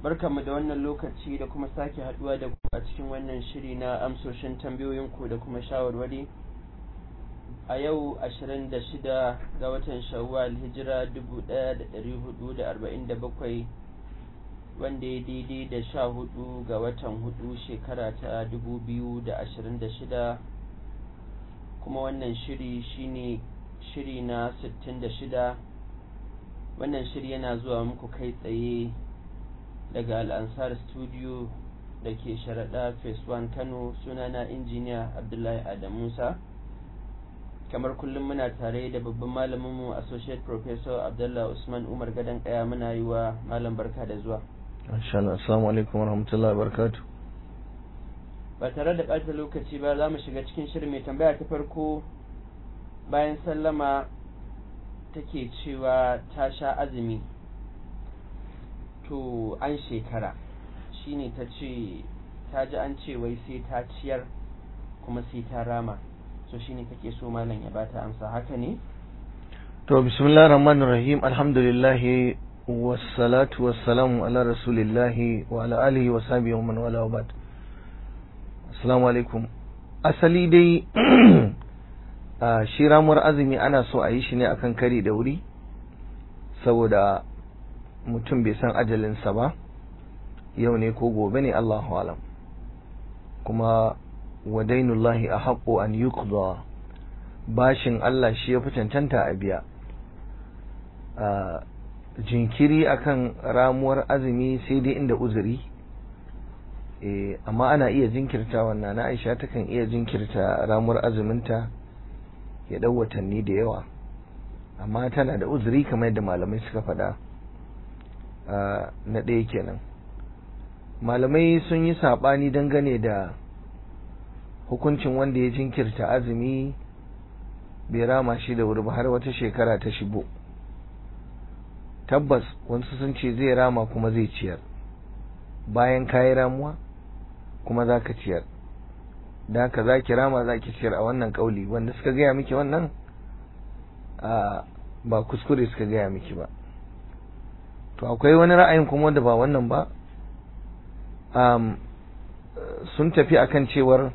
barkanmu da wannan lokaci da kuma sake haduwa da ku a cikin wannan shiri na amsoshin tambayoyinku da kuma shawarwari a yau 26 ga watan shawwal hijira 1447 wanda ya daidai da sha hudu ga watan hudu shekara ta 2026 kuma wannan shiri shine shiri na 66 wannan shiri yana zuwa muku kai tsaye daga al'ansar studio da ke sharaɗa phase 1 kano sunana injiniya abdullahi adam musa kamar kullum muna tare da babban malaminmu associate professor abdullah usman umar gadon kaya muna yi wa malam barka da zuwa assalamu alaikum warahmatullahi wabarakatuh ba tare da ɓata lokaci ba za mu shiga cikin shirin mai tambaya ta farko bayan sallama take cewa ta sha azumi to an shekara shine ta ce ta ji an ce wai sai ta ciyar kuma sai ta rama so shine take so malam ya bata amsa haka ne to bismillahir rahmanir rahim alhamdulillah wassalatu wassalamu ala rasulillah wa ala alihi wa sahbihi wa man wala ba'd assalamu alaikum asali dai a shi ramuwar azumi ana so a yi shi ne akan kari da wuri saboda mutum bai san ajalinsa ba yau ne ko gobe ne Allahu alam kuma wadainullahi a haƙo an yuqda bashin Allah shi ya fi cancanta a biya jinkiri akan ramuwar azumi sai dai inda uzuri amma ana iya jinkirta wannan na Aisha takan iya jinkirta ramuwar azuminta ya ɗau watanni da yawa amma tana da uzuri kamar yadda malamai suka faɗa na ɗaya kenan malamai sun yi saɓani dangane da hukuncin wanda ya jinkirta azumi bai rama shi da wuri ba har wata shekara ta shigo tabbas wasu sun ce zai rama kuma zai ciyar bayan kayi ramuwa kuma za ka ciyar da haka za ki rama za ki ciyar a wannan kauli wanda suka gaya miki wannan ba kuskure suka gaya miki ba to akwai wani ra'ayin kuma wanda ba wannan ba sun tafi akan cewar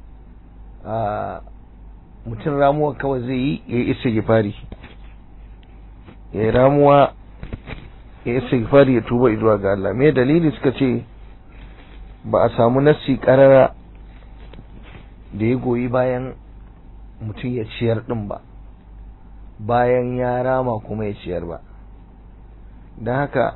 mutum ramuwa kawai zai yi ya yi istighfari ya yi ramuwa ya yi istighfari ya tuba zuwa ga Allah me dalili suka ce ba a samu nassi karara da ya goyi bayan mutum ya ciyar din ba bayan ya rama kuma ya ciyar ba don haka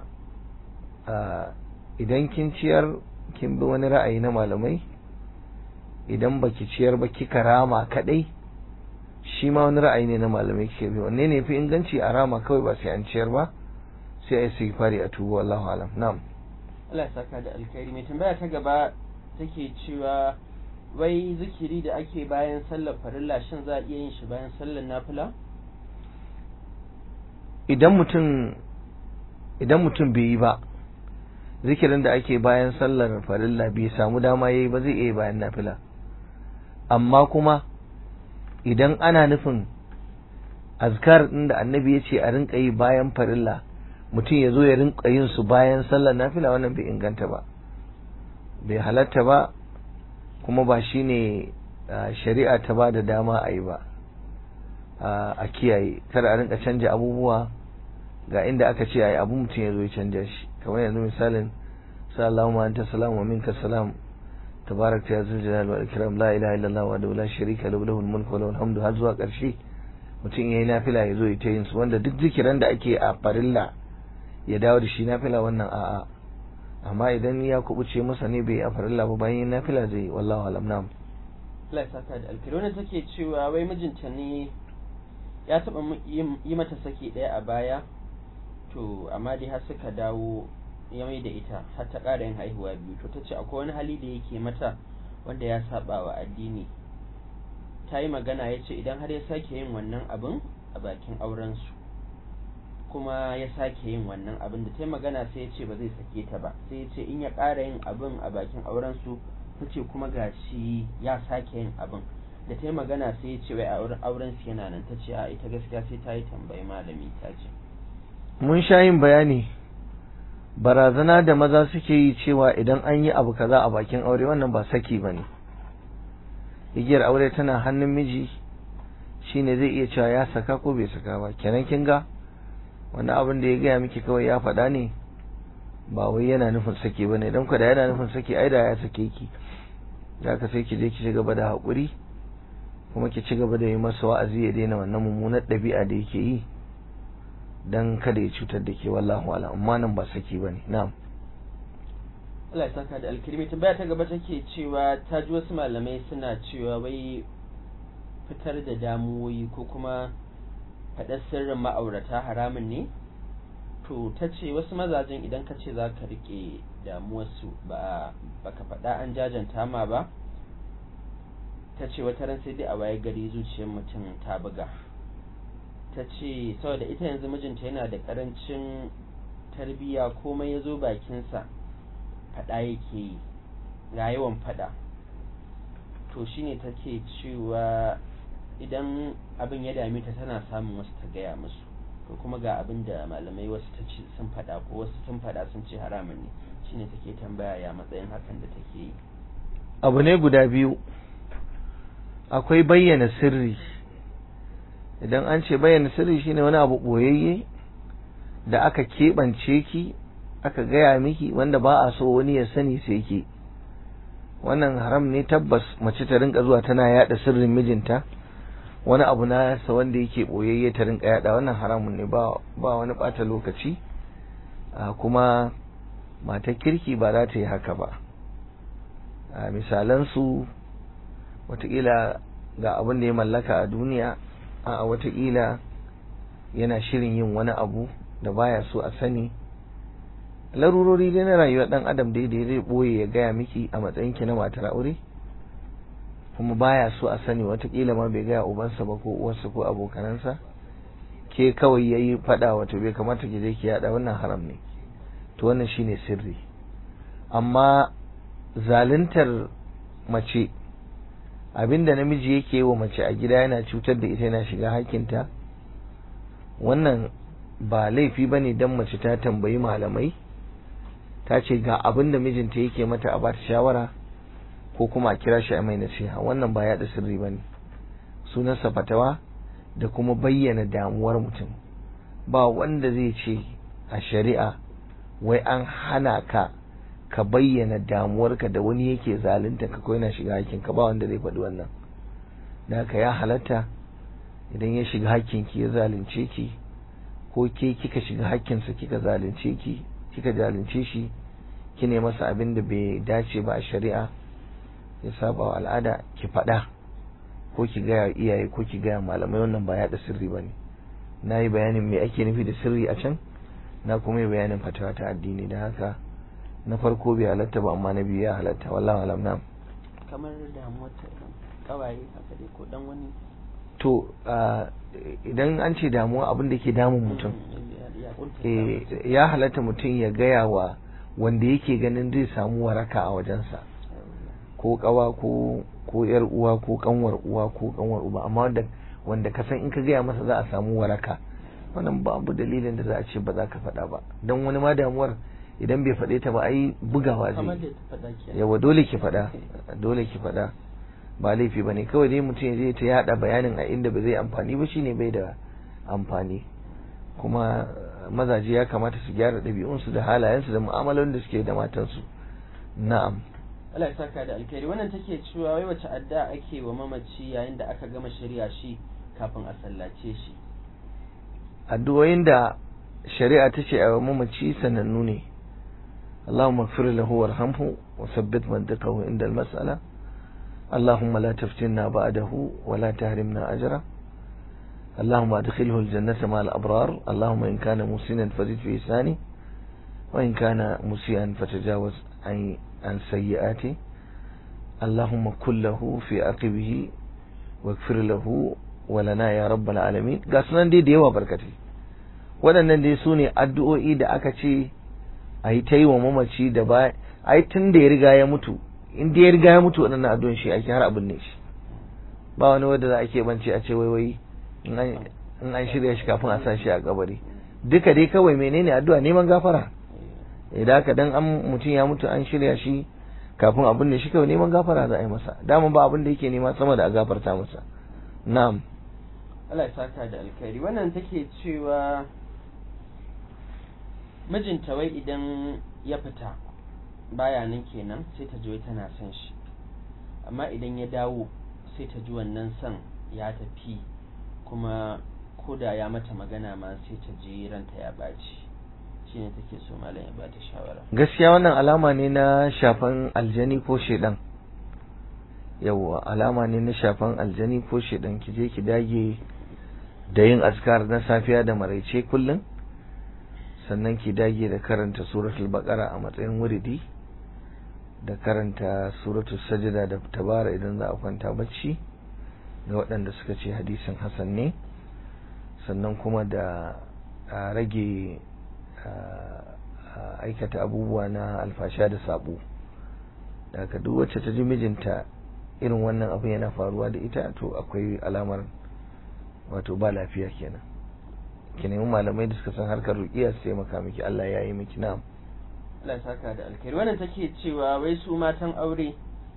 idan kin ciyar kin bi wani ra'ayi na malamai idan baki ciyar ba kika rama kadai shi ma wani ra'ayi ne na malamai kike bi wanne ne fi inganci a rama kawai ba sai an ciyar ba sai a yi fari a tubu wallahu alam na'am Allah ya saka da alkhairi mai tambaya ta gaba take cewa wai zikiri da ake bayan sallar farilla shin za a iya yin shi bayan sallar nafila idan mutum idan mutum bai yi ba zikirin da ake bayan sallar farilla bai samu dama yayi ba zai iya bayan nafila amma kuma idan ana nufin azkar din da annabi ya ce a rinka yi bayan farilla mutum ya zo ya rinka yin su bayan sallar nafila wannan bai inganta ba bai halatta ba kuma ba shine shari'a ta ba da dama a yi ba a kiyaye kada a rinka canja abubuwa ga inda aka ce ayi abu mutum ya zo ya canja shi kamar yanzu misalin sallallahu anta salam wa minka salam tabarak ya zul jalal wal ikram la ilaha illallah wa la sharika lahu lahul mulku wa lahul hamdu har zuwa karshe mutum yayi nafila ya zo ya yin su wanda duk zikiran da ake a farilla ya dawo da shi nafila wannan a'a amma idan ya kubuce masa ne bai a farilla ba bayan nafila zai wallahu alam nam Allah ya saka da alkhairi wannan take cewa wai mijinta ne ya taba yi mata saki daya a baya to amma dai har suka dawo ya mai da ita har ta ƙara yin haihuwa biyu to ta ce akwai wani hali da yake mata wanda ya saba wa addini ta yi magana ya ce idan har ya sake yin wannan abin a bakin aurensu kuma ya sake yin wannan abin da ta yi magana sai ya ce ba zai sake ta ba sai ya ce in ya ƙara yin abin a bakin aurensu ta ce kuma gashi ya sake yin abin da ta yi magana sai ya ce wai auren su yana nan ta ce a ita gaskiya sai ta yi tambayi malami ta ce mun sha yin bayani barazana da maza suke yi cewa idan an yi abu kaza a bakin aure wannan ba saki ba ne igiyar aure tana hannun miji shine zai iya cewa ya saka ko bai saka ba kenan kin ga wani abin da ya gaya miki kawai ya faɗa ne ba wai yana nufin saki bane dan ku da yana nufin saki ai da ya sake ki da ka sai ki je ki ci gaba da haƙuri kuma ki ci gaba da yi masa wa'azi ya daina wannan mummunar ɗabi'a da yake yi dan kada ya cutar da ke wallahu ala amma nan ba saki bane na'am Allah ya saka da alkirmi tambaya ta gaba take cewa ta ji wasu malamai suna cewa wai fitar da damuwoyi ko kuma faɗar sirrin ma'aurata haramun ne to ta ce wasu mazajen idan ka ce za ka riƙe damuwarsu ba ka faɗa an jajanta ma ba ta ce wata ran sai dai a waye gari zuciyar mutum ta buga ta ce saboda ita yanzu mijinta yana da ƙarancin tarbiyya komai ya zo bakinsa faɗa yake yi ga yawan faɗa to shine take cewa idan abin ya dame ta tana samun wasu ta gaya musu ko kuma ga abin da malamai wasu ta ce sun faɗa ko wasu sun faɗa sun ce haramun ne shine take tambaya ya matsayin hakan da take yi abu ne guda biyu akwai bayyana sirri idan an ce bayyana sirri shine wani abu ɓoyayye da aka keɓance ki aka gaya miki wanda ba a so wani ya sani sai ki wannan haram ne tabbas mace ta rinka zuwa tana yada sirrin mijinta wani abu na sa wanda yake boyayye ta rinka yada wannan haramun ne ba ba wani bata lokaci kuma matar kirki ba za ta yi haka ba a misalan su watakila ga abin da ya mallaka a duniya a watakila yana shirin yin wani abu da baya so a sani larurori dai na rayuwar dan adam dai da zai boye ya gaya miki a matsayin ki na matar aure kuma baya so a sani watakila ma bai gaya ubansa ba ko uwarsa ko abokanansa ke kawai yayi fada wato bai kamata ki je ki yada wannan haram ne to wannan shine sirri amma zaluntar mace abinda namiji yake yi wa mace a gida yana cutar da ita yana shiga hakinta wannan ba laifi bane dan mace ta tambayi malamai ta ce ga abin da mijinta yake mata a bata shawara ko kuma a kira shi a mai nasiha wannan ba yaɗa sirri ba ne sunansa fatawa da kuma bayyana damuwar mutum ba wanda zai ce a shari'a wai an hana ka ka bayyana damuwarka da wani yake zalunta ka ko yana shiga hakinka ba wanda zai faɗi wannan da haka ya halatta idan ya shiga hakinki ya zalunce ki ko ke kika shiga hakkinsa kika zalunce ki kika zalunce shi kine masa abin da bai dace ba a shari'a ya saba wa al'ada ki faɗa ko ki gaya iyaye ko ki gaya malamai wannan ba yaɗa sirri ba ne na yi bayanin me ake nufi da sirri a can na kuma yi bayanin fatawa ta addini da haka na farko bai halatta ba amma na biyu ya halatta wallahu alam na kamar damuwar ta kawaye haka dai ko dan wani to idan an ce damuwa abin da ke damun mutum ya halatta mutum ya gaya wa wanda yake ganin zai samu waraka a wajensa ko kawa ko ko yar uwa ko kanwar uwa ko kanwar uba amma wanda wanda ka san in ka gaya masa za a samu waraka wannan babu dalilin da za a ce ba za ka faɗa ba don wani ma damuwar idan bai faɗe ta ba ai bugawa zai yawa dole ki faɗa dole ki faɗa ba laifi ba ne kawai dai mutum ya je ta yada bayanin a inda ba zai amfani ba shine bai da amfani kuma mazaje ya kamata su gyara ɗabi'unsu da halayensu da mu'amalolin da suke da matansu na'am Allah ya saka da alkhairi wannan take cewa wai wace adda ake wa mamaci yayin da aka gama shari'a shi kafin a sallace shi addu'o'in da shari'a ta ce a mamaci sanannu ne اللهم اغفر له وارحمه وثبت منطقه عند المسألة اللهم لا تفتنا بعده ولا تهرمنا أجره اللهم ادخله الجنة مع الأبرار اللهم إن كان مسنا فزد في إحسانه وإن كان مسيئا فتجاوز عن عن سيئاته اللهم كن له في عقبه واغفر له ولنا يا رب العالمين ga sunan dai da yawa barkatai waɗannan dai su ne addu'o'i da aka ce a yi ta yi wa mamaci da ba a yi tun da ya riga ya mutu in da ya riga ya mutu waɗannan addu'o'in shi ake har abin ne shi ba wani wanda za a keɓance a ce wai wai in an shirya shi kafin a sa shi a kabari duka dai kawai menene addu'a neman gafara idan haka dan an mutum ya mutu an shirya shi kafin abin da shi kawai neman gafara za a yi masa dama ba abin da yake nema sama da a gafarta masa na'am Allah ya saka da alkhairi wannan take cewa mijinta wai idan ya fita baya nan kenan sai ta ji wai tana son shi amma idan ya dawo sai ta ji wannan son ya tafi kuma koda ya mata magana ma sai ta ji ranta ya baci shine take so malam ya bata shawara gaskiya wannan alama ne na shafan aljani ko shedan yawwa alama ne na shafan aljani ko shedan ki je ki dage da yin azkar na safiya da maraice kullum sannan ki dage da karanta suratul baqara a matsayin wuridi da karanta suratul sajda da tabara idan za a kwanta bacci ga waɗanda suka ce hadisin hasan ne sannan kuma da a rage aikata abubuwa na alfasha da sabo daga duk wacce ta ji mijinta irin wannan abu yana faruwa da ita to akwai alamar wato ba lafiya kenan ki nemi malamai da suka san harkar ruqiya su taimaka miki Allah ya yi miki na'am Allah ya saka da alkhairi wannan take cewa wai su matan aure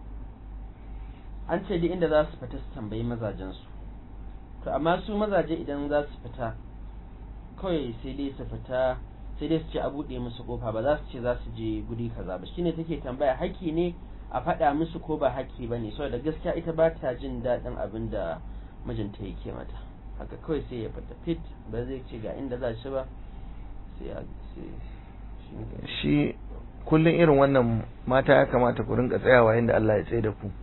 an ce duk inda za su fita su tambayi mazajen su to amma su mazaje idan za su fita kawai sai dai su fita sai dai su ce a buɗe musu kofa ba za su ce za su je guri kaza ba shine take tambaya haƙƙi ne a faɗa musu ko ba haƙƙi ba ne saboda gaskiya ita ba ta jin daɗin abin da mijinta yake mata haka kawai sai ya fita fit ba zai ce ga inda za shi ba sai ya shi kullum irin wannan mata ya kamata ku rinka tsayawa inda Allah ya tsaye da ku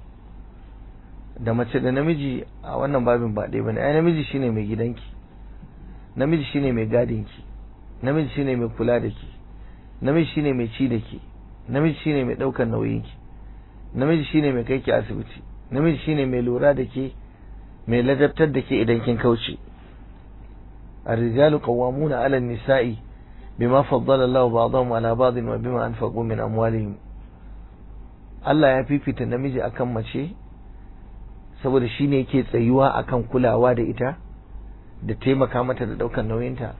da mace da namiji a wannan babin ba ɗaya bane ai namiji shine mai gidanki namiji shine mai gadinki namiji shine mai kula da ki namiji shine mai ci da ki namiji shine mai ɗaukar nauyinki namiji shine mai kai ki asibiti namiji shine mai lura da ke mai ladabtar da ke idan kin kauce الرجال قوامون على النساء بما فضل الله بعضهم على بعض وبما أنفقوا من أموالهم Allah ya fifita namiji akan mace saboda shi ne yake tsayuwa akan kulawa da ita da taimaka mata da ɗaukar nauyinta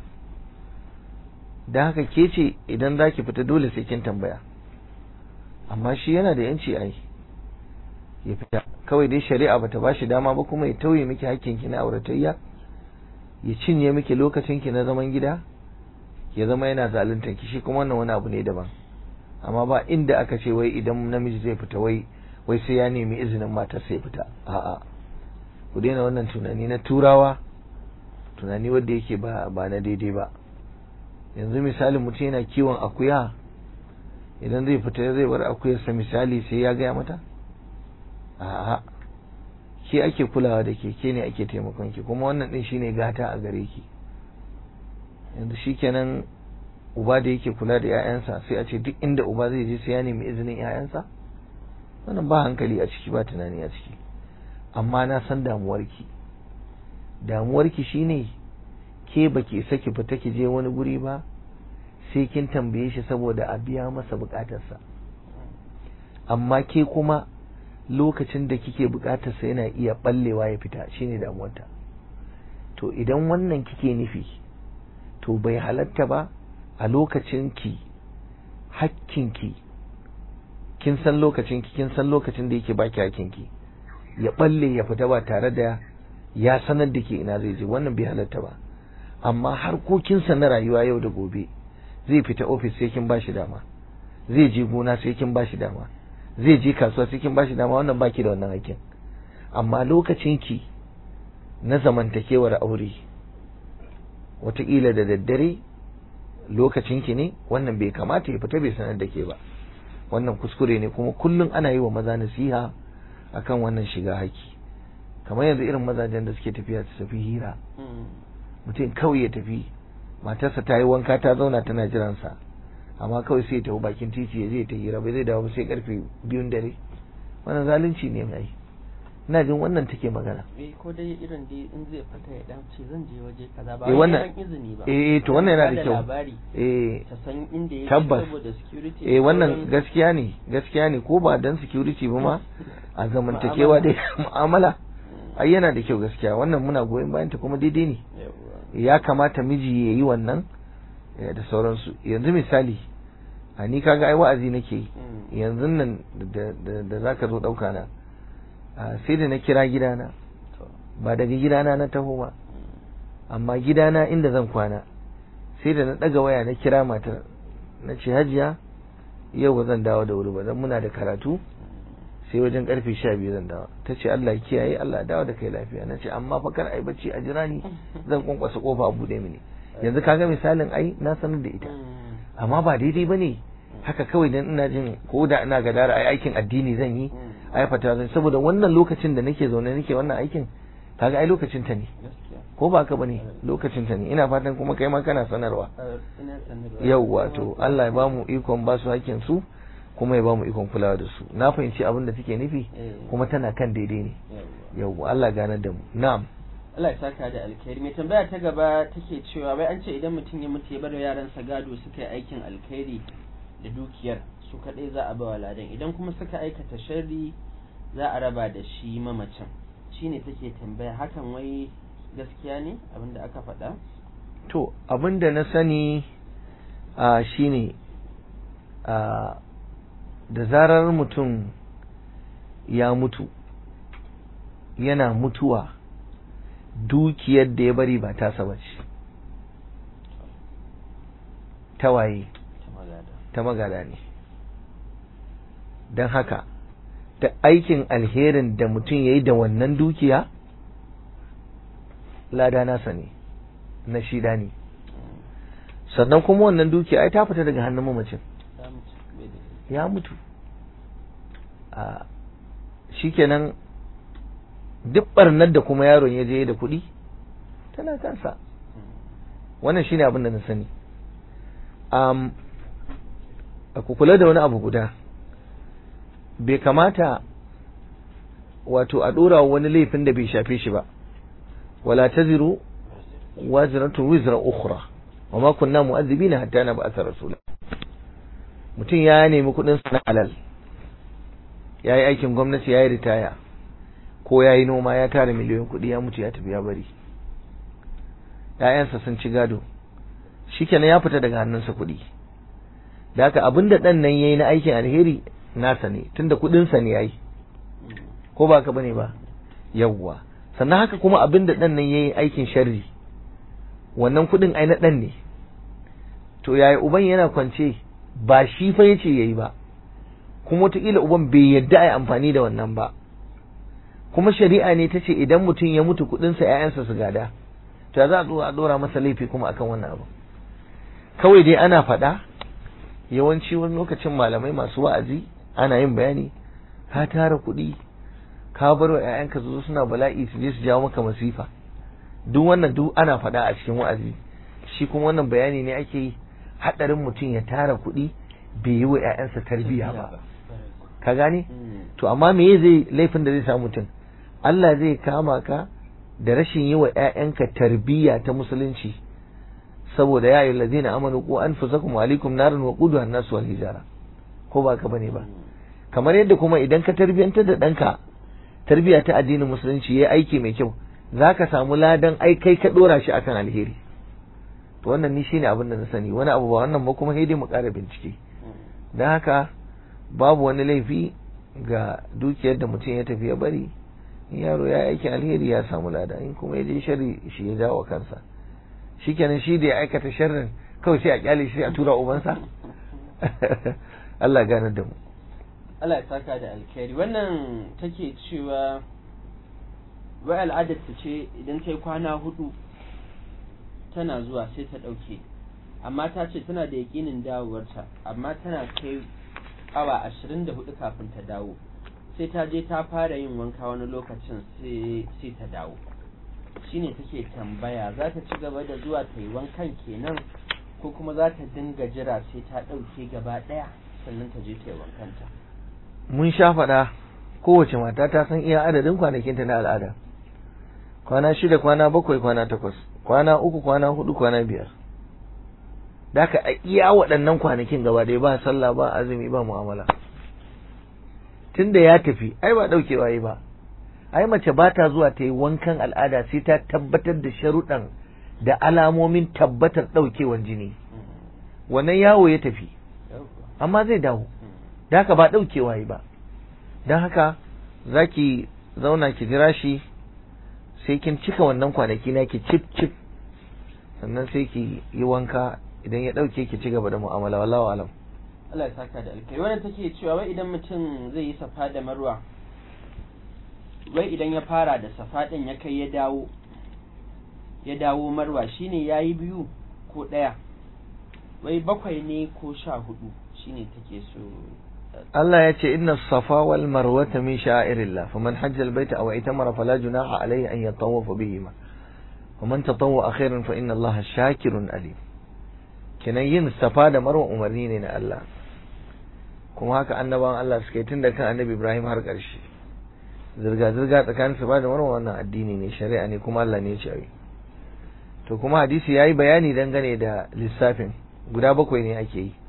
da haka ke ce idan za ki fita dole sai kin tambaya amma shi yana da yanci ai ya fita kawai dai shari'a bata ba shi dama ba kuma ya tauye miki hakkinki na auratayya ya cinye miki lokacinki na zaman gida ya zama yana zaluntar ki shi kuma wannan wani abu ne daban amma ba inda aka ce wai idan namiji zai fita wai wai sai ya nemi izinin matar sai fita a'a ku daina wannan tunani na turawa tunani wanda yake ba ba na daidai ba yanzu misali mutum yana kiwon akuya idan zai fita zai bar akuyarsa misali sai ya gaya mata a'a ke ake kulawa da ke ke ne ake taimakon ki kuma wannan din shine gata a gare ki yanzu shikenan uba da yake kula da 'ya'yansa sai a ce duk inda uba zai je sai ya nemi izinin 'ya'yansa wannan ba hankali a ciki ba tunani a ciki amma na san damuwarki damuwarki shine ke baki isa ki fita ki je wani guri ba sai kin tambaye shi saboda a biya masa bukatarsa amma ke kuma lokacin da kike bukatarsa yana iya ballewa ya fita shine damuwarta to idan wannan kike nufi to bai halatta ba a lokacin ki hakkinki kin san lokacin ki kin san lokacin da yake baki hakkinki ya balle ya fita ba tare da ya sanar da ke ina zai je wannan bai halatta ba amma harkokinsa na rayuwa yau da gobe zai fita ofis sai kin bashi dama zai je gona sai kin bashi dama zai je kasuwa sai kin bashi dama wannan baki da wannan hakkin amma lokacin ki na zamantakewar aure wataƙila da daddare lokacin ki ne wannan bai kamata ya fita bai sanar da ke ba wannan kuskure ne kuma kullum ana yi wa maza nasiha akan wannan shiga haki kamar yanzu irin mazajen da suke tafiya su tafi hira mutum kawai ya tafi matarsa ta yi wanka ta zauna tana jiransa amma kawai sai ya tafi bakin titi ya je ta hira bai zai dawo sai karfe biyun dare wannan zalunci ne mai ina jin wannan take magana eh ko dai irin dai in zai fita ya dan ce zan je waje kaza ba eh wannan izini ba eh to wannan yana da Bada kyau labari eh ta san inda yake Tabbas. saboda security eh da wannan sauran- gaskiya ne gaskiya ne ko ba dan security ba ma a zamantakewa dai mu'amala ai yana da kyau gaskiya wannan muna goyon bayan ta kuma daidai ne Yawwa. ya kamata miji ya yi wannan eh, da sauransu yanzu misali a ni kaga ai wa'azi nake yi Mm. yanzu nan da da da zaka zo dauka na a, sai da na kira gidana To. ba daga gidana na taho ba Mm. amma gidana inda zan kwana sai da na daga waya na kira matar na ce hajiya yau ba zan dawo da wuri ba dan muna da karatu sai wajen karfe sha biyu zan dawo ta ce Allah ya kiyaye Allah ya dawo da kai lafiya na ce amma fa kar ai bacci a jira ni zan kwankwasa kofa a bude mini yanzu kaga misalin ai na sanar da ita Mm. amma ba daidai bane haka kawai dan ina jin ko da ina gadara ai aikin addini zan yi Mm. ai fata zan saboda wannan lokacin da nake zaune nake wannan aikin kaga ai lokacin ta ne Gaskiya. ko ba ka bane lokacin ta ne ina fatan kuma kai ma kana sanarwa Uh, ina sanarwa. yau wato Allah ya bamu ikon ba su hakkin su kuma ya bamu ikon kulawa da su na fahimci abin da take nufi Eh. kuma tana kan daidai ne Yawwa. yau Allah ganar da mu na'am Allah ya saka da alkhairi mai tambaya ta gaba take cewa wai an ce idan mutum ya mutu ya bar yaransa gado suka yi aikin alkhairi da dukiyar su kadai za a bawa ladan idan kuma suka aikata sharri za a raba da shi mamacin shine take tambaya hakan wai gaskiya ne abinda aka faɗa to abin da na sani a shine a da zarar mutum ya mutu yana mutuwa dukiyar da ya bari ba tasa ba ce ta waye ta magada ta magada ne don haka da aikin alherin da mutum ya yi da wannan dukiya lada nasa ne na shida ne sannan kuma wannan dukiya ai ta fita daga hannun mamacin Ya mutu, bai da- ya mutu a shikenan duk barnar da kuma yaron ya je da kuɗi tana kansa wannan shine abin da na sani um, ku kula da wani abu guda bai kamata wato a ɗora wani laifin da bai shafe shi ba wala taziru wazratun wizra ukhra wa ma kunna mu'adhibina hatta nab'atha rasula mutum ya nemi kuɗin sa na halal ya yi aikin gwamnati ya yi ritaya ko ya yi noma ya tara miliyoyin kuɗi ya mutu ya tafi ya bari ‘ya'yansa sun ci gado shikenan ya fita daga hannunsa kuɗi da haka abin da ɗan nan ya yi na aikin alheri nasa ne tunda kuɗinsa ne ya yi ko ba ka bane ba yawwa sannan haka kuma abin da ɗan nan ya yi aikin sharri wannan kuɗin ai na ɗan ne to yaya uban yana kwance ba shi fa yace yayi ba kuma wataƙila uban bai yadda a yi amfani da wannan ba kuma shari'a ne ta ce idan mutum ya mutu kuɗinsa ‘ya'yansa su gada to ya za a zo a ɗora masa laifi kuma akan wannan abu kawai dai ana faɗa yawanci wani lokacin malamai masu wa'azi ana yin bayani ka tara kuɗi ka bar wa ‘ya'yanka su zo suna bala'i su je su jawo maka masifa duk wannan duk ana faɗa a cikin wa'azi shi kuma wannan bayani ne ake yi haɗarin mutum ya tara kuɗi bai yi wa ‘ya'yansa tarbiyya ba ka gane to amma me zai laifin da zai samu mutum Allah zai kama ka da rashin yi wa ‘ya'yanka tarbiyya ta musulunci saboda ya yi lazina amanu ko an fusakum alaikum narin wa kudu nasu wal hijara ko ba ka bane ba kamar yadda kuma idan ka tarbiyantar da ɗanka tarbiyya ta addinin musulunci ya aiki mai kyau za ka samu ladan ai kai ka ɗora shi akan alheri to wannan ni shine abin da na sani wani abu ba wannan ba kuma dai mu ƙara bincike don haka babu wani laifi ga dukiyar da mutum ya tafi ya bari in yaro ya aiki alheri ya samu lada in kuma ya je sharri shi ya jawo kansa shikenan shi da ya aikata sharrin kawai sai a kyale shi a tura ubansa Allah gane da mu Allah ya saka da alkhairi wannan take cewa wai al'adar ta ce idan ta yi kwana hudu tana zuwa sai ta ɗauke amma ta ce tana da yaƙinin dawowarta amma tana kai awa ashirin da hudu kafin ta dawo sai ta je ta fara yin wanka wani lokacin sai ta dawo shine take tambaya za ta ci gaba da zuwa ta yi wankan kenan ko kuma za ta dinga jira sai ta ɗauke gaba ɗaya sannan ta je ta yi wankanta mun sha faɗa kowace mata ta san iya adadin kwanakinta na al'ada kwana shida kwana bakwai kwana takwas kwana uku kwana hudu kwana biyar da ka iya waɗannan kwanakin gaba ɗaya ba sallah ba azumi ba mu'amala tunda ya tafi ai ba ɗaukewa yi ba ai mace ba ta zuwa ta yi wankan al'ada sai ta tabbatar da sharuɗan da alamomin tabbatar ɗaukewan jini wannan yawo ya tafi amma zai dawo da haka ba ɗaukewa yi ba don haka za ki zauna ki jira shi sai kin cika wannan kwanaki na ki cip cip sannan sai ki yi wanka idan ya ɗauke ki ci gaba da mu'amala wallahu alam Allah ya saka da alkai wannan take cewa wai idan mutum zai yi safa da marwa wai idan ya fara da safa din ya kai ya dawo ya dawo marwa shine yayi biyu ko ɗaya wai bakwai ne ko sha hudu shine take so Allah ya ce inna safa wal marwata min sha'irillah faman hajja albayta aw itamara fala junaha alayhi an yatawafa bihima ومن تطوع خيرا فإن الله شاكر alim kenan yin safa da marwa umarni ne na Allah kuma haka annabawan Allah suka yi tun da kan annabi Ibrahim har ƙarshe zirga-zirga tsakanin safa da marwa wannan addini ne shari'a ne kuma Allah ne ya ce to kuma hadisi ya yi bayani dangane da lissafin guda bakwai ne ake yi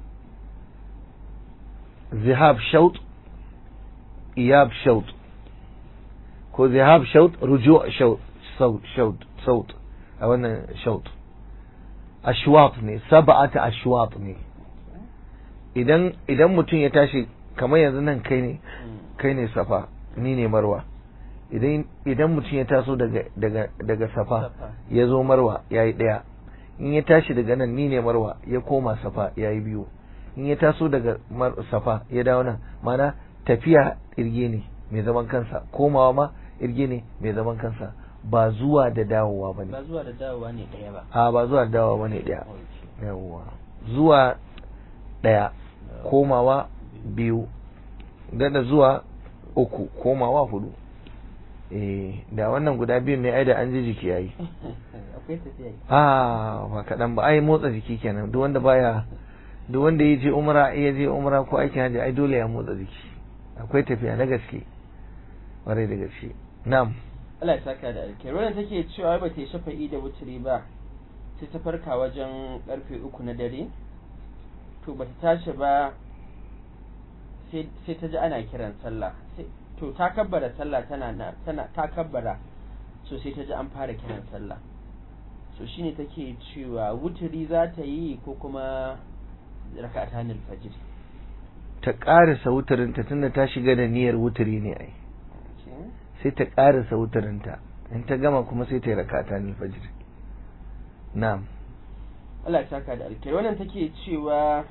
zihab shaut iyab shaut ko zihab shaut ruju shaut shaut saut a wannan shaut ashwat ne sab'ata ashwat ne idan idan mutum ya tashi kamar yanzu nan kai ne kai ne safa ni ne marwa idan idan mutum ya taso daga daga daga safa ya zo marwa yayi daya in ya tashi daga nan ni ne marwa ya koma safa yayi biyu in ya taso daga safa ya dawo nan mana tafiya irge ne mai zaman kansa komawa ma irge ne mai zaman kansa ba zuwa da dawowa ba ne ba zuwa da dawowa ne ɗaya ba a ba zuwa da dawowa ba ne ɗaya yawwa zuwa ɗaya komawa biyu dada zuwa uku komawa hudu eh da wannan guda biyun ne ai da an ji jiki yayi akwai tafiya a ba kaɗan ba ai motsa jiki kenan duk wanda baya duk wanda ya je umra ya je umra ko aikin hajji ai dole ya motsa jiki akwai tafiya na gaske ƙwarai da gaske na'am Allah ya saka da alkhairi wannan take cewa ba ta yi shafa'i da wuturi ba sai ta farka wajen karfe uku na dare to ba ta tashi ba sai ta ji ana kiran sallah to ta kabbara sallah tana tana ta kabbara so sai ta ji an fara kiran sallah so shine take cewa wuturi za ta yi ko kuma raka'atan al-fajr ta ƙarisa wuturinta tunda ta shiga da niyyar wuturi ne ai sai ta ƙarisa wuturinta in ta gama kuma sai ta yi rakata ne fajr na'am Allah ya saka da alkai wannan take cewa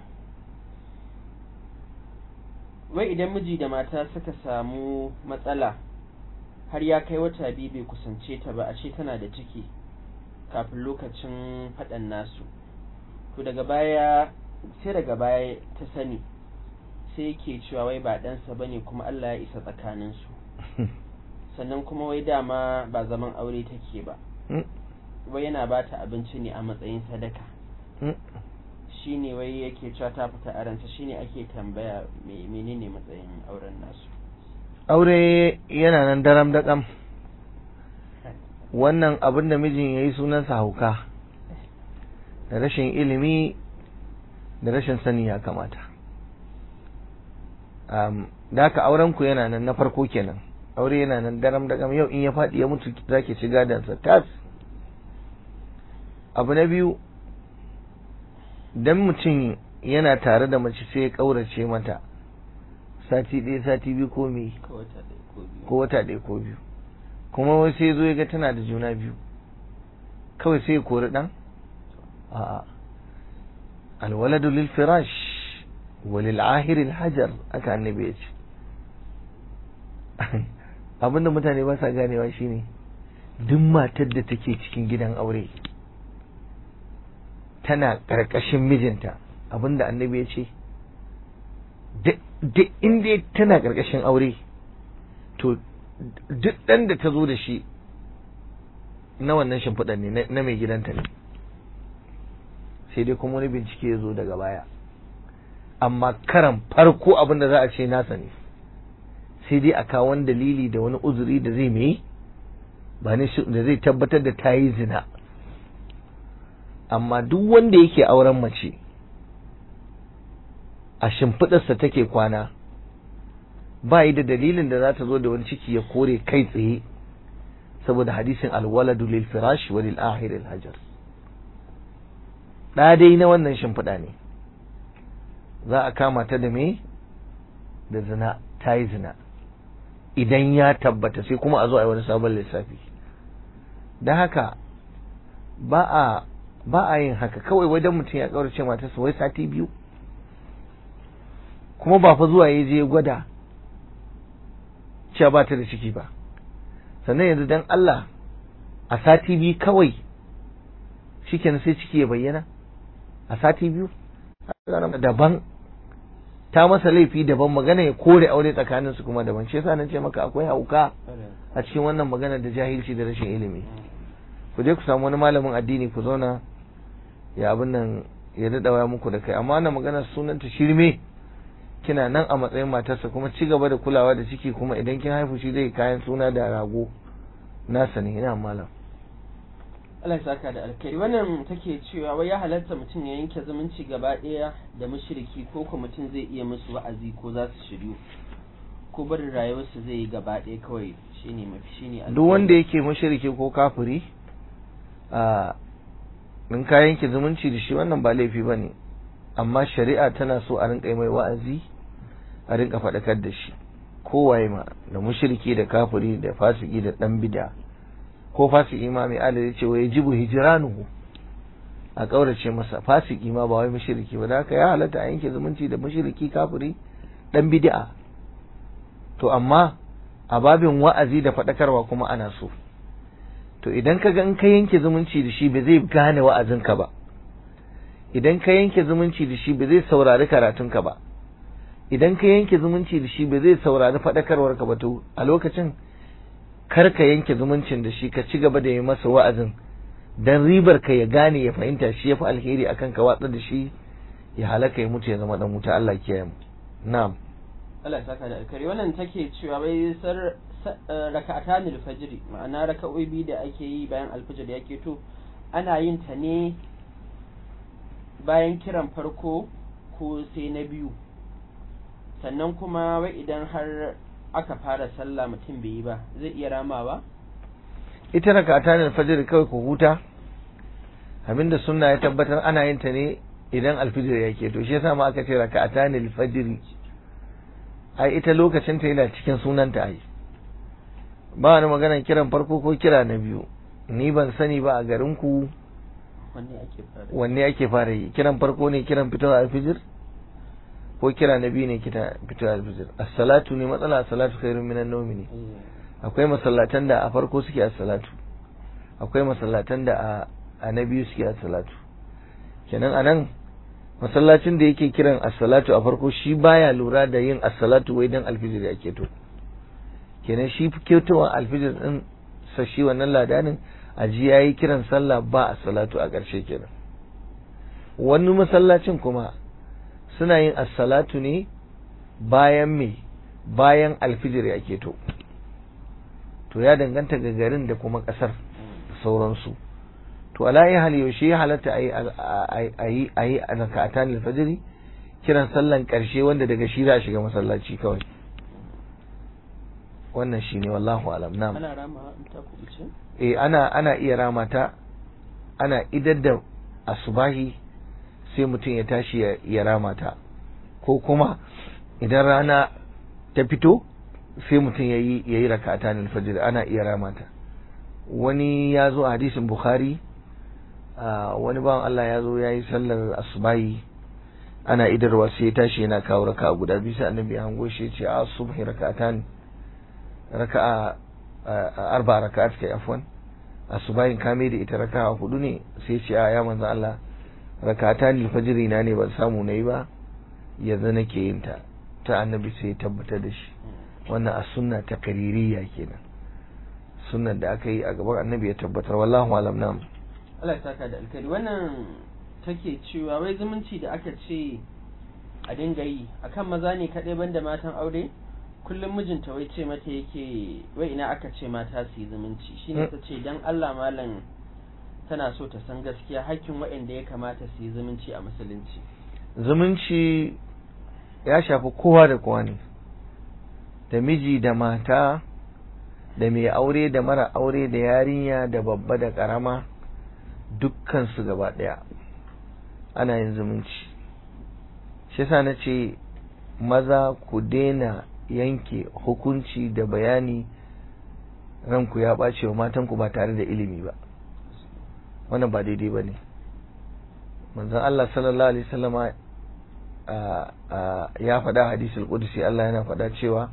wai idan miji da mata suka samu matsala har ya kai wata biyu bai kusance ta ba a ce tana da ciki kafin lokacin faɗan nasu to daga baya sai daga baya ta sani sai yake cewa wai ba ɗansa bane kuma Allah ya isa tsakaninsu sannan kuma wai dama ba zaman aure take ba wai yana ba ta abinci ne a matsayin sadaka shine wai yake cewa ta fita aransa shine ake tambaya menene matsayin auren nasu aure yana nan daram daƙam wannan abin da mijin ya yi sunansa hauka da rashin ilimi da rashin sani ya kamata da haka aurenku yana nan na farko kenan aure yana nan daram daƙam yau in ya faɗi ya mutu za ki ci gadansa tas abu na biyu dan mutum yana tare da mace sai ya ƙaurace mata sati ɗaya sati biyu ko me ko wata ɗaya ko biyu kuma wai sai zo ya ga tana da juna biyu kawai sai ya kori ɗan a'a alwaladu lil firash wa lil ahir hajar aka annabi ya ce abinda mutane ba sa ganewa shine duk matar da take cikin gidan aure tana ƙarƙashin mijinta abinda annabi ya ce duk inda tana ƙarƙashin aure to duk ɗan da ta zo da shi na wannan shimfiɗar ne na mai gidanta ne sai dai kuma wani bincike ya zo daga baya amma karan farko abin da za a ce nasa ne sai dai a kawo wani dalili da wani uzuri da zai mai ba ne da zai tabbatar da ta yi zina amma duk wanda yake auren mace a shimfiɗarsa take kwana ba yi da dalilin da za ta zo da wani ciki ya kore kai tsaye saboda hadisin alwaladu lil firash wa lil ahir al hajar da dai na wannan shimfiɗa ne za a kama ta da me da zina ta yi zina idan ya tabbata sai kuma a zo a yi wani sabon lissafi don haka ba a ba a yin haka kawai wajen mutum ya kaurace matarsa wai sati biyu kuma ba fa zuwa ya je gwada cewa ba ta da ciki ba sannan yanzu dan Allah a sati biyu kawai shikenan sai ciki ya bayyana a sati biyu daban ta masa laifi daban magana ya kore aure tsakanin su kuma daban shi yasa nan ce maka akwai hauka a cikin wannan magana da jahilci da rashin ilimi ku je ku samu wani malamin addini ku zauna ya abin nan ya daɗa waya muku da kai amma wannan magana sunanta shirme kina nan a matsayin matarsa kuma ci gaba da kulawa da ciki kuma idan kin haifu shi zai kayan suna da rago nasa ne ina malam Allah ya saka da alkhairi wannan take cewa wai ya halatta mutum ya yanke zumunci gaba ɗaya da mushriki ko ko mutum zai iya musu wa'azi ko za su shiryu ko barin rayuwarsu zai yi gaba ɗaya kawai shine mafi shine duk wanda yake mushriki ko kafiri a in ka yanke zumunci da shi wannan ba laifi bane amma shari'a tana so a rinka mai wa'azi a rinka faɗakar da shi kowaye ma da mushriki da kafiri da fasiki da dan bid'a ko fasiki ma mai adali ce wa yajibu hijranuhu a kaurace masa fasiki ma ba wai mushriki ba da haka ya halatta a yanke zumunci da mushriki kafiri dan bid'a to amma a babin wa'azi da faɗakarwa kuma ana so to idan ka ga in ka yanke zumunci da shi ba zai gane wa'azinka ba idan ka yanke zumunci da shi ba zai saurari karatunka ba idan ka yanke zumunci da shi ba zai saurari faɗakarwarka ba to a lokacin kar ka yanke zumuncin da shi ka ci gaba da yi masa wa'azin dan ribar ka ya gane ya fahimta shi ya fi alheri akan ka watsa da shi ya halaka ya mutu ya zama dan wuta Allah kiyaye mu na'am Allah ya saka da alkhairi wannan take cewa bai sar raka'atan alfajr ma'ana raka'o'i biyu da ake yi bayan alfajr ya keto ana yin ta ne bayan kiran farko ko sai na biyu sannan kuma wai idan har aka fara sallah mutum bai yi ba zai iya ramawa ita raka'atan alfajr kawai ku huta abinda sunna ya tabbatar ana yin ta ne idan alfijir ya keto shi yasa ma aka ce raka'atan alfajr ai ita lokacin ta yana cikin sunanta ai ba wani magana kiran farko ko kira na biyu ni ban sani ba a garin ku wanne ake fara wanne ake fara yi kiran farko ne kiran fitowar alfijir ko kira na biyu ne kita fitowar alfijir as-salatu ne matsala as-salatu khairun minan nawmi ne akwai masallatan da a farko suke as-salatu akwai masallatan da a a na biyu suke as-salatu kenan anan masallacin da yake kiran as-salatu a farko shi baya lura da yin as-salatu wai dan alfijir ya keto kenan shi ketowar alfijir din sa shi wannan ladanin a ji yayi kiran sallah ba as-salatu a ƙarshe kenan wani masallacin kuma suna yin as-salatu ne bayan me bayan alfijir ya keto to ya danganta ga garin da kuma ƙasar da sauransu to ala ya hal yaushe ya halatta a yi a yi a raka'atan alfajiri kiran sallan karshe wanda daga shi za a shiga masallaci kawai wannan shine wallahu alam na'am ana ramawa in ta kubuce eh ana ana iya ramata ana idar da asubahi sai mutum ya tashi ya, ya ramata ko kuma idan rana ta fito sai mutum ya yi ya yi raka'atan alfajiri ana iya ramata wani ya zo a hadisin bukhari wani bawan Allah ya zo ya yi sallar asubahi ana idarwa sai ya tashi yana kawo raka guda biyu sai annabi ya hango shi ya ce a subhi raka'atan raka'a arba raka'at kai afwan asubahin kame da ita raka'a hudu ne sai ce a ya manzo Allah raka'atan alfajiri na ne ban samu nayi ba yanzu nake yin ta ta annabi sai ya tabbatar da shi wannan a sunna ta kaririya kenan sunnan da aka yi a gaban annabi ya tabbatar wallahu alam nam Allah ya saka da alkhairi wannan take cewa wai zumunci da aka ce a dinga yi akan maza ne kaɗai banda matan aure kullum mijinta wai ce mata yake wai ina aka ce mata su yi zumunci shine ta ce dan Allah malam tana so ta san gaskiya hakkin waɗanda ya kamata su yi zumunci a musulunci zumunci ya shafi kowa da kowa ne da miji da mata da mai aure da mara aure da yarinya da babba da karama dukkan su gaba daya ana yin zumunci shi yasa na ce maza ku daina yanke hukunci da bayani ranku ya ɓace wa matanku ba tare da ilimi ba wannan ba daidai ba ne manzon Allah sallallahu alaihi wasallama ya faɗa hadisul qudsi Allah yana faɗa cewa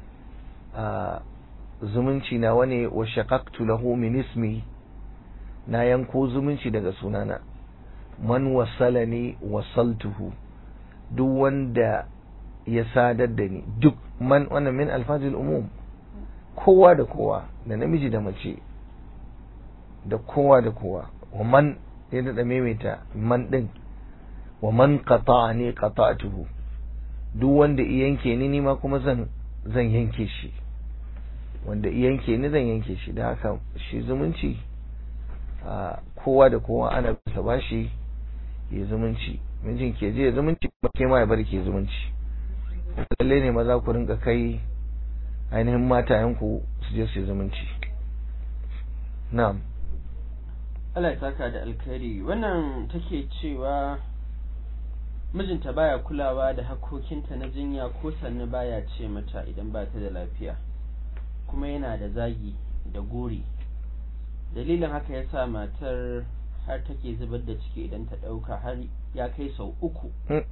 zumunci na wane wa shaqaqtu lahu min ismi na yanko zumunci daga sunana man wasalani wasaltuhu duk wanda ya sadar da ni duk man wannan min alfazil umum kowa da kowa da namiji da mace da kowa da kowa wa man ya daɗa maimaita man ɗin wa man qata'ani qata'tuhu duk wanda i yanke ni ni ma kuma zan zan yanke shi wanda i yanke ni zan yanke shi da haka shi zumunci a kowa da kowa ana bisa bashi ya zumunci mijin ke je zumunci ba ke ma ya bar ke zumunci lalle ne maza ku rinka kai ainihin matayenku su je su zumunci na'am Allah ya saka da alkhairi wannan take cewa mijinta baya kulawa da hakokinta na jinya ko sannu baya ce mata idan ba ta da lafiya kuma yana da zagi da gori dalilin haka ya sa matar har take zubar da ciki idan ta ɗauka har ya kai sau uku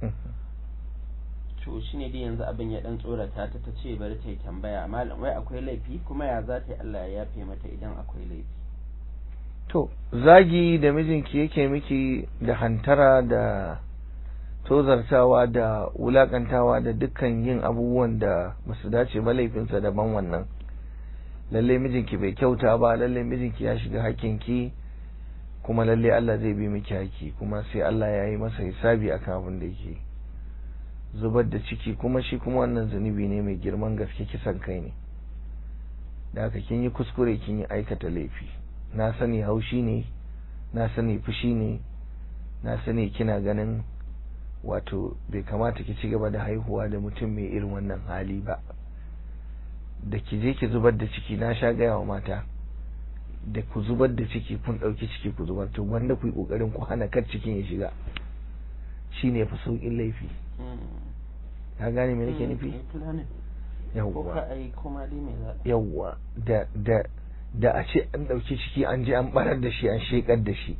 to shi ne dai yanzu abin ya ɗan tsorata ta ta ce bari ta yi tambaya malam wai akwai laifi kuma ya za ta yi Allah ya yafe mata idan akwai laifi to zagi da mijinki yake miki da hantara da tozartawa da wulakantawa da dukkan yin abubuwan da basu dace ba laifinsa daban wannan lalle mijinki bai kyauta ba lalle mijinki ya shiga hakkinki kuma lalle Allah zai bi miki haki kuma sai Allah ya yi masa hisabi akan abin da yake zubar da ciki kuma shi kuma wannan zunubi ne mai girman gaske kisan kai ne da haka kin yi kuskure kin yi aikata laifi na sani haushi ne na sani fushi ne na sani kina ganin wato bai kamata ki ci gaba da haihuwa da mutum mai irin wannan hali ba da ki je ki zubar da ciki na sha gaya wa mata da ku zubar da ciki kun ɗauki ciki ku zubar to wanda ku yi ƙoƙarin ku hana kar cikin ya shiga shi ne fi sauƙin laifi ka gane me nake nufi yawwa yawwa da da da a ce an ɗauki ciki an je an barar da shi an shekar da shi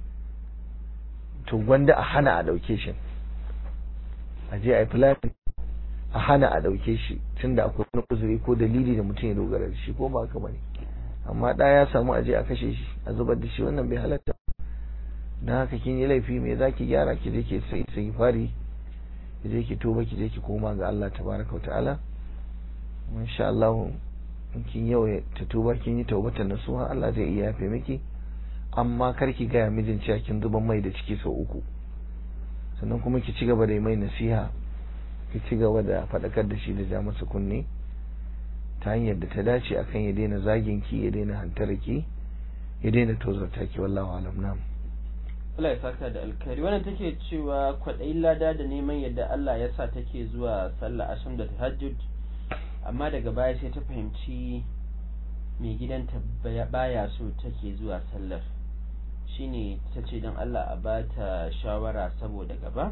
to wanda a hana a ɗauke shi a je a yi fulani a hana a ɗauke shi tunda akwai wani uzuri ko dalili da mutum ya dogara da shi ko ba haka bane amma ɗa ya samu a je a kashe shi a zubar da shi wannan bai halatta don haka kin yi laifi me za ki gyara ki je ki sai sai fari ki je ki tuba ki je ki koma ga Allah tabaraka ta'ala insha Allah in kin yau ta tuba kin yi taubatan nasuha Allah zai iya yafe miki amma kar ki gaya mijin cewa kin zuban mai da ciki sau uku sannan kuma ki ci gaba da mai nasiha ki ci gaba da faɗakar da shi da ja masa kunne ta hanyar da ta dace akan ya daina zagin ki ya daina hantara ki ya daina tozarta ki wallahu alam nam Allah ya saka da alkhairi wannan take cewa kwaɗayin lada da neman yadda Allah ya sa take zuwa sallah asham da tahajjud amma daga baya sai ta fahimci mai gidanta baya so take zuwa sallar shine ta ce don Allah a ba ta shawara saboda gaba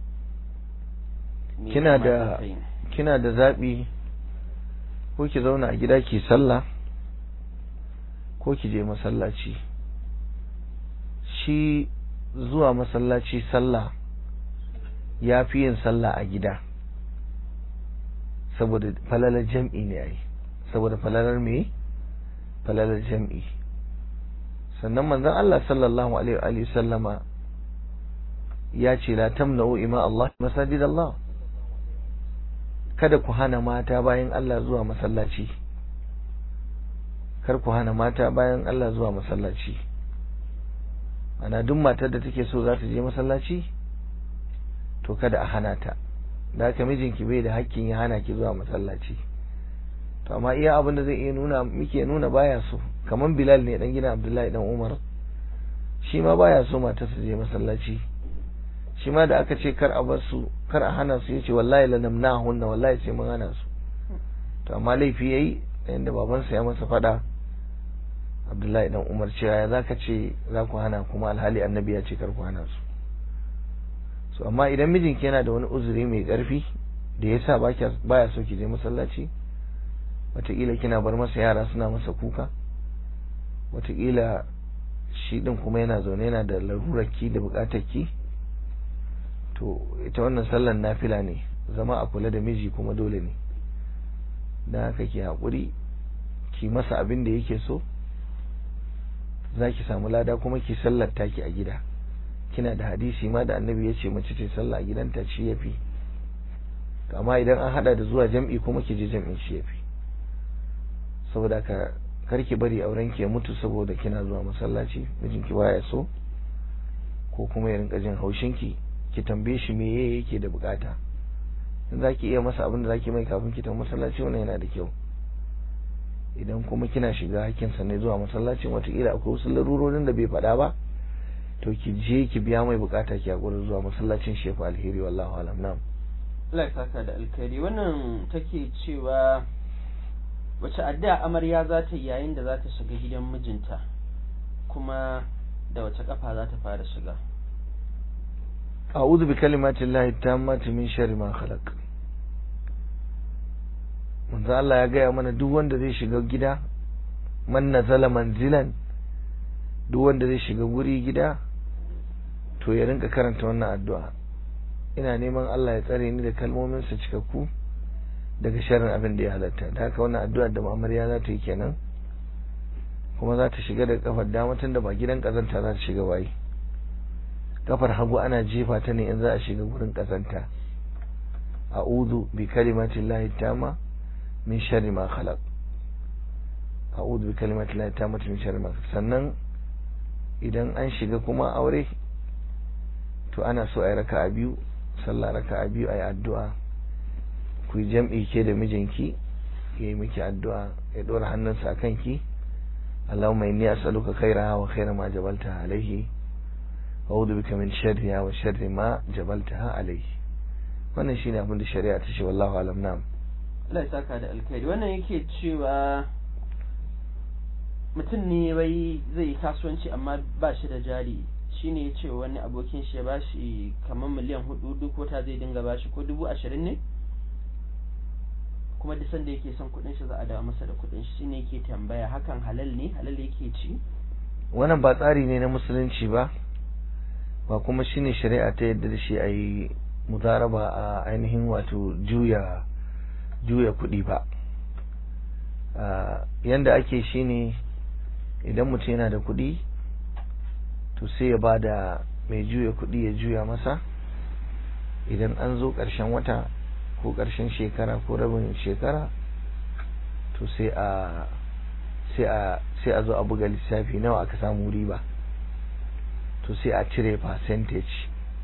kina da kina da zaɓi ko ki zauna a gida ki sallah ko ki je masallaci shi zuwa masallaci sallah ya fi yin sallah a gida saboda falalar jam'i ne ai saboda falalar me falalar jam'i sannan manzon Allah sallallahu alaihi wa sallama ya ce la tamna'u ima Allah masajid Allah kada ku hana mata bayan Allah zuwa masallaci kar ku hana mata bayan Allah zuwa masallaci ana duk matar da take so za ta je masallaci to kada a hana ta da haka mijinki bai da hakkin ya hana ki zuwa masallaci to amma iya abin da zai iya nuna muke nuna baya so kaman Bilal ne dan gidan Abdullahi dan Umar shi ma baya so mata su je masallaci shi ma da aka ce kar a bar su kar a hana su yace wallahi la namnahunna wallahi sai mun hana su to amma laifi yayi inda babansa ya masa fada Abdullahi dan Umar cewa ya zaka ce za ku hana kuma alhali annabi ya ce kar ku hana su so amma idan mijinki yana da wani uzuri mai ƙarfi da ya sa baya so ki je masallaci wataƙila kina bar masa yara suna masa kuka wataƙila shi ɗin kuma yana zaune yana da larurarki da buƙatarki to ita wannan sallan nafila ne zama a kula da miji kuma dole ne don haka ki haƙuri ki masa abin da yake so za ki samu lada kuma ki sallar taki a gida kina da hadisi ma da annabi ya ce mace ce sallah a gidanta shi ya fi amma idan an hada da zuwa jam'i kuma ki je jam'in shi ya fi saboda ka karki bari auren ki ya mutu saboda kina zuwa masallaci mijinki baya so ko kuma ya rinka jin haushin ki ki tambaye shi me yake da bukata in zaki iya masa abin da zaki mai kafin ki tafi masallaci wannan yana da kyau idan kuma kina shiga hakkinsa ne zuwa masallacin watakila akwai wasu larurorin da bai faɗa ba to ki je ki biya mai bukata ki hakuri zuwa masallacin shefu alheri wallahu alam na'am Allah ya saka da alkhairi wannan take cewa wace addu'a amarya za ta yi yayin da za ta shiga gidan mijinta kuma da wace kafa za ta fara shiga a'udhu bi kalimati llahi tammati min sharri ma khalaq manzo Allah ya gaya mana duk wanda zai shiga gida man nazala manzilan duk wanda zai shiga guri gida to ya rinka karanta wannan addu'a ina neman Allah ya tsare ni da kalmomin sa cikakku daga sharrin abin da ya halatta da haka wannan addu'a da amarya za ta yi kenan kuma za ta shiga da kafar dama tun da ba gidan kazanta za ta shiga bayi kafar hagu ana jefa ta ne in za a shiga gurin kazanta a'udhu bi kalimati llahi tamma min sharri ma khalaq a'udhu bi kalimati llahi tammati min sharri ma sannan idan an shiga kuma aure to ana so ayi raka'a biyu sallah raka'a biyu ayi addu'a ku yi jam'i ke da mijinki yayi miki addu'a ya dora hannunsa akan ki Allahumma inni as'aluka khairaha wa khaira ma jabaltaha alayhi wa a'udhu bika min sharriha wa sharri ma jabaltaha alayhi wannan shine abin da shari'a ta ce wallahu alam na'am Allah ya saka da alkhairi wannan yake cewa mutum ne wai zai yi kasuwanci amma ba shi da jari shine ya ce wani abokin shi ya ba shi kamar miliyan hudu duk wata zai dinga ba shi ko dubu ashirin ne kuma duk sanda yake son kuɗin shi za a dawo masa da kuɗin shi shine yake tambaya hakan halal ne halal yake ci wannan ba tsari ne na musulunci ba ba kuma shine shari'a ta yadda da shi a yi mudaraba a ainihin wato juya juya kuɗi ba yanda ake shine idan mutum yana da kuɗi to sai ya ba da mai juya kuɗi ya juya masa idan an zo ƙarshen wata ko ƙarshen shekara ko rabin shekara to sai a sai a sai a zo a buga lissafi nawa aka samu riba to sai a cire percentage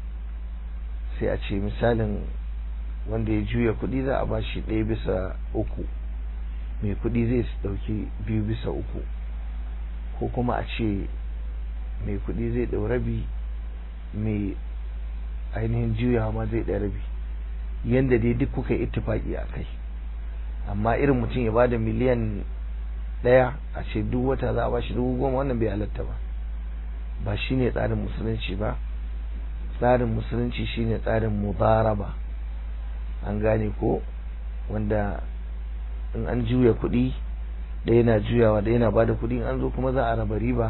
sai a ce misalin wanda ya juya kuɗi za a ba shi ɗaya bisa uku mai kuɗi zai ɗauki biyu bisa uku ko kuma a ce mai kuɗi zai ɗau rabi mai ainihin juyawa ma zai ɗau rabi yanda dai duk kuka yi ittifaki a kai amma irin mutum ya bada miliyan ɗaya a ce duk wata za a ba shi dubu goma wannan bai halatta ba ba shine tsarin musulunci ba tsarin musulunci shine tsarin mudaraba an gane ko wanda in an juya kuɗi ɗaya na juyawa ɗaya na bada kuɗi an zo kuma za a raba riba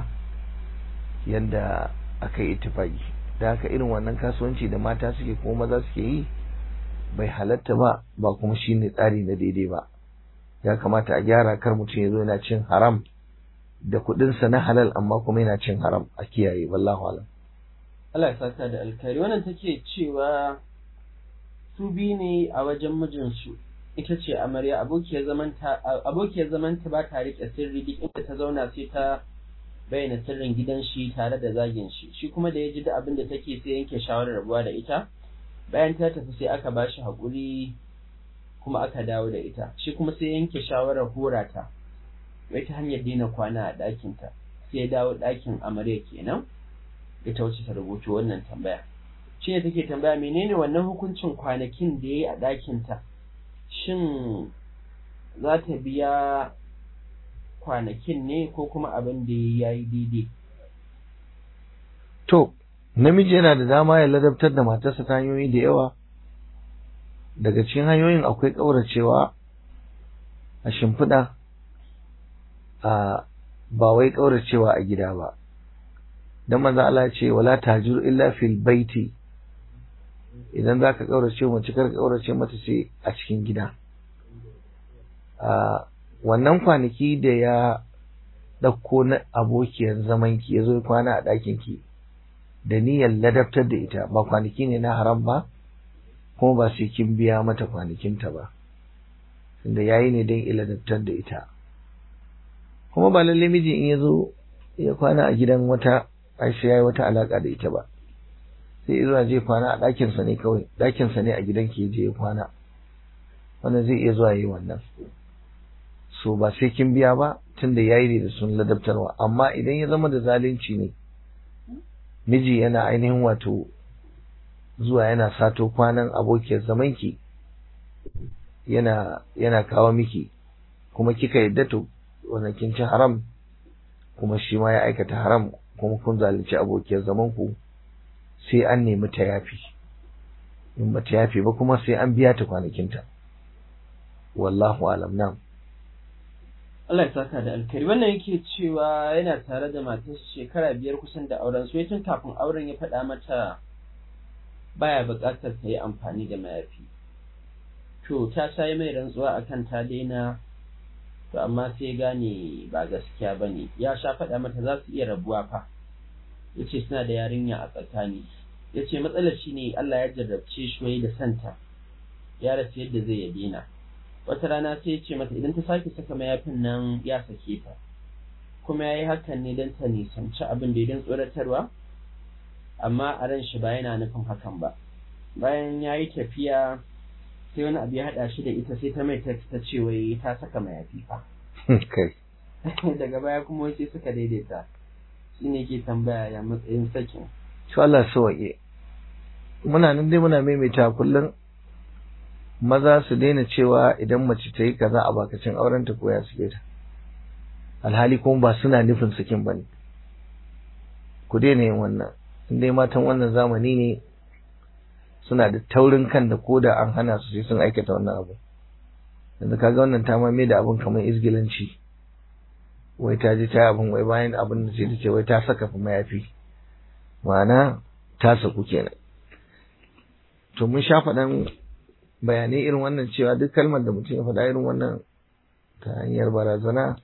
yadda aka yi itifaki da haka irin wannan kasuwanci da mata suke kuma maza suke yi bai halatta ba ba kuma shine tsari na daidai ba ya kamata a gyara kar mutum ya zo yana cin haram da kuɗinsa na halal amma kuma yana cin haram a kiyaye wallahu alam Allah ya saka da alkhairi wannan take cewa su biyu ne a wajen mijinsu ita ce amarya abokiyar zamanta abokiyar zamanta ba ta rike sirri duk inda ta zauna sai ta bayyana sirrin gidan shi tare da zagin shi shi kuma da ya ji da abin da take sai yanke shawarar rabuwa da ita bayan ta tafi sai aka ba shi haƙuri kuma aka dawo da ita shi kuma sai yanke shawarar hora ta wai ta hanyar daina kwana a ɗakinta sai ya dawo ɗakin amarya kenan ita wacce ta rubuta wannan tambaya shi ne take tambaya menene wannan hukuncin kwanakin da ya yi a ɗakinta shin za ta biya kwanakin ne ko kuma abin da ya yi daidai to namiji yana da dama ya ladabtar da matarsa ta hanyoyi da yawa daga cikin hanyoyin akwai ƙauracewa a shimfiɗa a ba wai ƙauracewa a gida ba dan manzo Allah ya ce wala tajur illa fil baiti idan zaka ƙaurace mace kar ka ƙaurace mata sai a cikin gida a wannan kwanaki da ya ɗauko na abokiyar zamanki ya zo kwana a ɗakinki da niyyar ladabtar da ita ba kwanaki ne na haram ba kuma ba sai kin biya mata kwanakinta ba tunda yayi ne don iladabtar da ita kuma ba lalle miji in ya zo ya kwana a gidan wata aisha yayi wata alaka da ita ba sai zuwa je kwana a ɗakinsa ne kawai ɗakinsa ne a gidan ke je ya kwana wannan zai iya zuwa yi wannan so ba sai kin biya ba tunda yayi ne da sun ladabtarwa amma idan ya zama da zalunci ne miji yana ainihin wato zuwa yana sato kwanan abokiyar zamanki yana yana kawo miki kuma kika yadda to wannan kin ci haram kuma shi ma ya aikata haram kuma kun zalunci abokiyar zamanku sai an nemi ta yafi in ba ta yafi ba kuma sai an biya ta kwanakinta wallahu alam nam Allah ya saka da alkari wannan yake cewa yana tare da matarsa shekara biyar kusan da auren su tun kafin auren ya faɗa mata baya buƙatar ta yi amfani da mayafi to ta sai mai rantsuwa akan ta daina to amma sai gane ba gaskiya ba ne ya sha faɗa mata za su iya rabuwa fa ya ce suna da yarinya a tsakani ya ce matsalar shi ne Allah ya jarrabce shi wai da santa ya rasa yadda zai ya daina wata rana sai ya ce mata idan ta sake saka mayafin nan ya sake ta kuma ya yi hakan ne don ta nisanci abin da idan tsoratarwa amma a ran shi ba yana nufin hakan ba bayan ya yi tafiya sai wani abu ya haɗa shi da ita sai ta mai ta ce wai ta saka mayafi fa kai daga baya kuma sai suka daidaita shi ne ke tambaya ya matsayin sakin to Allah sawaye muna nan dai muna maimaita kullum maza su daina cewa idan mace ta yi kaza a bakacin aurenta ko ya suke ta alhali kuma ba suna nufin sakin bane ku daina yin wannan in dai matan wannan zamani ne suna da taurin kan da koda an hana su sai sun aikata wannan abu yanzu kaga wannan ta mame da abin kamar izgilanci wai ta ji ta abin wai bayan abin da sai ta ce wai ta saka fa mayafi ma'ana ta saku kenan to mun sha faɗan bayanai irin wannan cewa duk kalmar da mutum ya faɗa irin wannan ta hanyar barazana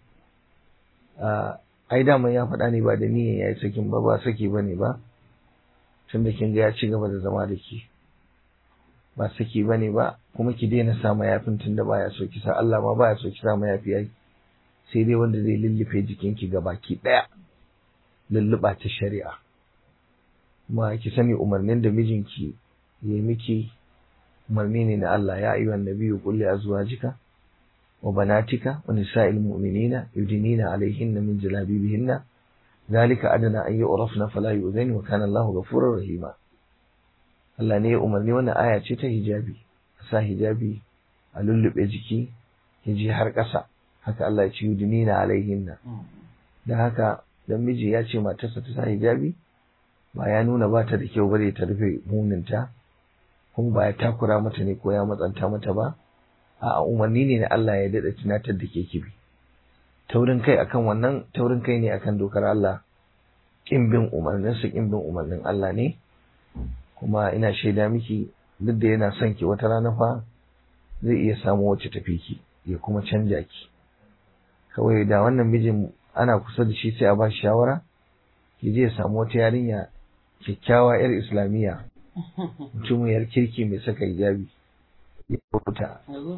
a ai dama ya faɗa ne ba da niyyar ya yi sakin ba ba saki ba ne ba tun da kin ga ya ci gaba da zama da ki ba saki ba ne ba kuma ki daina sa mayafin tun da baya so ki sa Allah ma baya so ki sa mayafi yayi sai dai wanda zai lullufe jikinki ga baki ɗaya lulluɓa ta shari'a kuma ki sani umarnin da mijinki ya miki umarni ne na Allah ya ayyuhan nabiyyu qul li azwajika wa banatika wa nisa'il mu'minina yudinina alayhinna min jalabibihinna ذلك أدنى أن يعرفن فلا يؤذين وكان الله غفورا رحيما Allah ne ya umarni wannan aya ce ta hijabi a sa hijabi a lullube jiki ya je har ƙasa haka Allah ya ce yudinina alaihinna da haka dan miji ya ce matarsa ta sa hijabi ba ya nuna ba ta da kyau bare ta rufe muninta kuma ba ya takura mata ne ko ya matsanta mata ba a umarni ne na Allah ya daɗa tunatar da ke kibi taurin kai akan wannan taurin kai ne akan dokar Allah kin bin umarnin su kin bin umarnin Allah ne kuma ina shaida miki duk da yana son ki wata rana fa zai iya samu wacce tafi ki ya kuma canja ki kawai da wannan mijin ana kusa da shi sai a ba shi shawara ki je ya samu wata yarinya kyakkyawa yar islamiyya mutumin yar kirki mai saka hijabi ya rubuta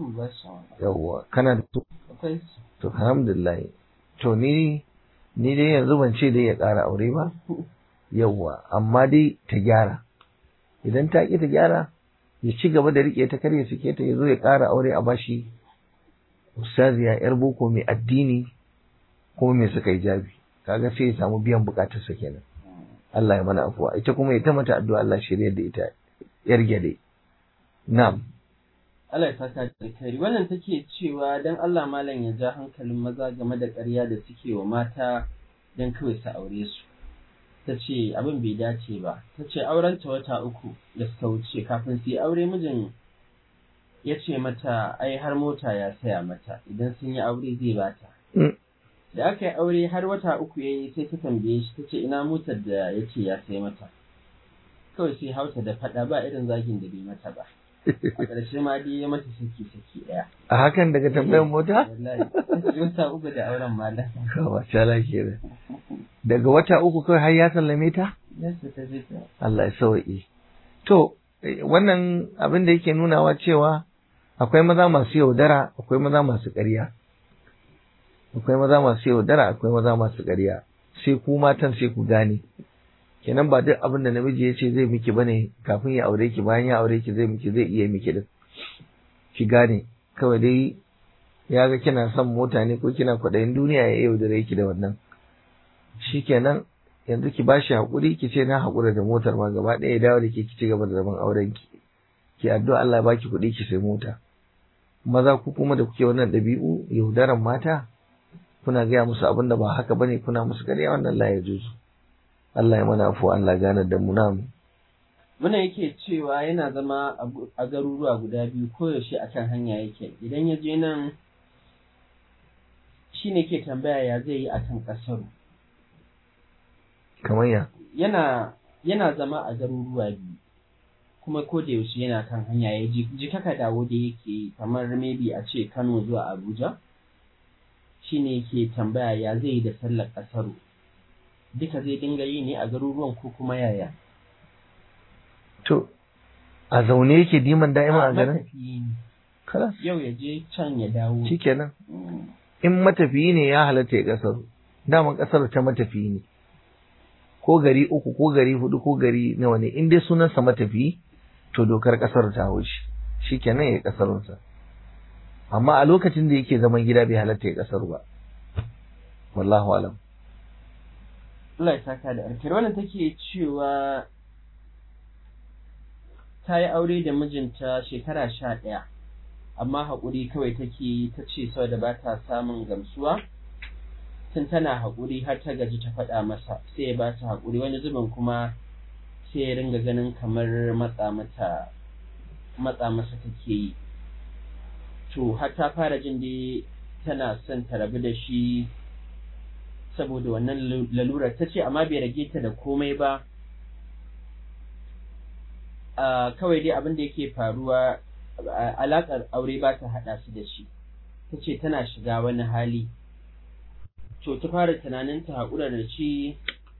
yawwa kana da to alhamdulillah to ni ni dai yanzu ban ce dai ya ƙara aure ba yawwa amma dai ta gyara idan ta ƙi ta gyara ya ci gaba da riƙe ta kar ya sike ta ya zo ya ƙara aure a bashi ustaziya yar boko mai addini kuma mai suka hijabi kaga sai ya samu biyan bukatarsa kenan Allah ya mana afuwa ita kuma ya ta mata addu'a Allah shirya da ita yar gyade na'am Allah ya saka da kari wannan take cewa dan Allah malam ya ja hankalin maza game da ƙarya da suke wa mata dan kawai su aure su ta ce abin bai dace ba ta ce aurenta wata uku da suka wuce kafin su yi aure mijin ya ce mata ai har mota ya saya mata idan sun yi aure zai bata da aka yi aure har wata uku ya yi sai ta tambaye shi ta ce ina motar da ya ce ya sai mata kawai sai hauta da faɗa ba irin zagin da bai mata ba a ƙarshe ma dai ya mata saki saki ɗaya a hakan daga tambayar mota wallahi ta ce wata uku da auren malam kawa cala ke daga wata uku kawai har ya sallame ta yadda ta je ta Allah ya sauƙi to eh, wannan abin da yake nunawa cewa akwai maza masu yaudara akwai maza masu ƙarya akwai maza masu yaudara akwai maza masu ƙarya sai ku matan sai ku gane kenan ba duk abin da namiji ya ce zai miki bane kafin ya aure ki bayan ya aure ki zai miki zai iya miki din ki gane kawai dai ya ga kina son mota ne ko kina kwaɗayin duniya ya yaudare ki da wannan shikenan yanzu ki bashi haƙuri ki ce na haƙura da motar ma gaba ɗaya ya dawo da ke ki ci gaba da zaman auren ki ki addu'a Allah ya baki kuɗi ki sai mota maza ku kuma da kuke wannan ɗabi'u yaudaran mata kuna gaya musu abin da ba haka bane kuna musu ƙarya wannan la ya juzu Allah ya mana afu Allah gane da mu namu Muna yake cewa yana zama a gu- a garuruwa guda biyu koyaushe a kan hanya yake idan ya je nan shi ne ke tambaya ya zai yi a kan ƙasaru. kamar ya Yana, yana zama a garuruwa biyu kuma ko da yaushe yana kan hanya ya ji ji kaka dawo da yake yi, kamar maybe a ce Kano zuwa Abuja shi ne ke tambaya ya zai yi da sallar ƙasaru. Duka zai dinga yi ne a garuruwan ko kuma yaya? to a zaune yake diman da'ima a garin Matafiyi ne. kalas Yau ya je can ya dawo. shikenan Mm. in matafiyi ne ya halatta ya kasar daman kasar ta matafiyi ne ko gari uku ko gari hudu ko gari nawa ne in dai sunansa matafiyi to dokar kasar ta hau shi shikenan ya kasarunsa amma a lokacin da yake zaman gida bai halatta ya kasar ba wallahu alam Allah ya saka da alkhairi wannan take cewa ta yi aure da mijinta shekara sha ɗaya amma haƙuri kawai take yi ta ce saboda ba ta samun gamsuwa tun tana haƙuri har ta gaji ta faɗa masa sai ya ba ta haƙuri wani zubin kuma sai ya ringa ganin kamar matsa mata matsa masa take yi to har ta fara jin dai tana son ta rabu da shi saboda wannan lalurar ta ce amma bai rage ta da komai ba a kawai dai abin da yake faruwa a- alaƙar aure ba ta haɗa su da shi ta ce tana shiga wani hali to ta fara tunanin ta haƙura da shi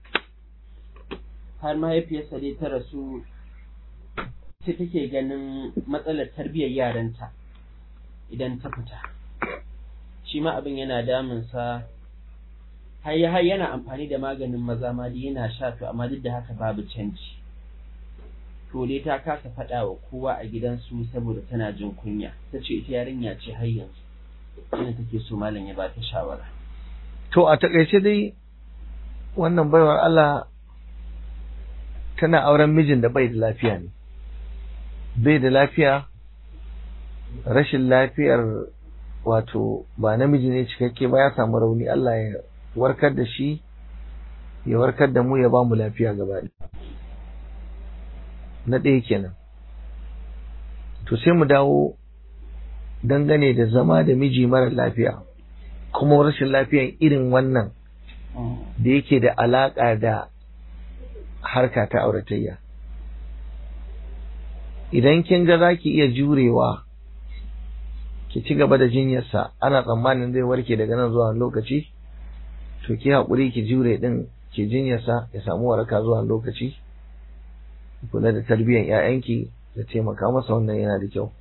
har mahaifiyarsa dai ta rasu sai take ganin matsalar tarbiyyar yaranta idan ta fita shi ma abin yana damunsa har ya- har yana amfani da maganin maza ma dai yana sha to amma duk da haka babu canji to dai ta kasa faɗa wa kowa a gidansu saboda tana jin kunya ta ce ita yarinya ce har yanzu ina take so malam ya ba ta shawara to a takaice dai wannan baiwar Allah tana auren mijin da bai da lafiya ne bai da lafiya rashin lafiyar wato ba namiji ne cikakke ba ya samu rauni Allah ya warkar da shi ya warkar da mu ya ba mu lafiya gaba ɗaya. na ɗaya kenan to sai mu dawo dangane da zama da miji mara lafiya kuma rashin lafiyan irin wannan da yake da alaƙa da harka ta auratayya idan kin ga za ki iya jurewa ki ci gaba da jinyarsa ana tsammanin zai warke daga nan zuwa wani lokaci to ki haƙuri ki jure ɗin ki jinyarsa ya samu waraka zuwa wani lokaci ki kula da tarbiyyar 'ya'yanki da taimaka masa wannan yana da kyau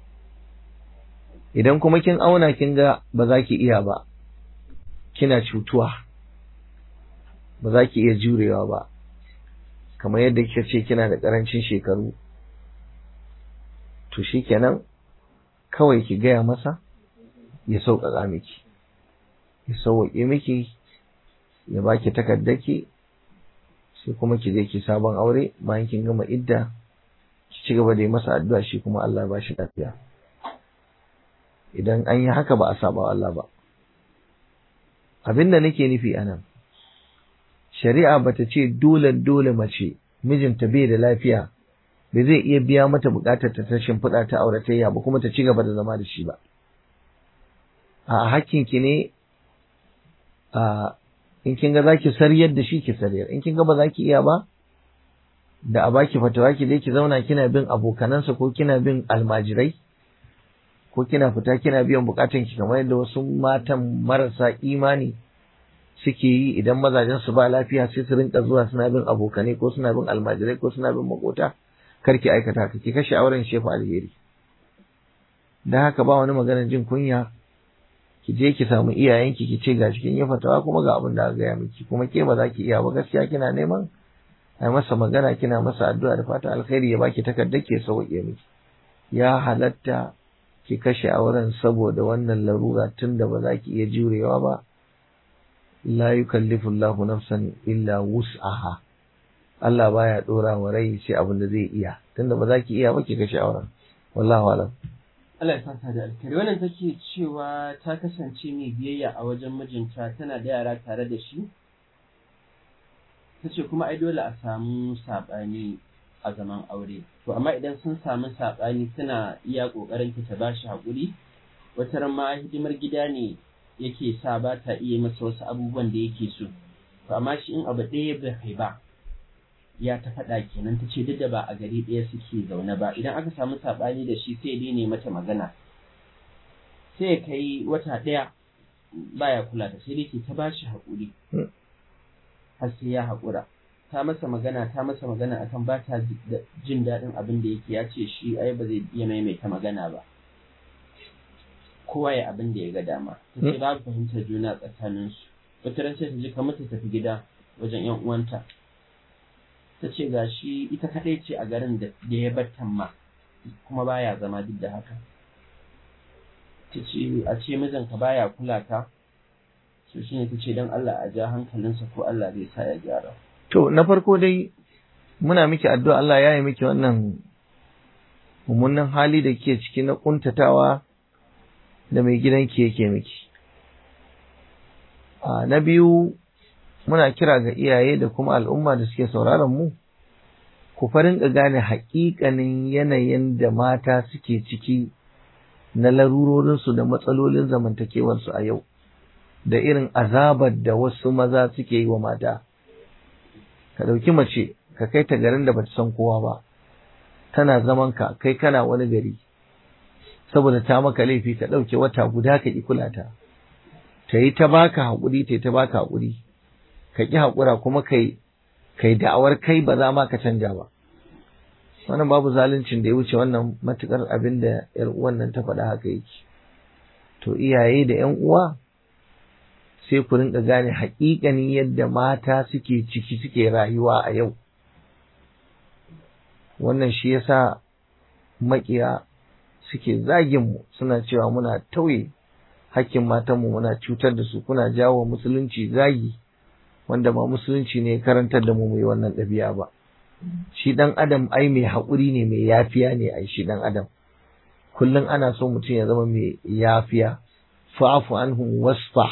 idan kuma kin auna kin ga ba za ki iya ba kina cutuwa ba za ki iya jurewa ba kamar yadda kika ce kina da ƙarancin shekaru to shikenan kawai ki gaya masa ya sauƙaƙa miki ya sauƙaƙe miki ya baki takardaki sai kuma ki je ki sabon aure bayan kin gama idda ki ci gaba da yi masa addu'a shi kuma Allah ya ba shi lafiya idan an yi haka ba a saba wa Allah ba abin da nake nufi a nan shari'a bata ce dole dole mace mijinta bai da lafiya bai zai iya biya mata bukatar ta ta shimfiɗa ta auratayya ba kuma ta ci gaba da zama da shi ba a hakkin ki ne a in kin ga zaki sariyar da shi ki sariyar in kin ga ba zaki iya ba da a baki fatawa ki dai ki zauna kina bin abokanansa ko kina bin almajirai ko kina fita kina biyan bukatun ki kamar yadda wasu matan marasa imani suke yi idan mazajen su ba lafiya sai su rinka zuwa suna bin abokanai ko suna bin almajirai ko suna bin makota kar ki aikata haka ki kashe auren shefa alheri dan haka ba wani maganar jin kunya ki je ki samu iyayenki ki ce ga cikin yi fatawa kuma ga abin da aka gaya miki kuma ke ba za ki iya ba gaskiya kina neman a masa magana kina masa addu'a da fata alkhairi ya baki takardar ke sauke miki ya halatta ki kashe auren saboda wannan larura tunda ba za ki iya jurewa ba la yukallifu Allahu nafsan illa wus'aha Allah baya dora wa rai sai abin da zai iya tunda ba za ki iya ba ki kashe auren wallahu alam Allah ya saka da alkhairi wannan take cewa ta kasance mai biyayya a wajen mijinta tana da yara tare da shi ta ce kuma ai dole a samu saɓani a zaman aure to amma idan sun samu saɓani tana iya ƙoƙarin ta ba shi haƙuri wata ran ma hidimar gida ne yake sa ba ta iya masa wasu abubuwan da yake so to amma shi in abu ɗaya bai kai ba ya ta faɗa kenan ta ce duk da ba a gari ɗaya suke zaune ba idan aka samu saɓani da shi sai dai ne mata magana sai ya kai wata ɗaya baya kula da sai dai ke ta ba shi haƙuri har sai ya haƙura ta masa magana ta masa magana akan ba ta jin daɗin abin da yake ya ce shi ai ba zai iya maimaita magana ba kowa ya abin da ya ga dama ta ce babu fahimtar juna tsakaninsu wata ran sai ta ji kamar ta tafi gida wajen yan uwanta ta ce ga shi ita kaɗai ce a garin da ya bar ma kuma baya zama duk da haka ta ce a ce mijinka baya kula ka so shine ta ce don Allah a ja hankalinsa ko Allah zai sa ya gyara to na farko dai muna miki addu'a Allah ya yi miki wannan mummunan hali da ke ciki na kuntatawa da mai gidanki yake miki a na biyu muna kira ga iyaye da kuma al'umma da suke sauraron mu ku farin gane haƙiƙanin yanayin da mata suke ciki na larurorinsu da matsalolin zamantakewarsu a yau da irin azabar da wasu maza suke yi wa mata ka ɗauki mace ka kai ta garin da bata san kowa ba tana zaman ka kai kana wani gari saboda ta maka laifi ka ɗauke wata guda ka ƙi kula ta ta yi ta baka haƙuri ta yi ta baka haƙuri ka ƙi haƙura kuma kai kai da'awar kai ba za ma ka canja ba wannan babu zaluncin da ya wuce wannan matukar abin da yar uwan nan ta faɗa haka yake to iyaye da ƴan uwa sai ku rinka gane haƙiƙanin yadda mata suke ciki suke rayuwa a yau wannan shi yasa maƙiya suke zagin mu suna cewa muna tauye hakkin matanmu muna cutar da su kuna jawo musulunci zagi wanda ba musulunci ne karantar da mu mai wannan ɗabi'a ba shi ɗan adam ai mai haƙuri ne mai yafiya ne ai shi ɗan adam kullum ana so mutum ya zama mai yafiya fa'fu anhum wasfah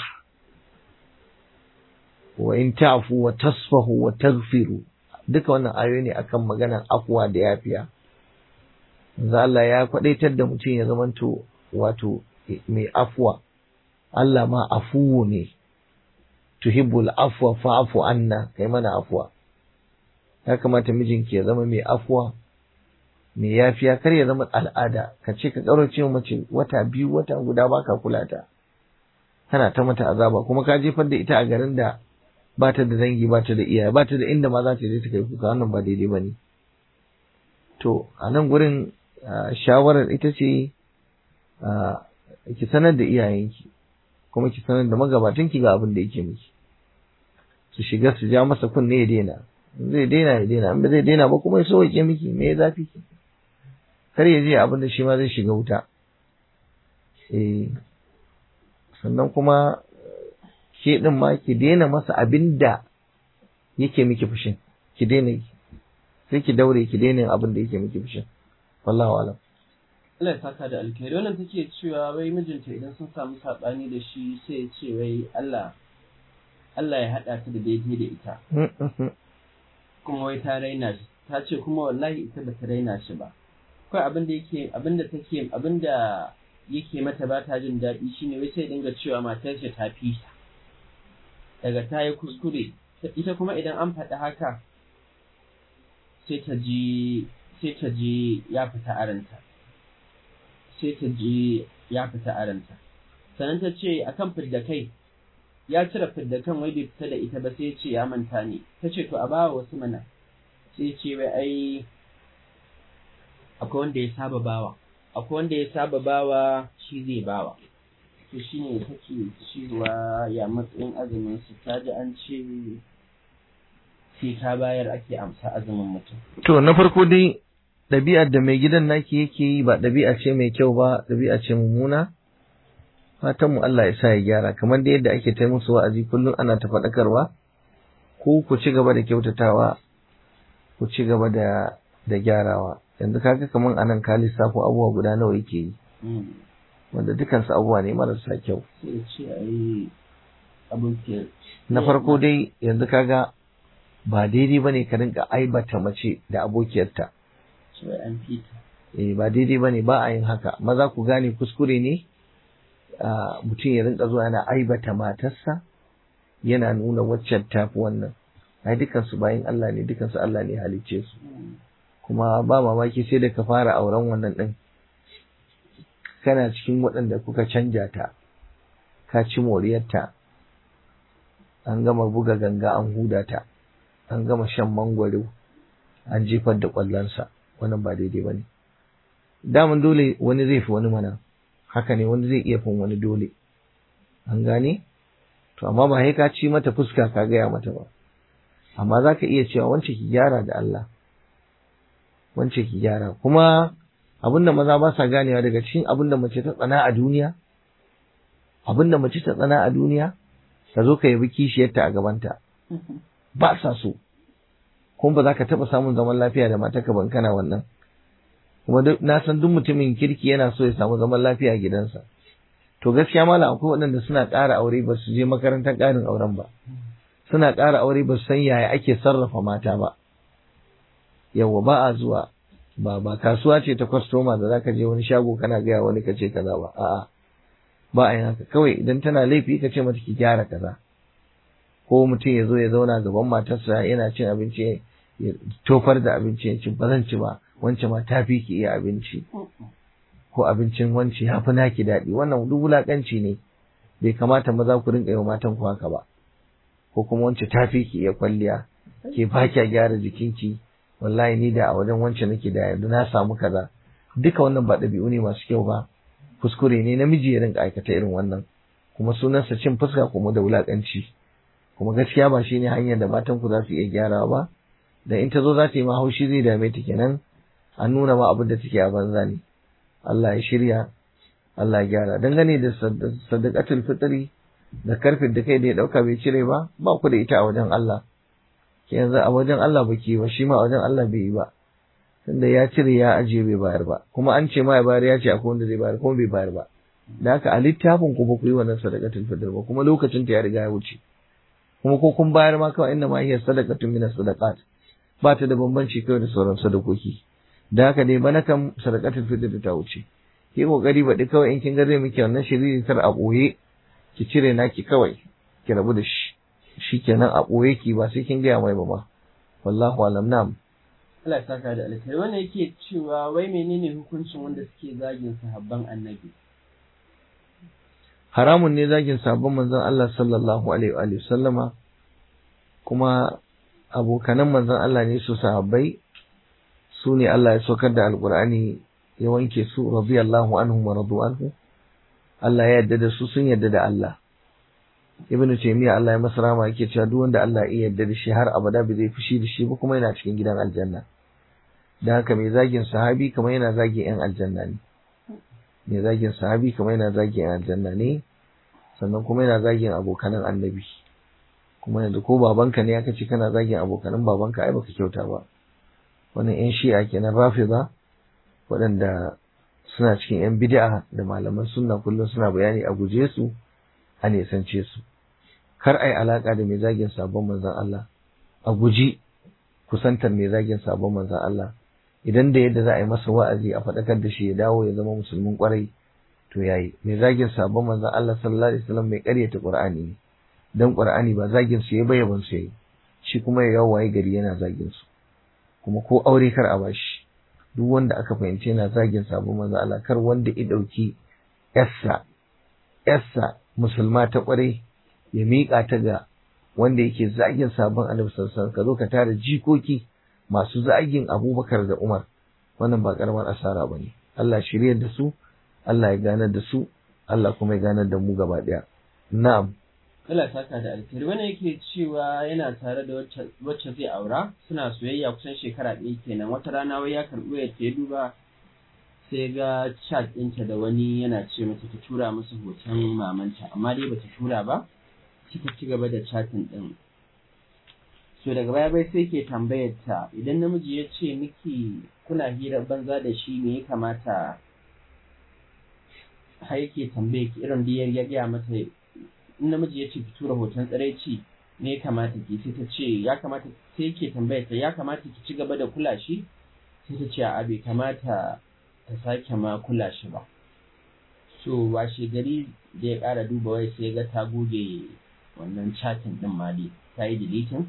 wa in ta'fu wa tasfahu wa taghfiru duka wannan ayoyi ne akan maganar afwa da yafiya manzo Allah ya kwadaitar da mutum ya zamanto wato mai afwa Allah ma afuwu ne tuhibbul afwa fa'fu anna kai mana afwa ya kamata mijinki ya zama mai afwa mai yafiya kar ya zama al'ada ka ce ka kaurace mace wata biyu wata guda baka kula ta kana ta mata azaba kuma ka jefar da ita a garin da ba ta da dangi ba ta da iyaye ba ta da inda ma za ta je ta kai kuka wannan ba daidai ba ne to a nan gurin shawarar ita ce ki sanar da iyayenki kuma ki sanar da magabatanki ga abin da yake miki su shiga su ja masa kunne ya daina zai daina ya daina in ba zai daina ba kuma ya so ya miki me ya zafi kar ya je abin da shi ma zai shiga wuta eh sannan kuma ke din ma ki daina masa abin da yake miki fushin ki daina yi sai ki daure ki daina abin da yake miki fushin wallahu alam Allah ya saka da alkhairi wannan take cewa wai mijinta idan sun samu sabani da shi sai ya ce wai Allah Allah ya haɗa ta da daidai da ita kuma wai ta raina shi ta ce kuma wallahi ita ba ta raina shi ba kawai abin da yake abin da take abin da yake mata ba ta jin daɗi shine wai sai dinga cewa matar shi ta fi ta daga ta yi kuskure ita kuma idan an faɗi haka sai ta ji sai ta ji ya fita aranta sai ta ji ya fita aranta sannan ta ce akan fidda kai ya cire fidda kan wai bai fita da ita ba sai ce ya manta ne ta ce to a bawa wasu mana sai ce wai ai akwai wanda ya saba bawa akwai wanda ya saba bawa shi zai bawa to shine take cewa ya matsayin azumin su ta ji an ce sai ta bayar ake amsa azumin mutum to na farko dai ɗabi'ar da mai gidan naki yake yi ba ɗabi'a ce mai kyau ba ɗabi'a ce mummuna fatan mu Allah ya sa ya gyara kamar da yadda ake tai musu wa'azi kullum ana ta faɗakarwa ko ku ci gaba da kyautatawa ku ci gaba da da gyarawa yanzu kaga kamar anan ka lissafo abubuwa guda nawa yake yi wanda dukansu abubuwa ne marasa kyau sai ce ai abokiyar na farko dai yanzu kaga ba daidai bane ka rinka aibata mace da abokiyarta cewa an fita eh ba daidai bane ba a yin haka maza ku gane kuskure ne a mutum ya rinka zuwa yana aibata matarsa yana nuna waccan tafi wannan ai dukansu bayan Allah ne dukansu Allah ne halicce su kuma ba mamaki sai da ka fara auren wannan din kana cikin waɗanda kuka canja ta ka ci moriyarta an gama buga ganga an huda ta an gama shan mangwaro an jefar da ƙwallonsa wannan ba daidai ba ne daman dole wani zai fi wani mana haka ne wani zai iya fin wani dole an gane to amma ba sai ka ci mata fuska ka gaya mata ba amma za ka iya cewa wance ki gyara da Allah wance ki gyara kuma abin da maza ba sa ganewa daga cikin abin da mace ta tsana a duniya abin da mace ta tsana a duniya ka zo ka yabi kishiyarta a gabanta ba sa so kuma ba za ka taɓa samun zaman lafiya da matarka ban kana wannan kuma na san duk mutumin kirki yana so ya samu zaman lafiya a gidansa to gaskiya malam akwai waɗanda suna ƙara aure ba su je makarantar ƙarin auren ba suna ƙara aure ba su san yaya ake sarrafa mata ba yawwa ba a zuwa ba ba kasuwa ce ta kwastoma da zaka je wani shago kana gaya wani ka ce kaza ba a'a ba a yin haka kawai idan tana laifi ka ce mata ki gyara kaza ko mutum ya zo ya zauna gaban matarsa yana cin abinci ya tofar da abinci ya ci ba zan ci ba wance ma ta fi ki iya abinci ko abincin wance ya fi naki daɗi wannan duk wulaƙanci ne bai kamata maza ku rinƙa yi wa matan ku haka ba ko kuma wance ta fi ki iya kwalliya ke ba kya gyara jikinki wallahi ni da a wajen wance nake da yanzu na samu kaza duka wannan ba ɗabi'u ne masu kyau ba kuskure ne namiji ya rinka aikata irin wannan kuma sunansa cin fuska kuma da wulaƙanci kuma gaskiya ba shine hanyar da matan ku za su iya gyarawa ba da in ta zo za ta yi ma haushi zai dame ta kenan an nuna ma abin da take a banza ne Allah ya shirya Allah ya gyara dangane da sadaqatul fitri da karfin da kai da ya dauka bai cire ba ba ku da ita a wajen Allah ke yanzu a wajen Allah baki ba shi ma a wajen Allah bai yi ba tunda ya cire ya ajiye bai bayar ba kuma an ce ma ya bayar ya ce akwai wanda zai bayar kuma bai bayar ba da haka a littafin ku ba ku yi wannan sadaqatul fitr ba kuma lokacin ta ya riga ya wuce kuma ko kun bayar ma kawai inda ma hiya sadaqatun min sadaqat ba ta da bambanci kawai da sauran sadakoki da haka dai bana kan sadaqatul fitr ta wuce ki kokari baɗi kawai in kin ga zai miki wannan shiriri tar a ɓoye ki cire naki kawai ki rabu da shi shikenan a ɓoye ki ba sai kin gaya mai ba ma wallahu alam nam Allah ya saka da alkhairi wannan yake cewa wai menene hukuncin wanda suke zagin sahabban annabi haramun ne zagin sabon manzon Allah sallallahu alaihi wa sallama kuma abokanan manzon Allah ne su sahabbai su ne Allah ya saukar da alkur'ani ya wanke su radiyallahu anhum wa radu anhu Allah ya yarda da su sun yarda da Allah ibnu taymiya Allah ya masa rama yake cewa duk wanda Allah ya yarda da shi har abada bai zai fushi da shi ba kuma yana cikin gidan aljanna da haka mai zagin sahabi kamar yana zagin yan aljanna ne mai zagin sahabi kamar yana zagin yan aljanna ne sannan kuma yana zagin abokanan annabi kuma yanzu ko babanka ne aka ce kana zagin abokanan babanka ai baka kyauta ba wannan yan shi'a kenan rafida waɗanda suna cikin yan bid'a da malaman sunna kullum suna bayani a guje su a nesance su kar ai alaka da mai zagin sabon manzon Allah a guji kusantar mai zagin sabon manzon Allah idan da yadda za a yi masa wa'azi a faɗakar da shi ya dawo ya zama musulmin kwarai to yayi mai zagin sabon manzon Allah sallallahu alaihi wasallam mai ƙaryata Qur'ani ne dan Qur'ani ba zagin su ya bayyaban su yayi shi kuma ya yawo waye gari yana zagin su kuma ko aure kar a bashi duk wanda aka fahimci yana zagin sabon manzon Allah kar wanda ya dauki yarsa yarsa musulma ta kwarai ya miƙa ta ga wanda yake zagin sabon annabi sallallahu alaihi wasallam ka zo ka tara jikoki masu zagin Abubakar da Umar wannan ba karamar asara bane Allah shiryar da su Allah ya ganar da su Allah kuma ya ganar da mu gaba daya na'am Allah saka da alkhairi wani yake cewa yana tare da wacce zai aura suna soyayya kusan shekara ɗaya kenan wata rana wai ya karɓi ya ce duba sai ga chat ɗinta da wani yana ce mata ta tura masa hoton mamanta amma dai bata tura ba suka ci gaba da chatin ɗin so daga baya bai sai ke tambayar ta idan namiji ya ce miki kuna hira banza da shi me ya kamata har yake tambaye ki irin da ya gaya mata in namiji ya ce ki tura hoton tsiraici me ya kamata ki sai ta ce ya kamata sai ke tambayar ta ya kamata ki ci gaba da kula shi sai ta ce a bai kamata ta sake ma kula shi ba so washe gari da ya ƙara duba wai sai ga ta goge wannan chatin din ma dai ta yi deleting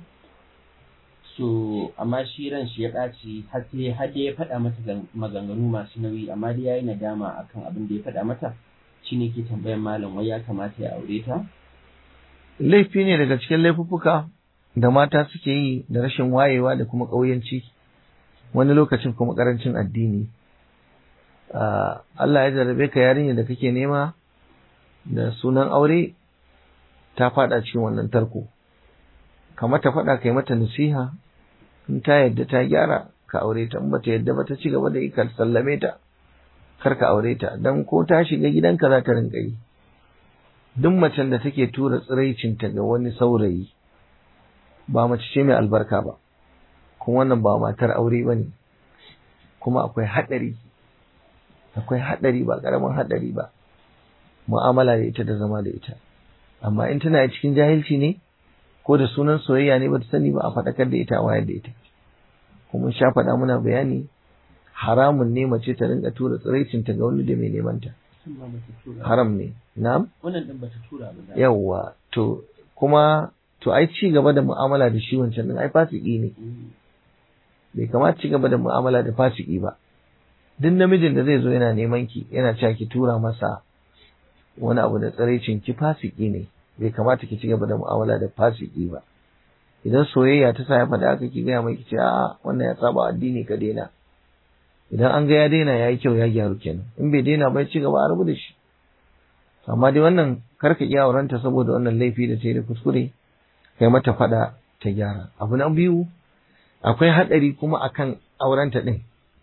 so amma shi ran shi ya ɓaci har sai har da ya faɗa mata maganganu masu nauyi amma dai yayi nadama akan abin da ya faɗa mata shine ke tambayan malam wai ya kamata ya aure ta laifi ne daga cikin laifuffuka da mata suke yi da rashin wayewa da kuma ƙauyanci wani lokacin kuma ƙarancin addini Allah ya jarabe ka yarinya da kake nema da sunan aure ta faɗa cikin wannan tarko kamar ta faɗa kai mata nasiha in ta yadda ta gyara ka aure ta in bata yadda ba ta ci gaba da yi ka sallame ta kar ka aure ta dan ko ta shiga gidanka za ta rinka yi duk macen da take tura tsiraicinta ga wani saurayi ba mace ce mai albarka ba kuma wannan ba matar aure ba ne kuma akwai haɗari akwai haɗari ba ƙaramin haɗari ba mu'amala da ita da zama da ita amma in tana cikin jahilci ne ko da sunan soyayya ne ba ta sani ba a faɗakar da ita a wayar da ita kuma sha faɗa muna bayani haramun ne mace ta rinka tura tsiraicinta ga wani da mai neman ta haram ne na'am wannan din bata tura ba yawwa to kuma to ai ci gaba da mu'amala da shi wancan din ai fasiki ne bai kamata ci gaba da mu'amala da fasiki ba duk namijin da zai zo yana neman ki yana cewa ki tura masa wani abu da tsiraicin ki fasiki ne bai kamata ki ci gaba da mu'amala da fasiki ba idan soyayya ta sa ya faɗa haka ki gaya mai ki ce a'a wannan ya saba addini ka daina idan an ga ya daina ya yi kyau ya gyaru kenan in bai daina ba ci gaba a rabu da shi amma dai wannan karka iya aurenta saboda wannan laifi da ta yi da kuskure kai mata faɗa ta gyara abu na biyu akwai haɗari kuma akan aurenta ɗin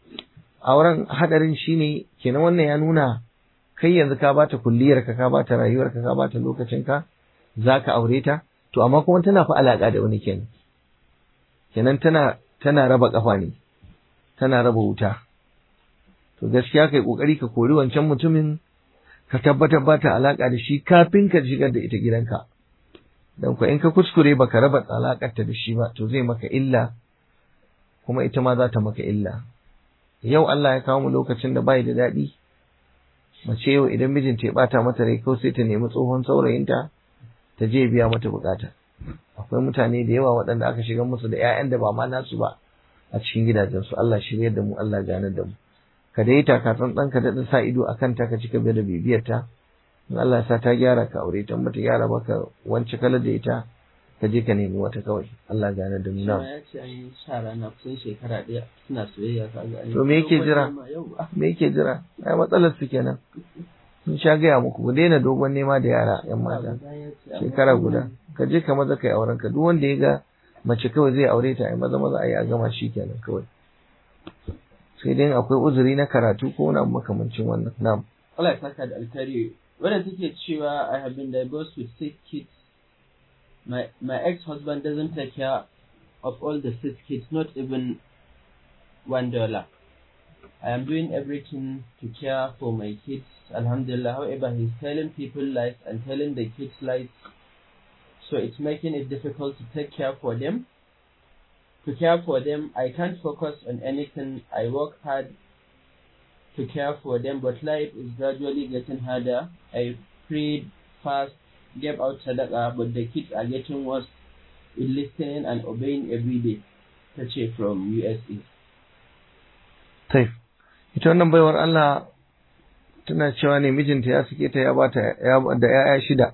auren haɗarin shine kenan wannan ya nuna kai yanzu ka bata kulliyar ka ka bata rayuwar ka ka bata lokacin ka zaka aure ta to amma kuma tana fa alaka da wani kenan kenan tana tana raba kafa ne tana raba wuta to gaskiya kai kokari ka kori wancan mutumin ka tabbatar ba ta alaka da shi kafin ka shigar da ita gidanka dan ko in ka kuskure baka raba alakar ta da shi ba to zai maka illa kuma ita ma za ta maka illa yau Allah ya kawo mu lokacin da bai da daɗi mace yau idan mijinta ya bata mata rai ko sai ta nemi tsohon saurayinta ta je biya mata bukata akwai mutane da yawa waɗanda aka shiga musu da 'ya'yan da ba ma nasu ba a cikin gidajensu Allah shirye da mu Allah ganar da mu ka dai taka tsantsan ka daɗa sa ido akan ta ka cika da bibiyar ta in Allah ya sa ta gyara ka aure ta bata gyara ba ka wance kalar da ita ka je ka nemi wata kawai Allah ganar da mu na ya ce an yi sha rana kusan shekara ɗaya suna soyayya ka ga to me yake jira me yake jira ai matsalar su kenan sun sha gaya muku ku daina dogon nema da yara yan mata shekara guda ka je ka maza kai auren ka duk wanda ya ga mace kawai zai aure ta ai maza maza ai a gama shi kenan kawai sai dai akwai uzuri na karatu ko wani abu makamancin wannan na'am Allah ya saka da alkhairi wannan take cewa I have been divorced with six kids my my ex-husband doesn't take care of all the six kids not even one dollar I am doing everything to care for my kids. Alhamdulillah. However, he's telling people lies and telling the kids lies. so it's making it difficult to take care for them. To care for them, I can't focus on anything. I work hard to care for them, but life is gradually getting harder. I prayed fast, gave out sadaqah, but the kids are getting worse in listening and obeying every day. Tace from USA. Taif. Ita wannan baiwar Allah tana cewa ne mijinta ya suke ta ya bata da ‘ya'ya shida,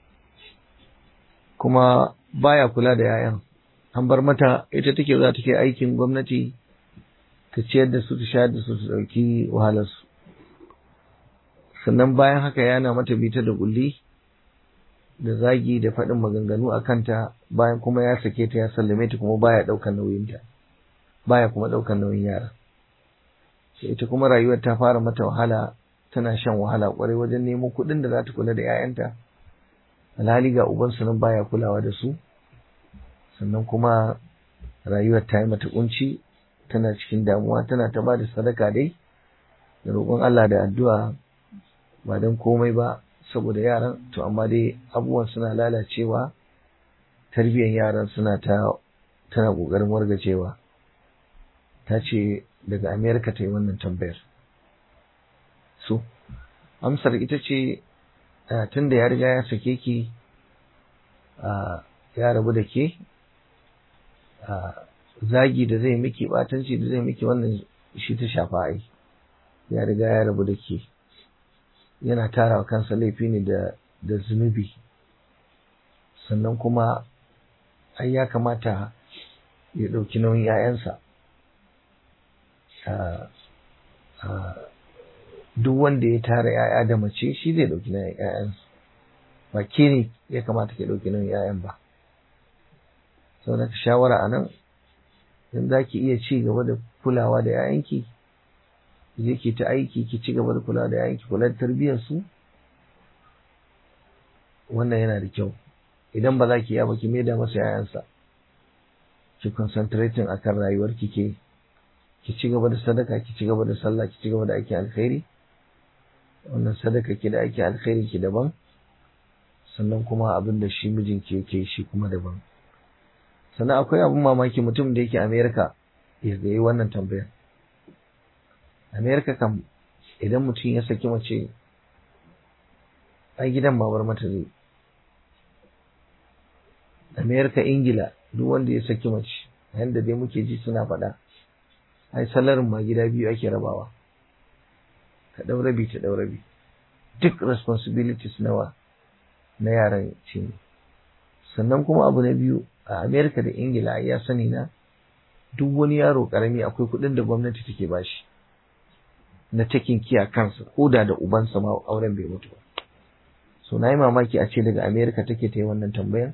kuma baya kula da ‘ya'yan. An bar mata ita take za ta ke aikin gwamnati ta ciyar da su ta shayar da su ta ɗauki wahalarsu. Sannan bayan haka yana mata bita da kulli da zagi da faɗin maganganu a kanta bayan kuma ya sake ta ya sallame ta kuma baya ɗaukar nauyinta, baya kuma ɗaukar nauyin yara. sai ita kuma rayuwar ta fara mata wahala tana shan wahala kwarai wajen neman kuɗin da za ta kula da 'ya'yanta alhali ga ubansu nan baya kulawa da su sannan kuma rayuwar ta yi mata kunci tana cikin damuwa tana ta ba da sadaka dai da roƙon Allah da addu'a ba don komai ba saboda yaran to amma dai abubuwan suna lalacewa tarbiyyar yaran suna ta tana ƙoƙarin wargacewa ta ce daga Amerika ta yi wannan tambayar. So, amsar ita ce tun da ya riga ya sake ki ya rabu da ke, zagi da zai miki batanci da zai miki wannan shi ta shafa ai, ya riga ya rabu da ke. Yana tara kansa laifi ne da zunubi, sannan kuma ai ya kamata ya ɗauki nauyin 'ya'yansa. duk wanda ya tara ‘ya'ya da mace shi zai ɗauki nauyin ‘ya'yansu ba ke ne ya kamata ke ɗauki nauyin ‘ya'yan ba sau da shawara a nan in za ki iya ci gaba da kulawa da ‘ya'yanki je ki ta aiki ki ci gaba da kulawa da ‘ya'yanki kula da tarbiyyarsu wannan yana da kyau idan ba za ki iya ba ki maida masa ‘ya'yansa ki concentrating akan rayuwar ki ke ki ci gaba da sadaka ki ci gaba da sallah ki ci gaba da aiki alkhairi wannan sadaka ki da aiki alkhairi ki daban sannan kuma abin da shi mijinki yake shi kuma daban sannan akwai abin mamaki mutum da yake Amerika ya yi wannan tambayar Amerika kam idan mutum ya saki mace ai gidan babar mata zai Amerika Ingila duk wanda ya saki mace yanda dai muke ji suna faɗa ai salarin ma gida biyu ake rabawa ka ɗau rabi ta ɗau rabi duk responsibilities nawa na yaran ce ne sannan kuma abu na biyu a america da ingila ya sani na duk wani yaro karami akwai kuɗin da gwamnati take bashi na taking kiya kansa ko da da ubansa ma auren bai mutu ba so na yi mamaki a ce daga america take ta yi wannan tambayan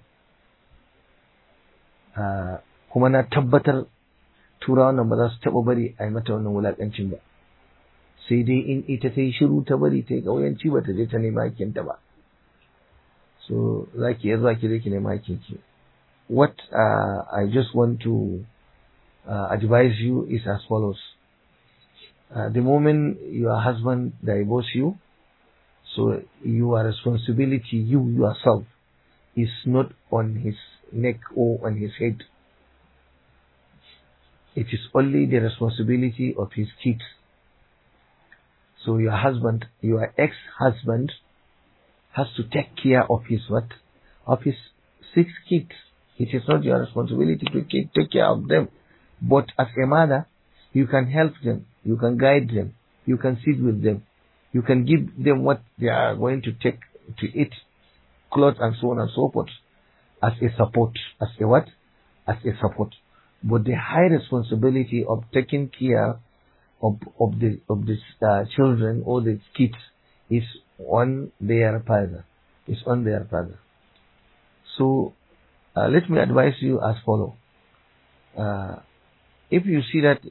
kuma na tabbatar turawan nan ba za su taɓa bari a yi mata wannan wulaƙancin ba sai dai in ita ta yi shiru ta bari ta yi ƙauyanci ba ta je ta nema hakinta ba so za ki iya zuwa ki je ki nema hakinki what uh, I just want to uh, advise you is as follows uh, the moment your husband divorce you so your responsibility you yourself is not on his neck or on his head it is only the responsibility of his kids. So your husband, your ex-husband, has to take care of his what? Of his six kids. It is not your responsibility to take care of them. But as a mother, you can help them, you can guide them, you can sit with them, you can give them what they are going to take to eat, clothes and so on and so forth, as a support. As a what? As a support but the high responsibility of taking care of of the of the uh, children or the kids is on their father. Is on their father. So uh, let me advise you as follow. Uh, if you see that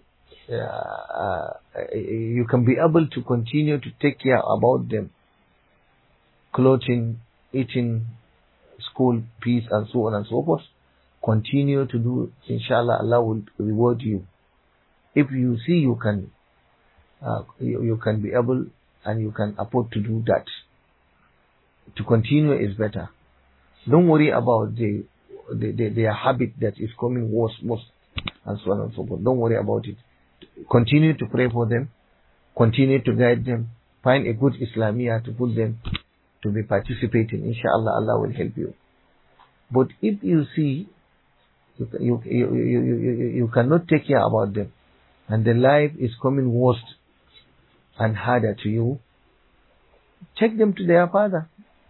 you can be able to continue to take care about them, clothing, eating, school fees, and so on and so forth, continue to do, inshallah, Allah will reward you. If you see you can, uh, you, you can be able and you can afford to do that. To continue is better. Don't worry about the, the, the their habit that is coming worse, worse, and so on and so forth. Don't worry about it. Continue to pray for them. Continue to guide them. Find a good Islamia to put them to be participating. Inshallah, Allah will help you. But if you see you, you, you, you, you, you cannot take care about them, and the life is coming worse and harder to you, take them to their father.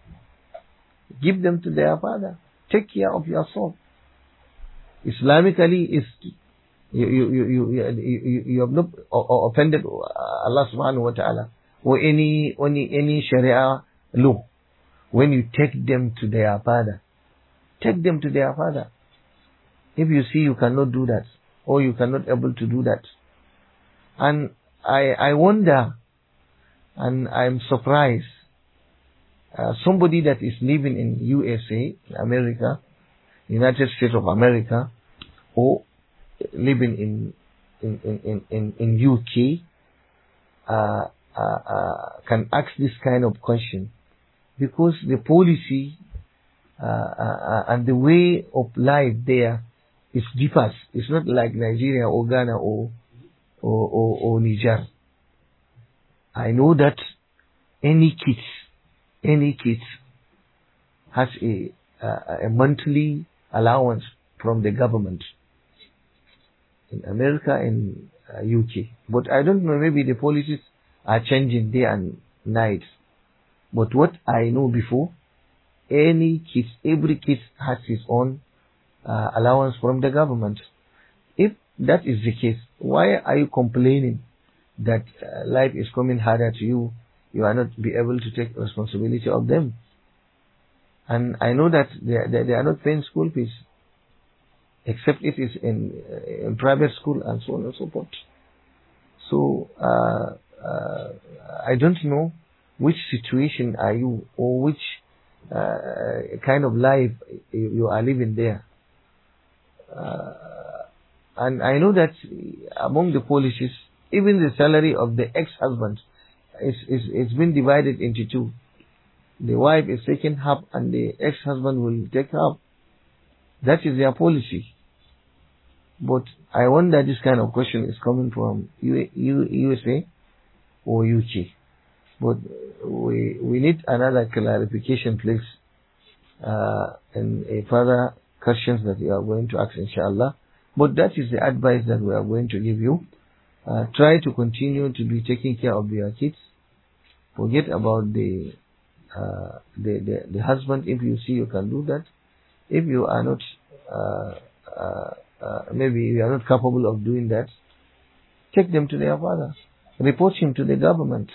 Give them to their father. Take care of your soul. Islamically, is you you you you, you, you have not offended Allah Subhanahu wa Taala or any any any Sharia law when you take them to their father. Take them to their father. If you see you cannot do that, or you cannot able to do that, and I I wonder, and I'm surprised, uh, somebody that is living in USA, America, United States of America, or living in in in in, in UK, uh, uh, uh, can ask this kind of question because the policy uh, uh, and the way of life there is differs. It's not like Nigeria or Ghana or or, or, or Niger. I know that any kids, any kids has a a monthly allowance from the government in America and uh, UK. But I don't know. Maybe the policies are changing day and night. But what I know before, any kid, every kid has his own uh, allowance from the government. If that is the case, why are you complaining that uh, life is coming harder to you? You are not be able to take responsibility of them. And I know that they, they, they are not paying school fees, except it is in, uh, in private school and so on and so forth. So uh, uh, I don't know which situation are you or which uh, kind of life you are living there. Uh, and I know that among the policies, even the salary of the ex-husband is, is, it's been divided into two. The wife is taking half and the ex-husband will take half. That is their policy. But I wonder this kind of question is coming from U- U- USA or UK. But we, we need another clarification, please, uh, and a further questions that we are going to ask, inshallah. But that is the advice that we are going to give you. Uh, try to continue to be taking care of your kids. Forget about the, uh, the, the, the husband if you see you can do that. If you are not, uh, uh, uh, maybe you are not capable of doing that, take them to their father. Report him to the government.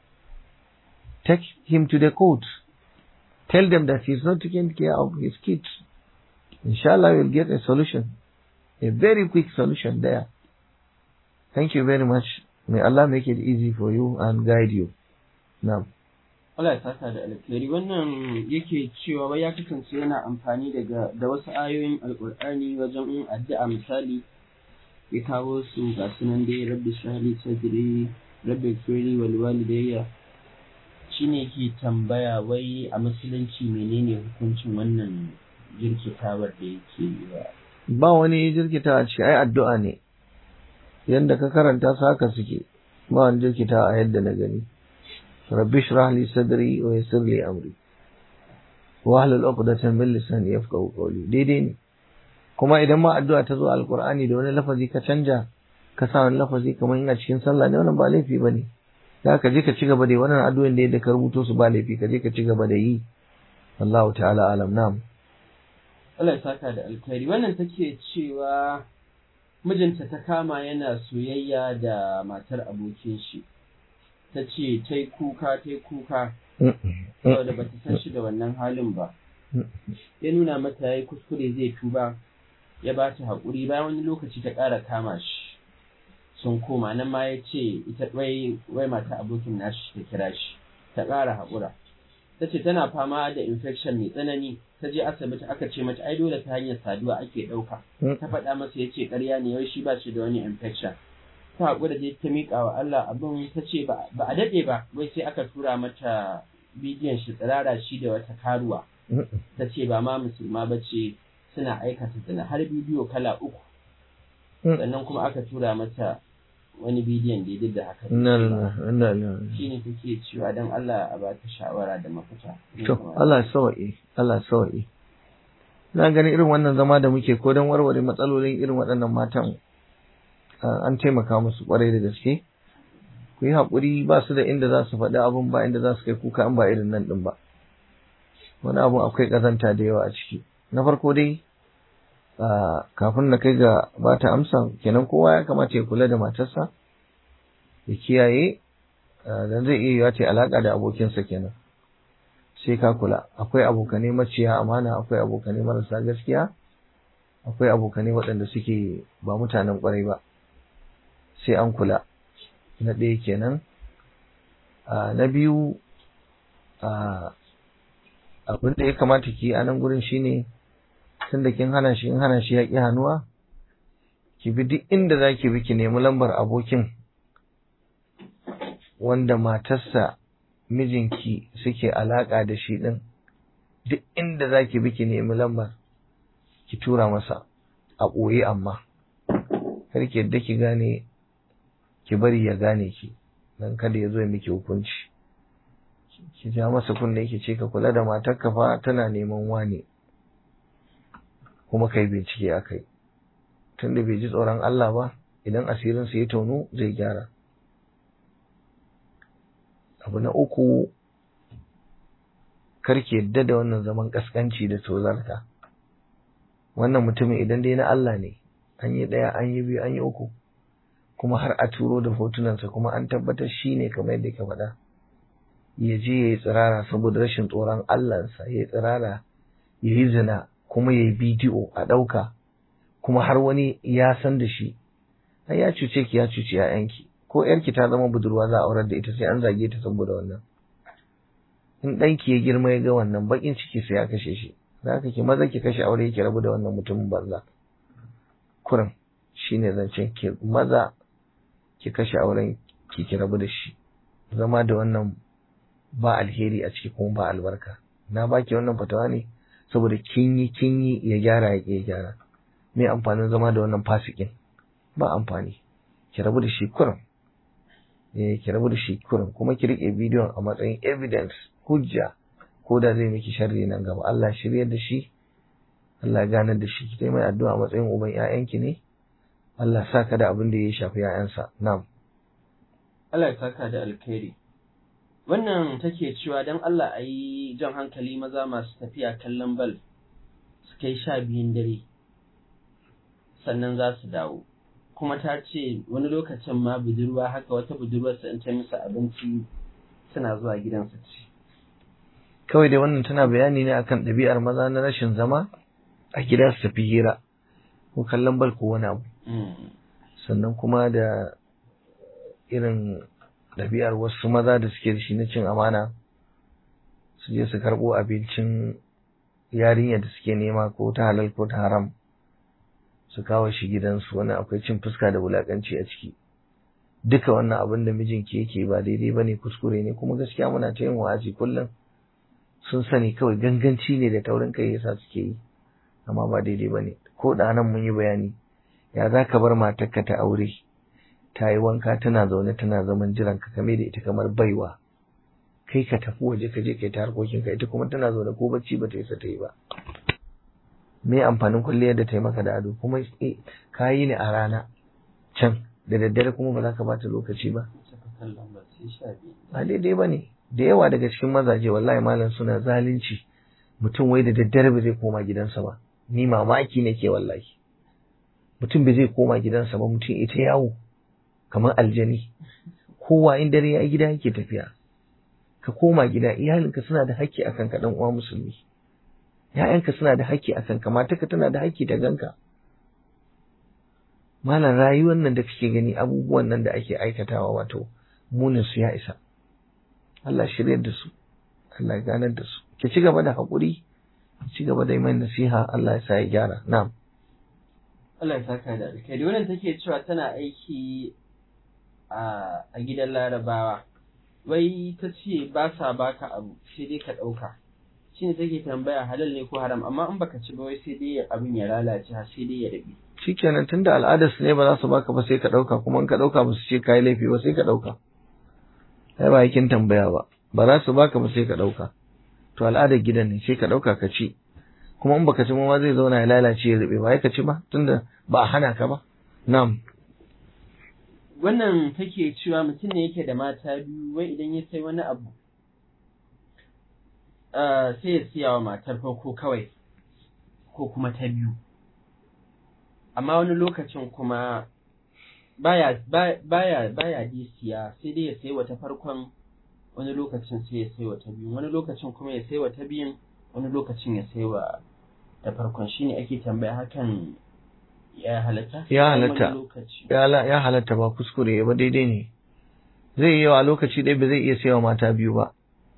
Take him to the court. Tell them that he's not taking care of his kids. Inshallah, you'll get a solution. A very quick solution there. Thank you very much. May Allah make it easy for you and guide you. Now. Allah ya saka da alkhairi wannan yake cewa wai ya kasance yana amfani daga da wasu ayoyin alkur'ani wajen yin addu'a misali ya kawo su ga sunan dai rabbi shahli sadri rabbi firi wal walidayya shine ke tambaya wai a musulunci menene hukuncin wannan jirkitawar da yake yi wa Ba wani jirkita a ce ai addu'a ne. Yanda ka karanta su haka suke. Ba wani jirkita a yadda na gani. Rabbi shrah li sadri wa yassir li amri. Wa ahlul uqdatan min lisani yafqahu qawli. Daidai ne. Kuma idan ma addu'a ta zo alqur'ani da wani lafazi ka canja ka sa wani lafazi kamar ina cikin sallah ne wannan ba laifi bane. Da ka je ka ci gaba da wannan addu'o'in da yadda ka rubuto su ba laifi ka je ka ci gaba da yi. Allahu ta'ala alam nam. Allah ya saka da alkhairi wannan take cewa mijinta ta kama yana soyayya da matar abokin shi ta ce ta yi kuka ta yi kuka saboda ba ta san shi da wannan halin ba ya nuna mata ya yi kuskure zai tuba ya ba ta haƙuri bayan wani lokaci ta ƙara kama shi sun koma nan ma ya ce ita wai wai mata abokin nashi ta kira shi ta ƙara haƙura ta ce tana fama da infection mai tsanani ta je asibiti aka ce mata ai dole ta hanyar saduwa ake ɗauka ta faɗa masa ya ce ƙarya ne wai shi ba shi da wani infection ta haƙura je ta miƙa wa Allah abin ta ce ba a daɗe ba wai sai aka tura mata bidiyon shi tsirara shi da wata karuwa ta ce ba ma musulma ba ce suna aikata zina har bidiyo kala uku sannan kuma aka tura mata wani bidiyon da ya da haka shi ne take cewa don Allah a ba ta shawara da mafita to Allah sawa'i Allah sawa'i na gani irin wannan zama da muke ko don warware matsalolin irin waɗannan matan an taimaka musu kwarai da gaske ku yi haƙuri ba su da inda za su faɗi abin ba inda za su kai kuka an ba irin nan ɗin ba wani abu akwai ƙazanta da yawa a ciki na farko dai kafin na kai ga ba ta amsa kenan kowa ya kamata ya kula da matarsa ya kiyaye dan zai iya yiwa ta alaƙa da abokinsa kenan sai ka kula akwai abokanai maciya amana akwai abokanai marasa gaskiya akwai abokanai waɗanda suke ba mutanen ƙwarai ba sai an kula na ɗaya kenan na biyu abin da ya kamata ki a nan gurin shine tun da kin hana shi in hana shi ya ƙi hannuwa ki bi duk inda za ki bi ki nemi lambar abokin wanda matarsa mijinki suke alaƙa da shi ɗin duk inda za ki bi ki nemi lambar ki tura masa a ɓoye amma kar ki yadda ki gane ki bari ya gane ki dan kada ya zo ya miki hukunci ki ja masa kunne ki ce ka kula da matarka fa tana neman wane kuma kai bincike akai tunda bai ji tsoron Allah ba idan asirin sa ya tono zai gyara abu na uku karki yadda da wannan zaman kaskanci da tozarta wannan mutumin idan dai na Allah ne an yi ɗaya an yi biyu an yi uku kuma har a turo da hotunansa kuma an tabbatar shi ne kamar yadda ka faɗa ya je ya yi tsirara saboda rashin tsoron Allahnsa ya yi tsirara ya yi zina kuma ya yi bidiyo a ɗauka kuma har wani ya san da shi ai ya cuce ki ya cuci 'ya'yanki ko ‘yarki ta zama budurwa za a aurar da ita sai an zage ta saboda wannan in ɗanki ya girma ya ga wannan baƙin ciki sai ya kashe shi za ka ki maza ki kashe aure ki rabu da wannan mutumin banza kurin shine zancen ki maza ki kashe auren ki ki rabu da shi zama da wannan ba alheri a ciki kuma ba albarka na baki wannan fatawa ne saboda kin yi kin yi ya gyara ya ya gyara me amfanin zama da wannan fasikin ba amfani ki rabu da shi kurin eh ki rabu da shi kurin kuma ki rike bidiyon a matsayin evidence hujja ko da zai miki sharri nan gaba Allah shiryar da shi Allah ya ganar da shi ki mai addu'a a matsayin uban ƴaƴanki ne Allah sa ka da abin da ya shafi ƴaƴansa na'am Allah ya saka da alkhairi wannan take cewa dan Allah a yi jan hankali maza masu tafiya kallon bal su kai sha biyun dare sannan za su dawo kuma ta ce wani lokacin ma budurwa haka wata budurwarsa in ta musu abinci suna zuwa gidansu ci kawai dai wannan tana bayani ne akan ɗabi'ar maza na rashin zama a gida su tafi hira ko kallon bal ko wani abu sannan kuma da irin ɗabi'ar wasu maza da suke da shi na cin amana su je su karɓo abincin yarinya da suke nema ko ta halal ko ta haram su kawo shi gidansu wani akwai cin fuska da wulaƙanci a ciki duka wannan abin da mijinki yake ba daidai ba ne kuskure ne kuma gaskiya muna ta yin wa'azi kullum sun sani kawai ganganci ne da taurin kai yasa suke yi amma ba daidai ba ne ko da nan mun yi bayani ya za ka bar matarka ta aure ta yi wanka tana zaune tana zaman jiran ka kame da ita kamar baiwa kai ka tafi waje ka je kai ta harkokin ka ita kuma tana zaune ko bacci ba ta isa ta yi ba me amfanin kulliyar da ta yi maka da ado kuma ka yi ne a rana can da daddare kuma ba za ka bata lokaci ba ba daidai ba ne da yawa daga cikin mazaje wallahi malam suna zalunci mutum wai da daddare ba zai koma gidansa ba ni mamaki nake wallahi mutum bai zai koma gidansa ba mutum ita yawo kamar aljani kowa in dare ya gida yake tafiya ka koma gida iyalinka suna da haƙƙi akan ka dan uwa musulmi ‘ya'yanka suna da haƙƙi a kanka matarka tana da haƙƙi da ganka malam rayuwar nan da kake gani abubuwan nan da ake aikatawa wato munin su ya isa Allah shiryar da su Allah ganar da su ki ci gaba da haƙuri ki ci gaba da yi mai nasiha Allah ya sa ya gyara na'am Allah ya saka da alkhairi wannan take cewa tana aiki a gidan larabawa wai ta ce ba sa baka abu sai dai ka ɗauka shine take tambaya halal ne ko haram amma in baka ci ba wai sai dai abin ya lalace har sai dai ya rabe shikenan tunda al'adar su ne ba za su baka ba sai ka dauka kuma in ka dauka ba su ce kai laifi ba sai ka dauka ai ba yakin tambaya ba ba za su baka ba sai ka dauka to al'adar gidan ne sai ka dauka ka ci kuma in baka ci ma zai zauna ya lalace ya rube ba ya ka ci ba tunda ba a hana ka ba na'am wannan take cewa mutum ne yake da mata biyu wai idan ya sai wani abu sai ya siya wa matar farko kawai ko kuma ta biyu amma wani lokacin kuma baya baya baya siya sai dai ya sai wata farkon wani lokacin sai ya sai wata biyu wani lokacin kuma ya sai wata biyun wani lokacin ya sai wa ta farkon shine ake tambaya hakan ya halatta ya halatta ya halatta ba kuskure ba daidai ne zai yi wa lokaci ɗaya ba zai iya sayawa mata biyu ba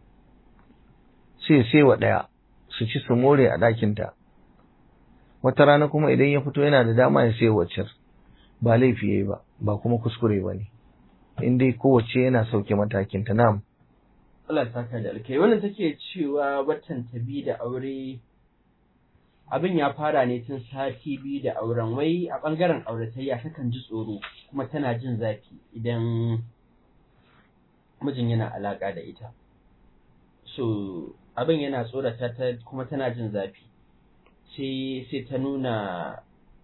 sai sai wa ɗaya su ci su more a ɗakinta wata rana kuma idan ya fito yana da dama ya sai waccar ba laifi yayi ba ba kuma kuskure ba ne in dai kowace yana sauke matakinta na'am Allah ya saka da alkai wannan take cewa watan ta bi da aure abin ya fara ne tun sati biyu da auren wai a ɓangaren auratayya takan ji tsoro kuma tana jin zafi idan mijin yana alaƙa da ita so abin yana tsorata ta kuma tana jin zafi sai sai ta nuna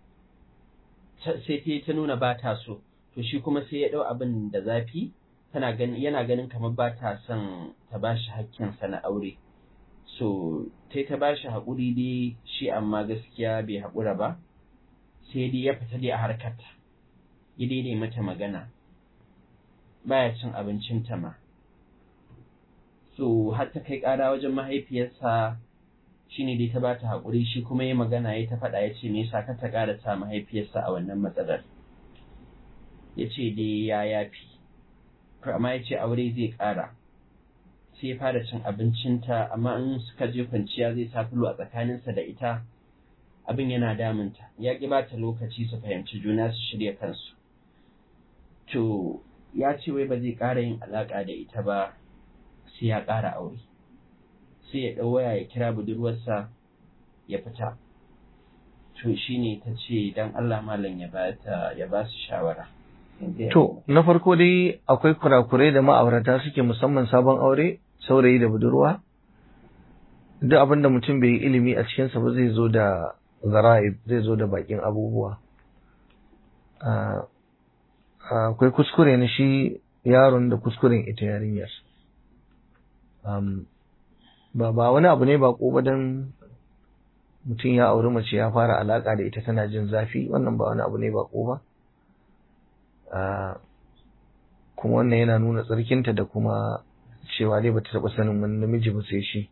sai ta nuna ba ta so to shi kuma sai ya ɗau abin da zafi tana ganin yana ganin kamar ba ta son ta bashi hakkinsa na aure so sai ta ba shi haƙuri dai shi amma gaskiya bai haƙura ba sai dai ya fita dai a harkarta ya daidai mata magana baya cin abincinta ma so har ta kai ƙara wajen mahaifiyarsa shine dai ta ba ta haƙuri shi kuma ya magana ya ta faɗa ya ce me yasa ka ta ƙara sa mahaifiyarsa a wannan matsalar ya ce dai ya yafi amma ya ce aure zai ƙara sai ya fara cin abincinta amma in suka je kwanciya zai sa filo a tsakaninsa da ita abin yana damunta ya ƙi ba ta lokaci su fahimci juna su shirya kansu to ya ce wai ba zai ƙara yin alaƙa da ita ba sai ya ƙara aure sai ya ɗau waya ya kira budurwarsa ya fita to shine ta ce dan Allah malam ya ba ta ya ba su shawara To, na farko dai akwai kurakurai da ma'aurata suke musamman sabon aure, saurayi da budurwa, duk abin da mutum bai yi ilimi a cikinsa ba zai zo da zara'ib, zai zo da bakin abubuwa. Akwai kuskure na shi yaron da kuskuren ita yarinyar. Ba ba wani abu ne ba ba don mutum ya auri mace ya fara alaƙa da ita tana jin zafi, wannan ba wani abu ne ba ba. kuma wannan yana nuna tsarkinta da kuma cewa dai bata taɓa sanin wani namiji ba sai shi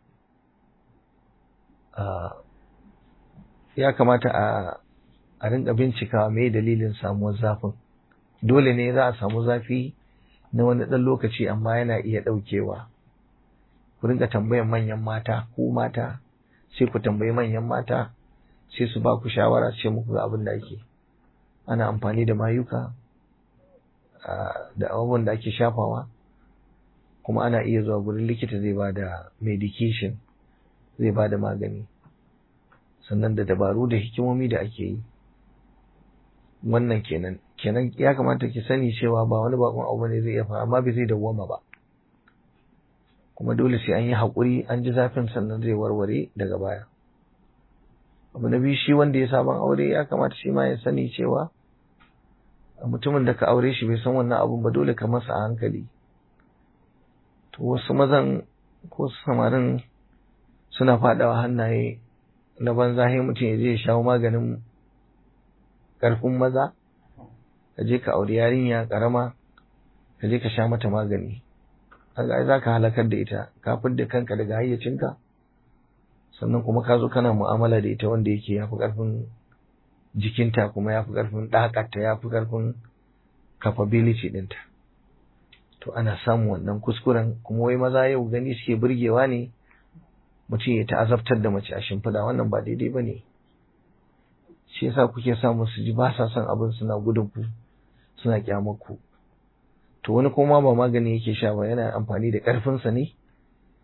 ya kamata a a rinka bincikawa me dalilin samuwar zafin dole ne za a samu zafi na wani ɗan lokaci amma yana iya ɗaukewa ku rinka tambayan manyan mata ku mata sai ku tambayi manyan mata sai su ba ku shawara ce muku ga abin da ake ana amfani da mayuka da abubuwan da ake shafawa kuma ana iya zuwa gurin likita zai ba da medication zai ba da magani sannan da dabaru da hikimomi da ake yi wannan kenan kenan ya kamata ki sani cewa ba wani bakon abu ne zai iya faru amma bai zai dawwama ba kuma dole sai an yi haƙuri an ji zafin sannan zai warware daga baya abu na biyu shi wanda ya sabon aure ya kamata shi ma ya sani cewa mutumin da ka aure shi bai san wannan abun ba dole ka masa a hankali to wasu mazan ko samarin suna faɗawa hannaye na banza sai mutum ya je ya shawo maganin ƙarfin maza ka je ka auri yarinya ƙarama ka je ka sha mata magani kaga za ka halakar da ita ka da kanka daga hayyacinka sannan kuma ka zo kana mu'amala da ita wanda yake yafi ƙarfin jikinta kuma yafi ƙarfin ɗakarta yafi ƙarfin capability ɗinta to ana samun wannan kuskuren kuma wai maza yau gani suke burgewa ne mutum ya ta'azabtar da mace a shimfiɗa wannan ba daidai ba ne shi yasa kuke samu su ji ba sa son abin suna gudun ku suna kyamar ku to wani kuma ba magani yake sha ba yana amfani da ƙarfinsa ne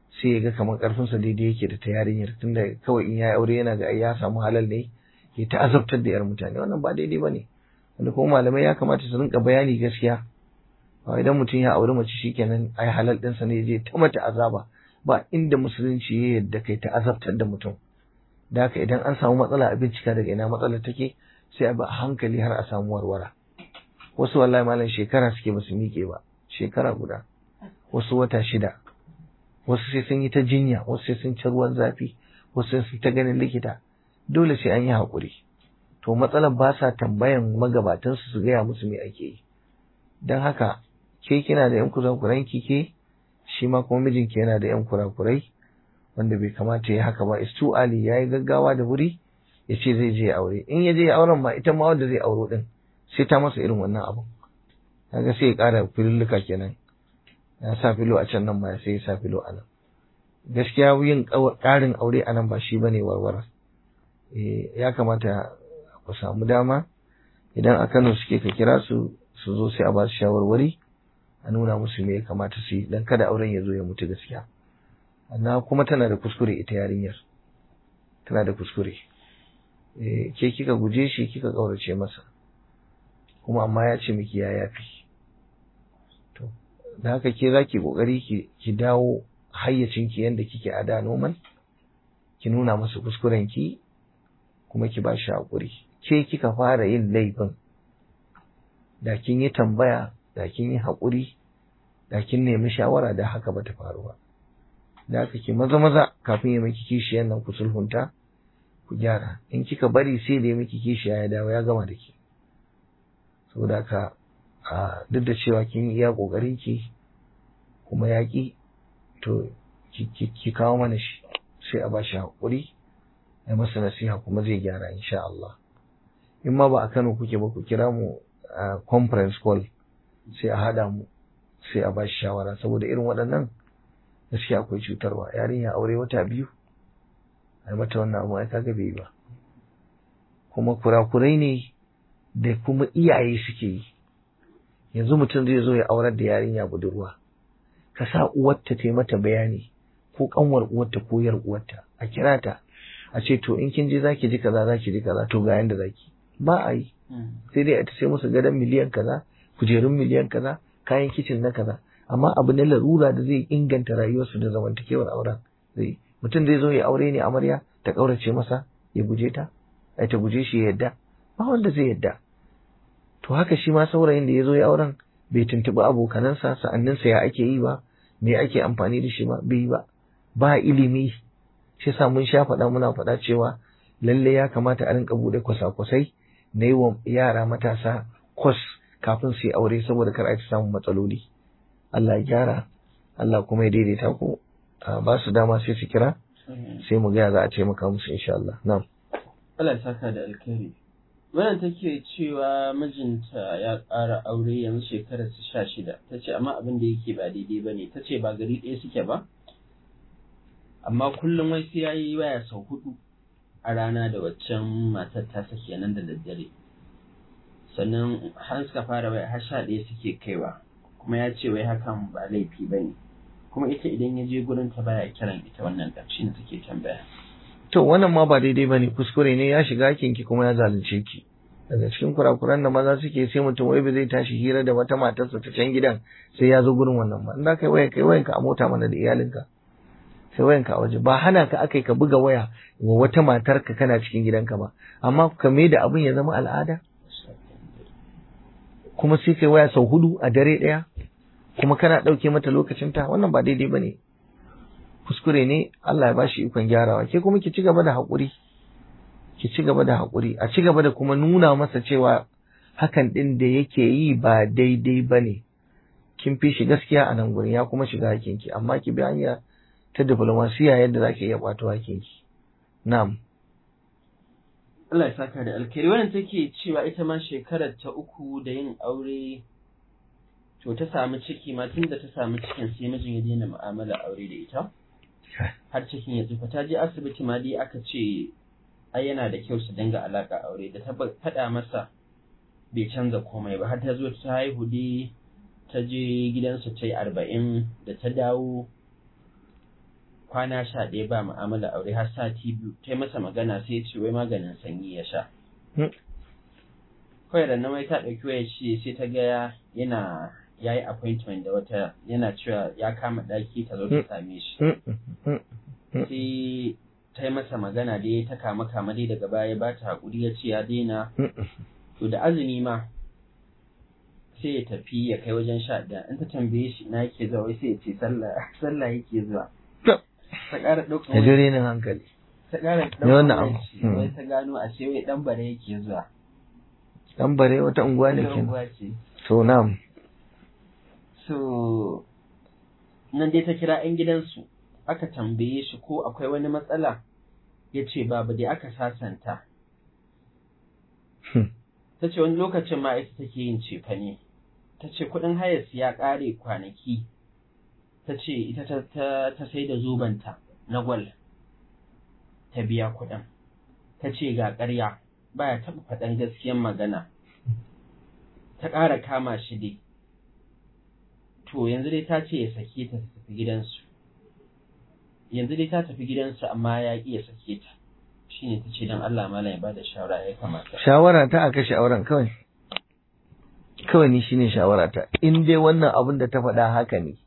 sai ya ga kamar karfinsa daidai yake da ta yarinyar tunda kawai in ya aure yana ga ya samu halal ne ya ta azabtar da yar mutane wannan ba daidai bane wanda kuma malamai ya kamata su rinka bayani gaskiya ba idan mutum ya auri mace shikenan ai halal ɗinsa ne je ta mata azaba ba inda musulunci ya yadda kai ta azabtar da mutum da haka idan an samu matsala a bincika daga ina matsalar take sai a bi a hankali har a samu warwara wasu wallahi malam shekara suke ba su miƙe ba shekara guda wasu wata shida wasu sai sun yi ta jinya wasu sai sun ci ruwan zafi wasu sai sun ta ganin likita dole sai an yi haƙuri to matsalar ba sa tambayan magabatansu su gaya musu me ake yi don haka ke kina da yan kurakuran ke shi ma kuma mijinki yana da yan kurakurai wanda bai kamata ya haka ba is too early yayi gaggawa da wuri ya ce zai je aure in ya je auren ma ita ma wanda zai auro din sai ta masa irin wannan abu kaga sai ya ƙara filulluka kenan ya sa filo a can nan ma sai ya sa filo a nan gaskiya yin ƙarin aure a nan ba shi bane warwara ya kamata ku samu dama idan a Kano suke ka kira su su zo sai a ba su shawarwari a nuna musu me ya kamata su yi dan kada auren ya zo ya mutu gaskiya na kuma tana da kuskure ita yarinyar tana da kuskure eh ke kika guje shi kika kaurace masa kuma amma ya ce miki ya yafi to da haka ke zaki kokari ki ki dawo hayyacin ki yanda kike a da noman ki nuna masa kuskuren ki kuma ki ba shi hakuri ke kika fara yin laifin da kin yi tambaya da kin yi hakuri da kin nemi shawara da haka bata faru ba da haka ki maza maza kafin ya miki kishiyan nan ku sulhunta ku gyara in kika bari sai da ya miki kishiya ya dawo ya gama da ki saboda haka a duk da cewa kin yi iya kokarin ki kuma yaƙi to ki kawo mana shi sai a bashi hakuri ai masa nasiha kuma zai gyara insha Allah in ma ba a Kano kuke ba ku kira mu a conference call sai a hada mu sai a bashi shawara saboda irin waɗannan gaskiya akwai cutarwa yarinya aure wata biyu ai mata wannan abu ai kaga bai ba kuma kurakurai ne da kuma iyaye suke yi yanzu mutum zai zo ya aurar da yarinya budurwa ka sa uwarta ta mata bayani ko kanwar uwarta ko yar uwarta a kira ta a ce to in kin je zaki ji kaza zaki ji kaza to ga yanda zaki ba a yi sai dai a ta sai musu gadon miliyan kaza kujerun miliyan kaza kayan kicin na kaza amma abu na larura da zai inganta rayuwarsu da zamantakewar auren zai mutum zai zo ya aure ne amarya ta kaurace masa ya guje ta ai ta guje shi ya yadda ba wanda zai yadda to haka shi ma saurayin da ya zo ya auren bai tuntuɓi abokanansa sa'anninsa ya ake yi ba me ake amfani da shi ba bai ba ba ilimi shi sa mun sha faɗa muna faɗa cewa lalle ya kamata a rinka buɗe kwasa-kwasai na yi wa yara matasa kwas kafin su yi aure saboda kar a ta samun matsaloli Allah ya gyara Allah kuma ya daidaita ku ba su dama sai su kira sai mu gaya za a taimaka musu insha Allah na'am Allah ya saka da alkhairi wannan take cewa mijinta ya ƙara aure yanzu shekarar su sha shida ta ce amma abin da yake ba daidai ba ne ta ce ba gari ɗaya suke ba amma kullum wai sai ya yi waya sau hudu a rana da waccan matar ta sake nan da daddare sannan har suka fara waya har sha ɗaya suke kaiwa kuma ya ce wai hakan ba laifi ba ne kuma ita idan ya je gurin ta baya kiran ita wannan ɗan shi ne take tambaya to wannan ma ba daidai bane kuskure ne ya shiga kinki kuma ya zalunce ki daga cikin kurakuran da maza suke sai mutum wai ba zai tashi hira da wata matarsa ta can gidan sai ya zo gurin wannan ba in za kai waya kai wayanka a mota mana da iyalinka sai wayanka a waje ba hana ka akai ka buga waya wa wata matarka kana cikin gidanka ba amma ka mai da abin ya zama al'ada kuma sai kai waya sau hudu a dare ɗaya kuma kana ɗauke mata lokacinta wannan ba daidai ba ne kuskure ne Allah ya ba shi ikon gyarawa ke kuma ki ci gaba da haƙuri ki ci gaba da haƙuri a ci gaba da kuma nuna masa cewa hakan ɗin da yake yi ba daidai ba ne kin fi shi gaskiya a nan gurin ya kuma shiga hakinki amma ki bi hanya ta diplomasiya yadda za ki iya ƙwato hakinki na'am Allah ya saka da alkhairi wannan take cewa ita ma shekarar ta uku da yin aure to ta samu ciki ma tun da ta samu cikin sai mijin ya daina mu'amala aure da ita har cikin ya tsufa ta je asibiti ma dai aka ce ai yana da kyau su dinga alaka aure da ta faɗa masa bai canza komai ba har ta zo ta haihu dai ta je gidansu ta yi arba'in da ta dawo kwana sha ɗaya ba mu'amala aure har sati biyu ta yi masa magana sai ya ce wai maganin sanyi ya sha Hmm. kawai da na mai ta ɗauki waya ce sai ta ga yana ya yi appointment da wata yana cewa ya kama ɗaki ta zo ta same shi Mm, mm, mm, mm. sai ta yi masa magana da ya ta kama kama dai daga baya ba ta haƙuri ya ce ya daina Mm, mm. to da azumi ma sai ya tafi ya kai wajen sha ɗaya in ta tambaye shi na yake zuwa wai sai ya ce sallah sallah yake zuwa To. ta ƙara ɗaukar Da wani- dare nan hankali. ta ƙara Me wannan ɗaukar abu? wani shi, Hmm. wai ta gano a ce wai ɗan bare yake zuwa Dan bare wata unguwa ne Wata kenan. unguwa ce To na'am. so nan dai ta kira 'yan gidansu aka tambaye shi ko akwai wani matsala ya ce babu dai aka sasanta Hmm. ta ce wani lokacin ma ita take yin cefane ta ce kuɗin hayarsu ya ƙare kwanaki ta ce ita ta, ta, ta sai da zobanta na gwal ta biya kuɗin ta ce ga ƙarya baya taɓa faɗan gaskiyan magana ta ƙara kama shi dai to yanzu dai ta ce ya sake ta ta tafi gidansu yanzu dai ta tafi gidansu amma ya ƙi ya sake ta shine ta ce don Allah malam ya bada shawara ya kamata Shawara ta a kashe auren kawai. Kawai ni shine shawara ta. In dai wannan abin da ta faɗa haka ne.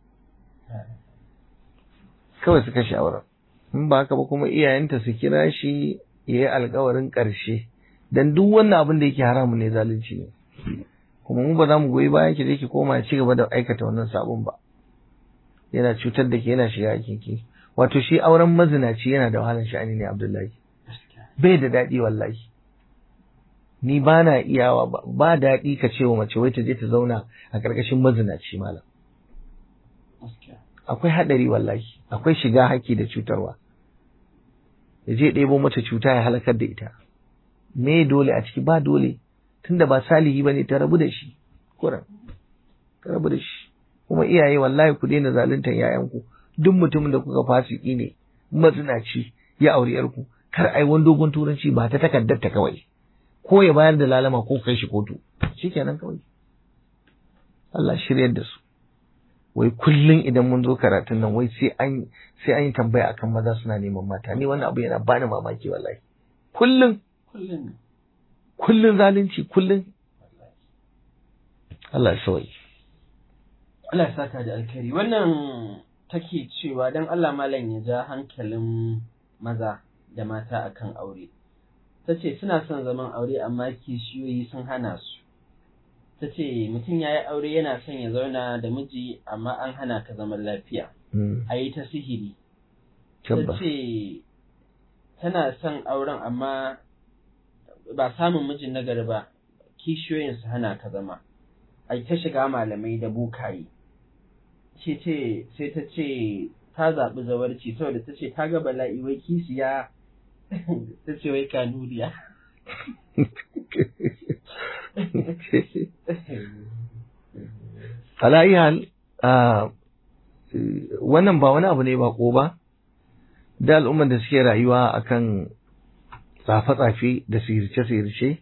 Kawai su kashe auren. In ba haka ba kuma iyayenta su kira shi ya yi alkawarin ƙarshe. Dan duk wannan abin da yake haramu ne zalunci ne. Kuma mu ba za mu goyi bayan ki je ki koma ya ci gaba da aikata wannan sabon ba. Yana cutar da ke yana shiga ki. Wato shi auren mazinaci yana da wahalar sha'ani ne Abdullahi. bai da daɗi wallahi ni ba na iyawa ba ba daɗi ka ce wa mace wai ta je ta zauna a ƙarƙashin mazinaci malam akwai haɗari wallahi akwai shiga haƙƙi da cutarwa ya je ɗebo mata cuta ya halakar da ita me dole a ciki ba dole tunda ba salihi bane ta rabu da shi kuran ta rabu da shi kuma iyaye wallahi ku daina zaluntar yayanku duk mutumin da kuka fasiki ne mazinaci ya auri yarku kar ai wani dogon turanci ba ta takardar ta kawai ko ya bayar da lalama ko kai shi kotu shikenan kawai Allah shiryar da su wai kullum idan mun zo karatun nan wai sai an sai an yi tambaya akan maza suna neman mata ni wannan abu yana bani mamaki wallahi kullum kullum kullum zalunci kullum Allah ya sauyi Allah ya saka da alkhairi wannan take cewa dan Allah malam ya ja hankalin maza da mata akan aure ta ce suna son zaman aure amma kishiyoyi sun hana su ta ce mutum ya yi aure yana son ya zauna da miji amma an hana ka zaman lafiya Mm, a yi ta sihiri ta tabbas ce tana son auren amma ba samun mijin nagari ba kishiyoyin su hana ka zama a ta shiga malamai da bukaye ce ce sai ta ce ta zaɓi zawarci saboda ta ce ta ga bala'i wai kisiya ta ce wai kanuriya ala iya hal ah, eh, wannan ba wani abu ne ba ko ba da al'ummar da suke rayuwa akan tsafe-tsafe da sihirce-sihirce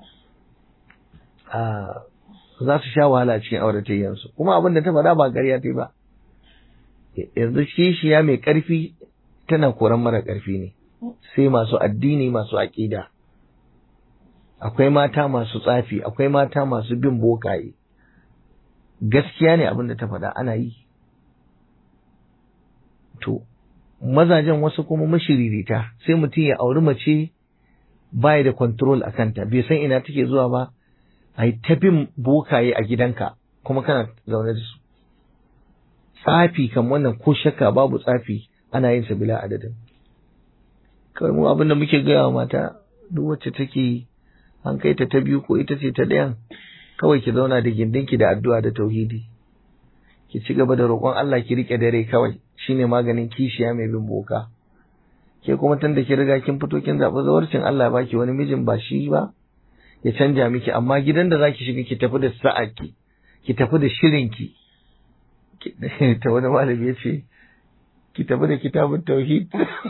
ah, za su sha wahala a cikin auratayyansu kuma abin da ta faɗa ba ƙarya ta yi ba yanzu kishiya mai ƙarfi tana koran mara ƙarfi ne sai masu addini masu aƙida akwai mata masu tsafi akwai mata masu bin bokaye gaskiya ne abin da ta faɗa ana yi to mazajen wasu kuma mashiririta sai mutum ya auri mace baya da control a kanta bai san ina take zuwa ba a yi ta bin bokaye a gidanka kuma kana zaune da su tsafi kan wannan ko shakka babu tsafi ana yin sa bila adadin kawai mu abin da muke gaya wa mata duk wacce take an kai ta ta biyu ko ita ce ta ɗayan kawai ki zauna da gindinki da addu'a da tauhidi ki ci gaba da roƙon Allah ki rike dare kawai shine maganin kishiya mai bin boka ke kuma tun da ki riga kin fito kin zaɓi zawarcin Allah ya baki wani mijin ba shi ba ya canja miki amma gidan da zaki shiga ki tafi da sa'aki ki tafi da shirinki ta wani malami ya ce ki tafi da kitabun tauhid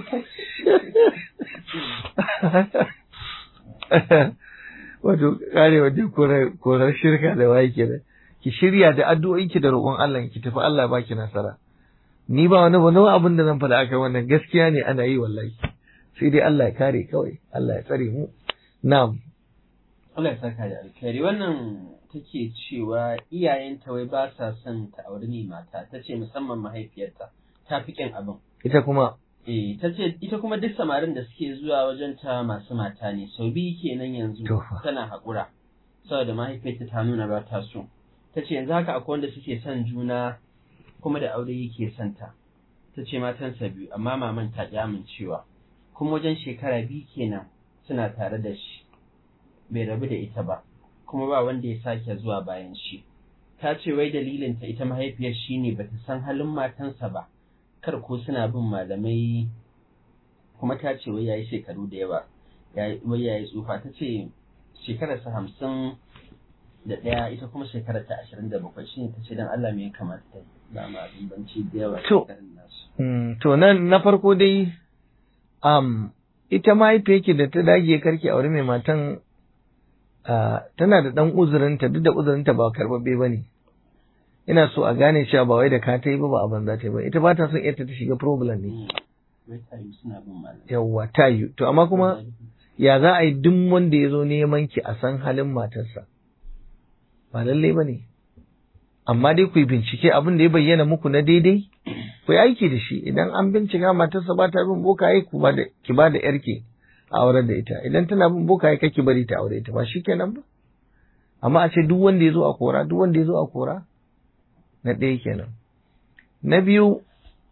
wato kare wajen korar shirka da waye kenan ki shirya da addu'o'inki da roƙon Allah ki tafi Allah ya baki nasara ni ba wani wani abin da zan faɗa aka wannan gaskiya ne ana yi wallahi sai dai Allah ya kare kawai Allah ya tsare mu na'am Allah ya saka da alkhairi wannan take cewa iyayenta wai ba sa son ta auri ne mata ta ce musamman mahaifiyarta ta fi ƙin abin ita kuma eh ta ce ita kuma duk samarin da suke zuwa wajen ta masu mata ne sau biyu kenan yanzu To fa. tana haƙura saboda mahaifiyarta ta nuna ba ta so ta ce yanzu haka akwai wanda suke son juna kuma da aure yake son ta ta ce matansa biyu amma maman ta ƙi amincewa kuma wajen shekara biyu kenan suna tare da shi bai rabu da ita ba kuma ba wanda ya sake zuwa bayan shi ta ce wai dalilinta ita mahaifiyar shi ne bata san halin matansa ba kar ko suna bin malamai kuma ta ce wai yayi shekaru da yawa yayi- wai yayi tsufa ta ce shekararsa hamsin da ɗaya ita kuma shekarar ta ashirin da bakwai shi ne ta ce don Allah me ya kamata ta yi ba ma bambanci da yawa To. shekarun nasu. Mm, to nan na farko dai um, ita mahaifiyarki da ta dage karki aure mai matan ah, tana da ɗan uzurinta duk da uzurinta ba karɓaɓɓe ba ne ina so a gane cewa ba wai da ka ta yi ba ba a banza ta yi ba ita ba ta son ita ta shiga problem ne Mm. Wai ta yi suna bin malamai. yawwa ta yi to amma kuma ya za a yi duk wanda ya zo neman ki a san halin matarsa ba lallai ba ne amma dai ku yi bincike abin da ya bayyana muku na daidai ku yi aiki da shi idan an bincika matarsa ba ta bin bokaye ku ba da ki ba da yarki a aurar da ita idan tana bin bokaye kake bari ta aure ta ba shi kenan ba amma a ce duk wanda ya zo a kora duk wanda ya zo a kora na ɗaya kenan na biyu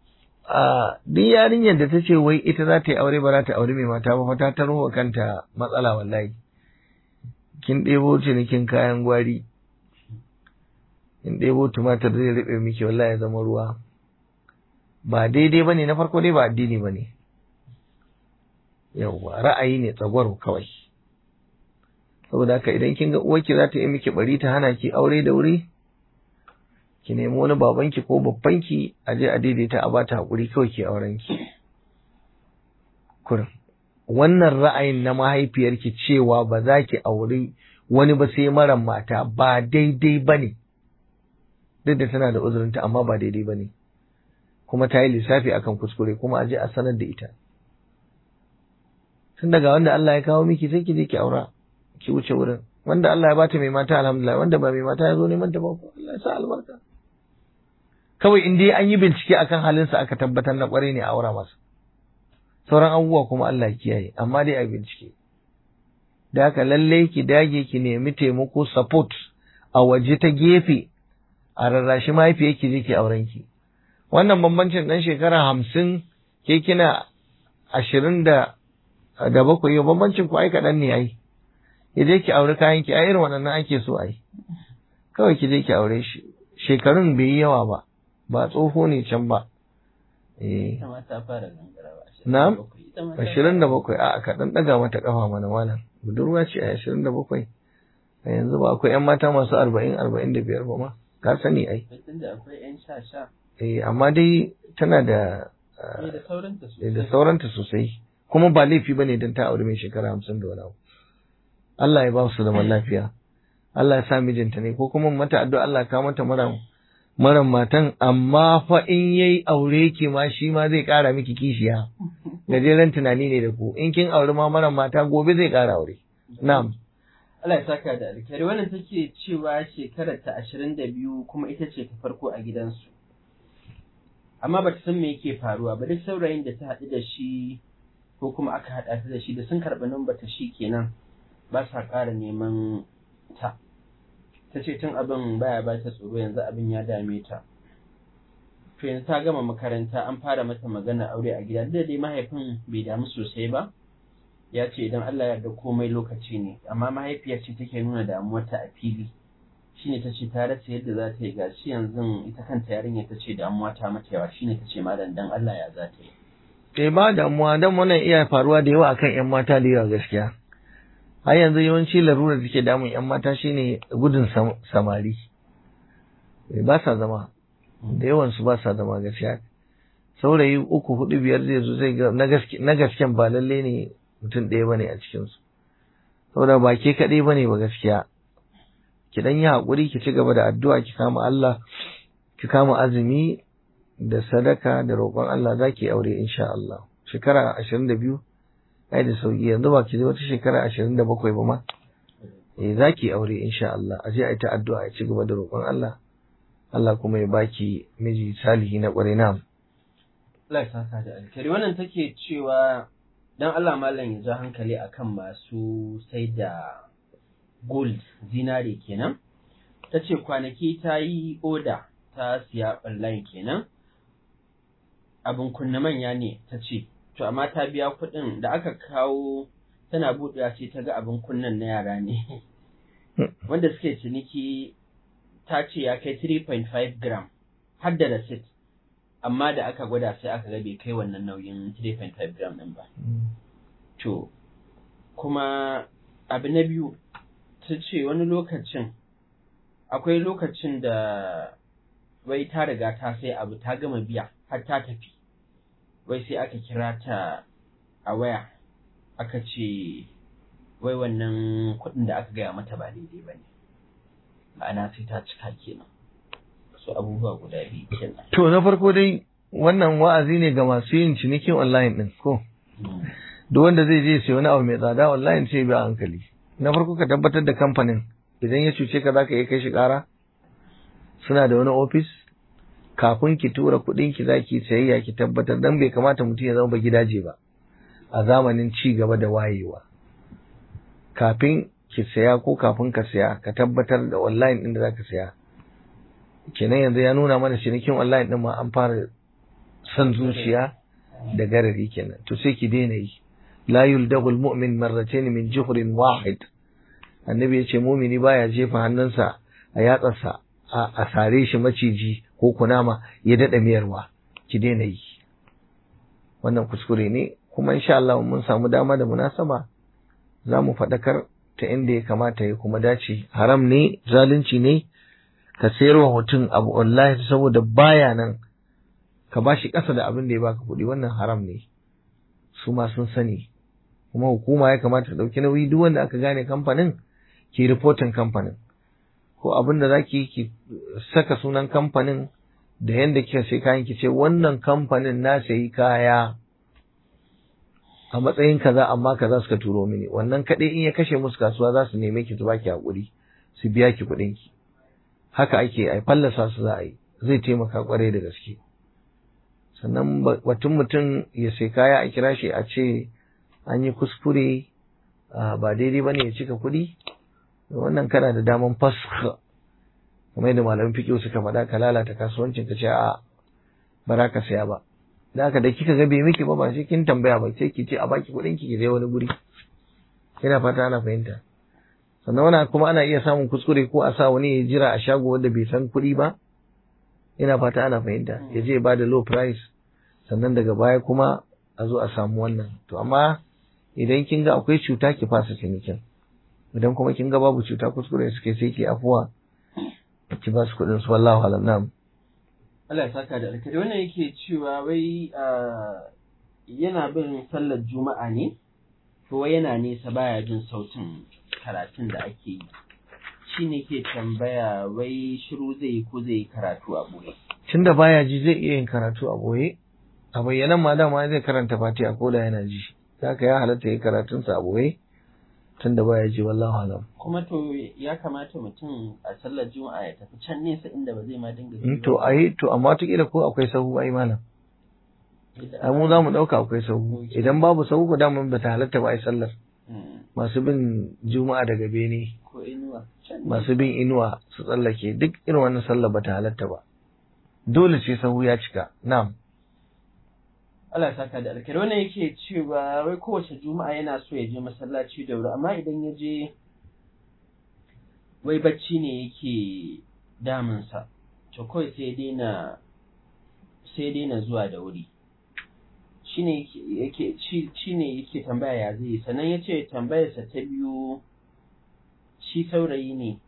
a duk yarinyar da ta ce wai ita za ta yi aure ba za ta aure mai mata ba fa ta taro wa kanta matsala wallahi kin ɗebo cinikin kayan gwari kin ɗebo tumatir zai riɓe miki wallahi ya zama ruwa ba daidai ba ne na farko dai ba addini ba ne yauwa ra'ayi ne tsagwaro kawai saboda haka idan kin ga uwarki za ta yi miki bari ta hana ki aure da wuri ki nemi wani babanki ko babbanki a je a daidaita a bata hakuri kawai ki auren ki kurin wannan ra'ayin na mahaifiyarki cewa ba za ki auri wani ba sai mara mata ba daidai ba ne duk da tana da uzurinta amma ba daidai ba ne kuma ta yi lissafi akan kuskure kuma a je a sanar da ita tun daga wanda Allah ya kawo miki sai ki je ki aura ki wuce wurin wanda Allah ya bata mai mata alhamdulillah wanda ba mai mata ya zo neman ta ba ko Allah ya sa albarka kawai in dai an yi bincike akan halinsa aka tabbatar na kwarai ne a aura masa sauran abubuwa kuma Allah ya kiyaye amma dai a bincike da haka lallai ki dage ki nemi taimako support a waje ta gefe a rarrashi mahaifiyar ki je ki auren ki wannan bambancin dan shekara hamsin ke kina ashirin da da bakwai yau bambancin ku ai kaɗan ne ai ki je ki aure kayan ki a irin waɗannan ake so ai kawai ki je ki aure shi shekarun bai yi yawa ba ba tsoho ne can ba eh Ita ma ta fara gangarawa. Na'am. Ita ma ta ashirin da bakwai a ka ɗan ɗaga mata ƙafa mana malam budurwa ce a ashirin da bakwai a yanzu ba akwai 'yan mata masu arba'in arba'in da biyar ba ma ka sani ai fara- Tunda akwai 'yan sha-sha. eh amma dai tana da ah, Ne da sauranta da sosai. sauranta sosai kuma ba laifi bane don ta aure mai shekara hamsin da wani abu Allah ya ba su zaman lafiya Allah ya sa mijinta ne ko kuma mata addu'a Allah ya kawo mata mara mara matan amma fa in yayi aure ki ma shi ma zai kara miki kishiya gajeren tunani ne da ku in kin aure ma mara mata gobe zai kara aure na'am Allah ya saka da alkhairi wannan take cewa shekarar ta ashirin da biyu kuma ita ce ta farko a gidansu. Amma ba ta san me yake faruwa ba duk saurayin da ta haɗu da shi ko kuma aka haɗa ta da shi da sun karɓi namba ta shi kenan ba sa ƙara neman ta. Ta ce tun abin baya ba ta tsoro yanzu abin ya dame ta. To yanzu ta gama makaranta an fara mata magana aure a gida duk da dai mahaifin bai damu sosai ba. ya ce idan Allah ya yarda komai lokaci ne amma mahaifiyar ce take nuna damuwarta a fili shine ta ce ta rasa yadda za ta yi gashi yanzu ita kanta yarinya ta ce damuwa ta mata yawa shine ta ce malam dan Allah ya za ta yi eh ba damuwa dan wannan iya faruwa da yawa akan yan mata da yawa gaskiya har yanzu yawanci larura da take damun yan mata shine gudun sam- samari Eh, ba sa zama da yawan su ba sa zama gaskiya saurayi uku hudu biyar zai zo zai ga na gaske na gasken ba lalle ne mutum ɗaya bane a cikin su saboda ba ke kaɗai bane ba gaskiya ki dan yi haƙuri ki ci gaba da addu'a ki kama Allah ki kama azumi da sadaka da roƙon Allah za ki aure insha Allah shekara ashirin da biyu ai da sauki yanzu ba ki zai wata shekara ashirin da bakwai ba ma eh za ki aure insha Allah a je a yi ta addu'a a ci gaba da roƙon Allah Allah kuma ya baki miji salihi na ƙwarai na Allah ya saka da alkhairi wannan take cewa dan Allah malam ya ja hankali akan masu sai da gold zinare kenan ta ce kwanaki ta yi oda ta siya online kenan abin kunna manya ne ta ce to amma ta biya kuɗin da aka kawo tana buɗewa sai ta ga abin kunnan na yara ne wanda suke ciniki ta ce ya kai 3.5 gram har da receipt amma da aka gwada sai aka ga bai kai wannan nauyin 3.5 gram ɗin ba to kuma abu na biyu ta ce wani lokacin akwai lokacin da wai ta riga ta sai abu ta gama biya har ta tafi wai sai aka kira ta a waya aka ce wai wannan kuɗin da aka gaya mata ba daidai ba ne ma'ana sai ta cika kenan su abubuwa guda biyu kenan to na farko dai wannan wa'azi ne ga masu yin cinikin online din ko duk wanda zai je sai wani abu mai tsada online sai bi a hankali na farko ka tabbatar da kamfanin idan ya cuce ka zaka iya kai shi ƙara suna da wani ofis kafin ki tura kuɗin ki zaki sayayya ki tabbatar dan bai kamata mutum ya zama ba gidaje ba a zamanin ci gaba da wayewa kafin ki saya ko kafin ka saya ka tabbatar da online din da zaka saya kenan yanzu ya nuna mana cinikin online din ma an fara san zuciya da garari kenan to sai ki daina yi la yuldagul mu'min marratayn min juhrin wahid annabi ya ce mumini baya jefa hannunsa a yatsarsa a sare shi maciji ko kunama ya daɗa miyarwa ki daina yi wannan kuskure ne kuma insha Allah mun samu dama da munasaba za mu faɗakar ta inda ya kamata ya kuma dace haram ne zalunci ne ka sayarwa mutum abu wallahi saboda baya nan ka bashi ƙasa da abin da ya baka kuɗi wannan haram ne su ma sun sani kuma hukuma ya kamata ta ɗauki nauyi duk wanda aka gane kamfanin ki ripotin kamfanin ko abin da za ki ki saka sunan kamfanin da yadda kika sai kayan ki ce wannan kamfanin na sayi kaya a matsayin kaza amma kaza suka turo mini wannan kaɗai in ya kashe musu kasuwa za su neme ki su baki hakuri su biya ki kuɗin ki haka ake ai fallasa su za a yi zai taimaka kwarai da gaske sannan batun mutum ya sai kaya a kira shi a ce an yi kuskure ba daidai bane ya cika kuɗi wannan kana da daman fasha kamar yadda malamin fiƙo suka faɗa ka lalata kasuwancin ka ce a ba za ka saya ba da haka da kika ga bai miki ba ba sai kin tambaya ba sai ki ce a baki kuɗin ki ki je wani guri ina fata ana fahimta sannan wannan kuma ana iya samun kuskure ko a sa wani ya jira a shago wanda bai san kuɗi ba ina fata ana fahimta ya je ba da low price sannan daga baya kuma a zo a samu wannan to amma idan kin ga akwai cuta ki fasa cinikin idan kuma kin ga babu cuta kuskure suke sai ki afuwa ki ba su kuɗin su wallahu alam na'am Allah ya saka da alkhairi wannan yake cewa wai yana bin sallar juma'a ne to wai yana nesa baya jin sautin karatun da ake yi shi ne ke tambaya wai shiru zai yi ko zai yi karatu a boye tunda baya ji zai iya yin karatu a boye a bayyanan ma dama zai karanta fatiha ko da yana ji haka ya halatta yi karatunsa a boye tunda baya ji wallahu alam kuma to ya kamata mutum a sallar juma'a ya tafi can nesa inda ba zai ma dinga in to ai to amma wataƙila ko akwai sahu ai malam ai mu za mu ɗauka akwai sahu idan babu sahu ko daman ba ta halatta ba ai sallar masu bin juma'a daga bene ko inuwa masu bin inuwa su tsallake duk irin wannan sallar ba ta halatta ba dole sai sahu ya cika na'am Allah saka da alkhairi wannan yake cewa wai kowace juma'a yana so ya je masallaci da wuri amma idan ya je wai bacci ne yake damunsa to kawai sai daina sai daina zuwa da wuri shine yake shine yake tambaya ya zai sannan ya ce tambayarsa ta biyu shi saurayi ne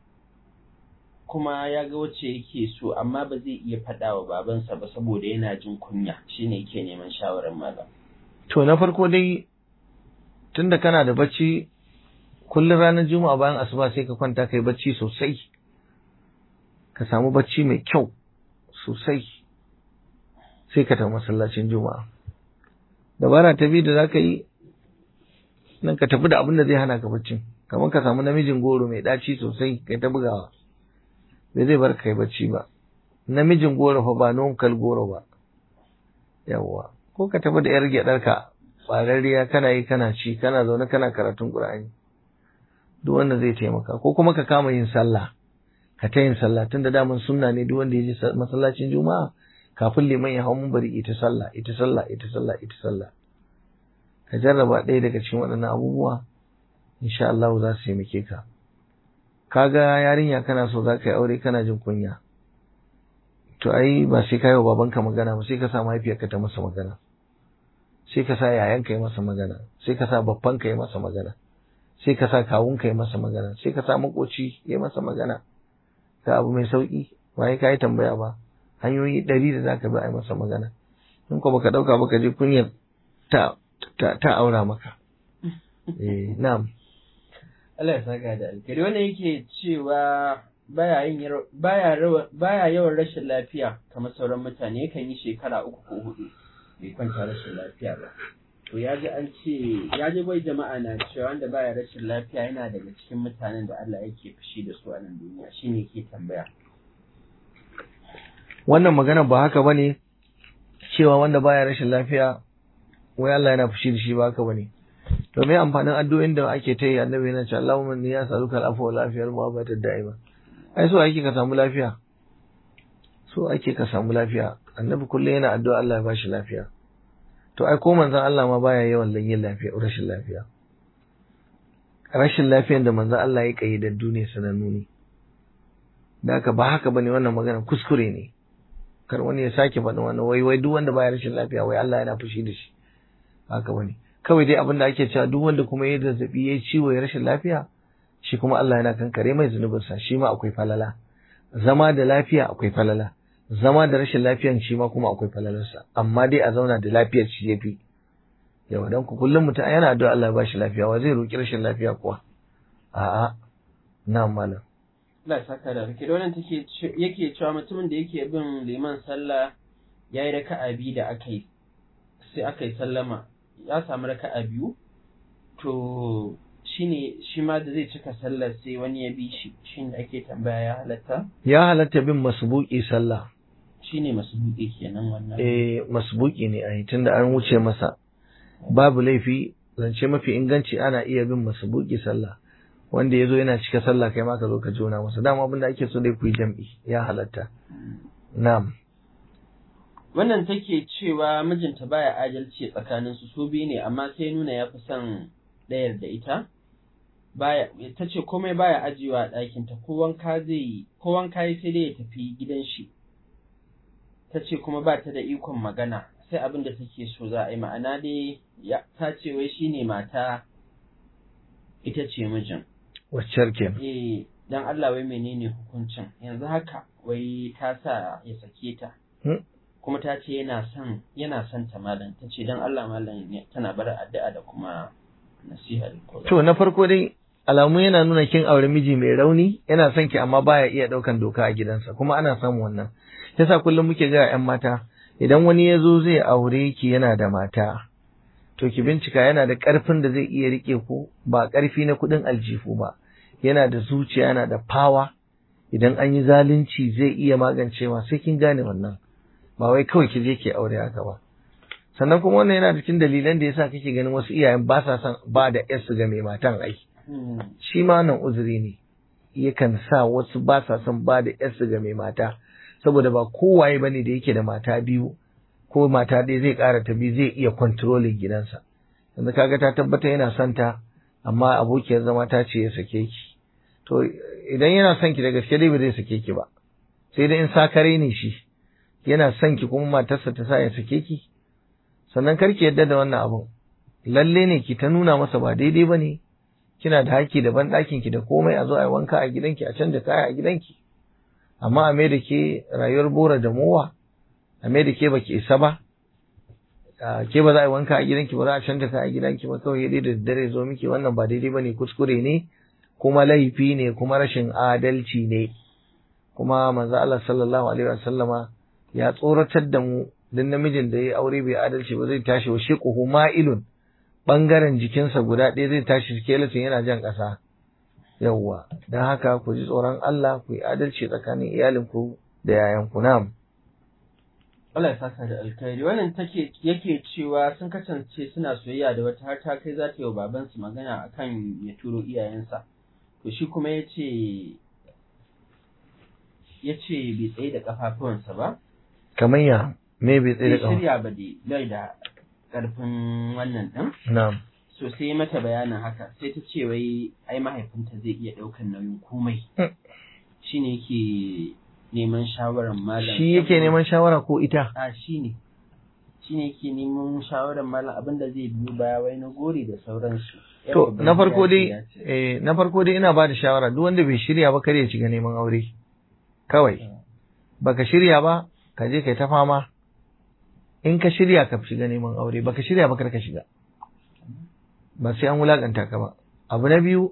kuma ya ga wacce yake so amma ba zai iya faɗa wa babansa ba saboda yana jin kunya shine yake neman shawarar malam to na farko dai tunda kana da bacci kullum ranar juma'a bayan asuba sai ka kwanta kai bacci sosai ka samu bacci mai kyau sosai sai ka tafi masallacin juma'a dabara ta biyu da za ka yi nan ka tafi da abin da zai hana ka baccin kamar ka samu namijin goro mai ɗaci sosai kai ta bugawa bai zai bar kai bacci ba namijin goro fa ba nonkal goro ba yawwa ko ka tafi da yar gyaɗarka ɓararriya kana yi kana ci kana zaune kana karatun ƙur'ani duk wanda zai taimaka ko kuma ka kama yin sallah ka ta yin sallah tun da daman sunna ne duk wanda ya je masallacin juma'a kafin liman ya hau bari ita sallah ita sallah ita sallah ita sallah ka jarraba ɗaya daga cikin waɗannan abubuwa insha Allah za su taimake ka kaga yarinya kana so za ka yi aure kana jin kunya to ai ba sai ka yi wa babanka magana ba sai ka sa mahaifiyarka ta masa magana sai ka sa yayanka yi masa magana sai ka sa babbanka yi masa magana sai ka sa kawunka yi masa magana sai ka sa makoci yi masa magana ga abu mai sauki ba ka yi tambaya ba hanyoyi ɗari da za ka bi a yi masa magana in ko baka ɗauka baka je kunyar ta ta aura maka eh na'am Allah ya saka da alkhairi wannan yake cewa baya yin baya baya yawan rashin lafiya kamar sauran mutane yakan yi shekara uku ko hudu bai kwanta rashin lafiya ba to ya ji an ce ya ji bai jama'a na cewa wanda baya rashin lafiya yana daga cikin mutanen da Allah yake fushi da su a nan duniya shine ke tambaya wannan magana ba haka bane cewa wanda baya rashin lafiya wai Allah yana fushi da shi ba haka bane to me amfanin addu'o'in da ake ta yi annabi yana cewa Allahumma inni as'aluka al-afwa wal afiyal mu'abata da'ima ai so ake ka samu lafiya so ake ka samu lafiya annabi kullum yana addu'a Allah ya bashi lafiya to ai ko manzon Allah ma baya yawan yin lafiya rashin lafiya rashin lafiyan da manzon Allah ya kayyadaddu ne sanannu ne da haka ba haka bane wannan magana kuskure ne kar wani ya sake faɗin wannan wai wai duk wanda baya rashin lafiya wai Allah yana fushi da shi haka bane kawai dai abin da ake cewa duk wanda kuma ya zazzabi ya ciwo ya rashin lafiya shi kuma Allah yana kankare mai zunubinsa shi ma akwai falala zama da lafiya akwai falala zama da rashin lafiyan shi ma kuma akwai falalarsa amma dai a zauna da lafiyar shi yafi yawa dan ku kullum mutum yana addu'a Allah ya bashi lafiya wa zai roki rashin lafiya kuwa a'a na'am malam Allah ya saka da rike wannan take yake cewa mutumin da yake bin liman sallah yayi raka'a biyu da aka yi sai aka yi sallama ya samu raka'a biyu to shine shi ma da zai cika sallar sai wani ya bi shi shine ake tambaya ya halatta ya halatta bin masbuki sallah shine masbuki kenan wannan eh masbuki ne ai tunda an wuce masa babu laifi zance mafi inganci ana iya bin masbuki sallah wanda ya zo yana cika sallah kai ma ka zo ka jona masa dama abin da ake so dai ku yi jam'i ya halatta na'am wannan take cewa mijinta baya adalci tsakanin su su biyu ne amma sai nuna ya fi son ɗayar da ita baya ta ce komai baya ajiyewa a ɗakinta ko wanka zai yi ko wanka yi sai dai ya tafi gidan shi ta ce kuma ba ta da ikon magana sai abin da take so za a yi ma'ana dai ta ce wai shine mata ita ce mijin waccar ke eh dan Allah wai menene hukuncin yanzu haka wai ta sa ya sake ta kuma ta ce yana son yana son ta malam ta ce dan Allah malam tana bar addu'a da kuma nasiha to na farko dai alamu yana nuna kin aure miji mai rauni yana son ki amma baya iya daukan doka a gidansa kuma ana samun wannan yasa kullum muke ga ƴan mata idan wani ya zo zai aure ki yana da mata to ki bincika yana da ƙarfin da zai iya rike ku ba ƙarfi na kuɗin aljihu ba yana da zuciya yana da fawa idan an yi zalunci zai iya magancewa sai kin gane wannan ba wai kawai ki je ki aure haka ba sannan kuma wannan yana cikin dalilan da yasa kake ganin wasu iyayen ba sa son ba da yarsu ga mai matan ai shi ma nan uzuri ne yakan sa wasu ba sa son ba da yarsu ga mai mata saboda ba kowaye bane da yake da mata biyu ko mata ɗaya zai ƙara ta biyu zai iya kontrolin gidansa yanzu kaga ta tabbata yana son ta amma abokiyar zama ta ce ya sake ki to idan yana son ki da gaske dai ba zai sake ki ba sai dai in sakare ne shi yana son ki kuma matarsa ta sa ya sake ki sannan kar ki yadda da wannan abun lalle ne ki ta nuna masa ba daidai ba ne kina da haƙƙi da banɗakin ki da komai a zo a yi wanka a gidanki a canja kaya a gidanki amma a mai da ke rayuwar bora da mowa a mai da ke baki isa ba ke ba za a yi wanka a gidanki ba za a canja kaya a gidanki ba kawai dai da dare zo miki wannan ba daidai ba ne kuskure ne kuma laifi ne kuma rashin adalci ne kuma manzo Allah sallallahu alaihi wasallama ya tsoratar da mu dan namijin da ya aure bai adalci ba zai tashi wa shiquhu ma'ilun bangaren jikinsa guda ɗaya zai tashi skeleton yana jan ƙasa yawwa don haka ku ji tsoron Allah ku yi adalci tsakanin iyalinku da yayanku na'am Allah ya saka da alkhairi wannan take yake cewa sun kasance suna soyayya da wata har ta kai za ta yi wa babansu magana akan ya turo iyayensa to shi kuma ya ce ya ce bai tsaye da kafafuwansa ba kamar ya me bai tsaye da bai kafa shirya ba dai bai da karfin wannan din na'am so sai mata bayanin haka sai ta ce wai ai mahaifinta zai iya ɗaukan nauyin komai Mm. shine yake neman shawarar malam shi yake neman shawara ko ita a shi ne shi ne ke neman shawarar malam abin da zai biyo baya wai na gori da sauransu Yar to babban na farko gida ce dai ya ce. eh na farko dai ina ba da shawara duk wanda bai shirya ba kar ya shiga neman aure kawai baka shirya ba ka je kai ta fama in ka shirya ka shiga neman aure baka shirya ba kar ka shiga ba sai an wulakanta ka ba abu na biyu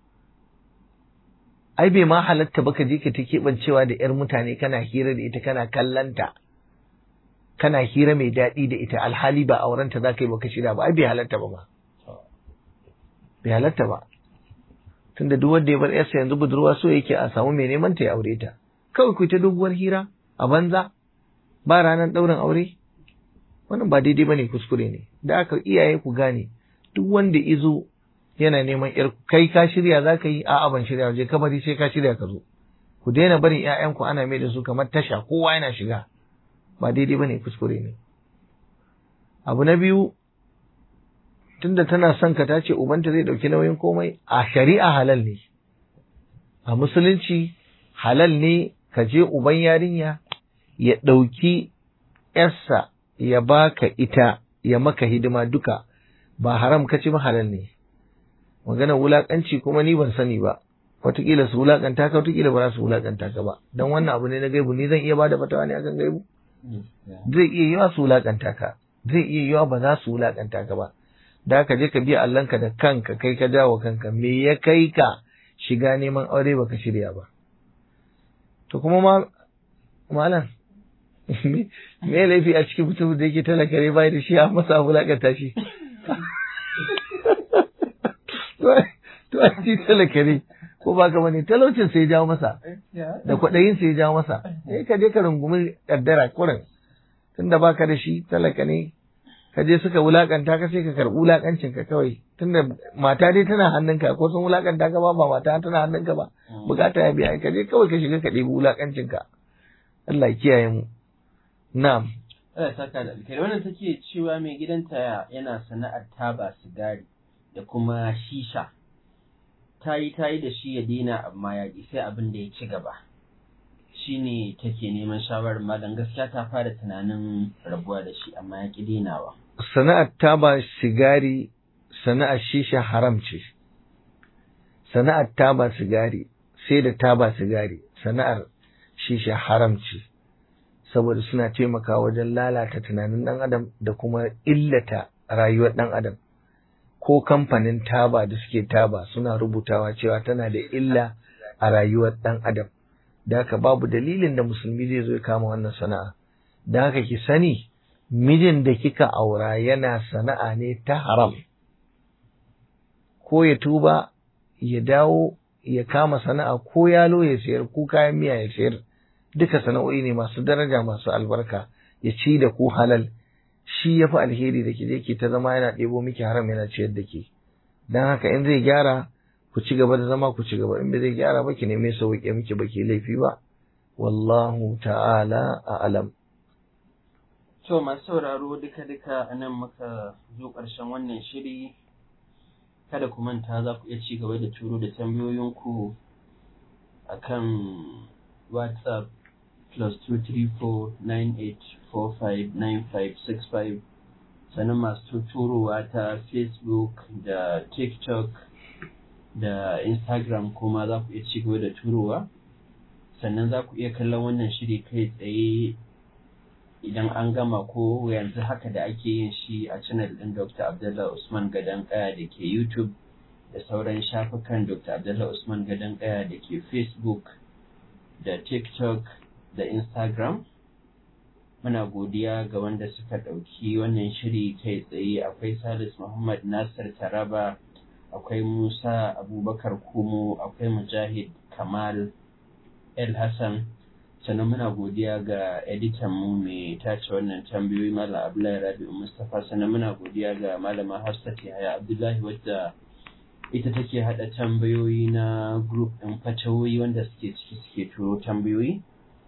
ai bai ma halatta ba ka je ka ta keɓancewa da yar mutane kana hira da ita kana kallanta kana hira mai daɗi da ita alhali ba aurenta za ka yi baka shirya ba ai bai halatta ba ma bai halatta ba tunda duk wanda ya bar yarsa yanzu budurwa so yake a samu mai neman ta ya aure ta kawai ku ta doguwar hira a banza ba ranar ɗaurin aure wannan ba daidai bane kuskure ne da aka iyaye ku gane duk wanda izo yana neman yar kai ka shirya za ka yi a'a ban shirya je ka bari sai ka shirya ka zo ku daina barin ƴaƴanku ana mai da su kamar tasha kowa yana shiga ba daidai bane kuskure ne abu na biyu tunda tana son ka tace ubanta zai dauki nauyin komai a shari'a halal ne a musulunci halal ne ka je uban yarinya ya dauki yarsa ya baka ita ya maka hidima duka ba haram ka ci ba halal ne magana wulakanci kuma ni ban sani ba wataƙila su wulakanta ka wataƙila ba za su wulakanta ka ba don wannan abu ne na gaibu ni zan iya bada fatawa ne akan gaibu zai iya yiwa su wulakanta ka zai iya yiwa ba za su wulakanta ka ba da ka je ka biya Allahnka da kanka kai ka jawo kanka me ya kai ka shiga neman aure baka shirya ba to kuma ma malam me laifi a cikin mutum da yake talaka ne bai da shi a masa wulakanta shi to a ci talaka ne ko ba ka bane talaucin sai ya jawo masa da kwaɗayin sai ya jawo masa eh ka je ka rungumi kaddara kurin tunda baka da shi talaka ne ka je suka wulakanta ka sai ka karɓi wulakancin ka kawai tunda mata dai tana hannunka ko sun wulakanta ka ba ba mata tana hannunka ba bukata ya biya ka je kawai ka shiga ka ɗebi wulakancin ka Allah ya kiyaye mu na'am Allah ya saka da alkhairi wannan take cewa mai gidanta yana sana'ar taba sigari da kuma shisha ta yi ta yi da shi ya daina amma ya ƙi sai abin da ya ci gaba shine take neman shawarar malam gaskiya ta fara tunanin rabuwa da shi amma ya ƙi dainawa sana'ar taba sigari sana'ar shisha haram ce sana'ar taba sigari sai da taba sigari sana'ar shisha haram ce saboda suna taimakawa wajen lalata tunanin ɗan adam da kuma illata rayuwar ɗan adam ko kamfanin taba da suke taba suna rubutawa cewa tana da illa a rayuwar ɗan adam da haka babu dalilin da musulmi zai zo ya kama wannan sana'a da haka ki sani mijin da kika aura yana sana'a ne ta haram ko ya tuba ya dawo ya kama sana'a ko yalo ya sayar ko kayan miya ya sayar duka sana'o'i ne masu daraja masu albarka ya ci da ku halal shi ya fi alheri da ke je ke ta zama yana ɗebo miki haram yana ciyar da ke don haka in zai gyara ku ci gaba da zama ku ci gaba in bai zai gyara ba ki neme sauƙi miki ba ke laifi ba wallahu ta'ala a'lam To masu sauraro duka-duka a nan muka zo ƙarshen wannan shiri, kada ku manta za ku iya ci gaba da turo da tambayoyinku a kan WhatsApp plus 234-9845-9565 sannan masu turowa ta Facebook da TikTok da Instagram kuma za ku iya ci gaba da turowa. Sannan za ku iya kallon wannan shiri kai tsaye idan an gama ko yanzu haka da ake yin shi a channel ɗin Dr. Abdullah Usman Gadon Kaya da ke YouTube da sauran shafukan Dr. Abdullah Usman Gadon Kaya da ke Facebook da TikTok da Instagram. muna godiya ga wanda suka ɗauki wannan shiri kai tsaye akwai salis muhammad nasir taraba akwai musa abubakar kumo akwai mujahid kamal el hassan sannan muna godiya ga editan mu mai tace wannan tambayoyi malam abdullahi rabi'u mustapha sannan muna godiya ga malama hafsat yahaya abdullahi wadda ita take hada tambayoyi na group ɗin fatawoyi wanda suke ciki suke turo tambayoyi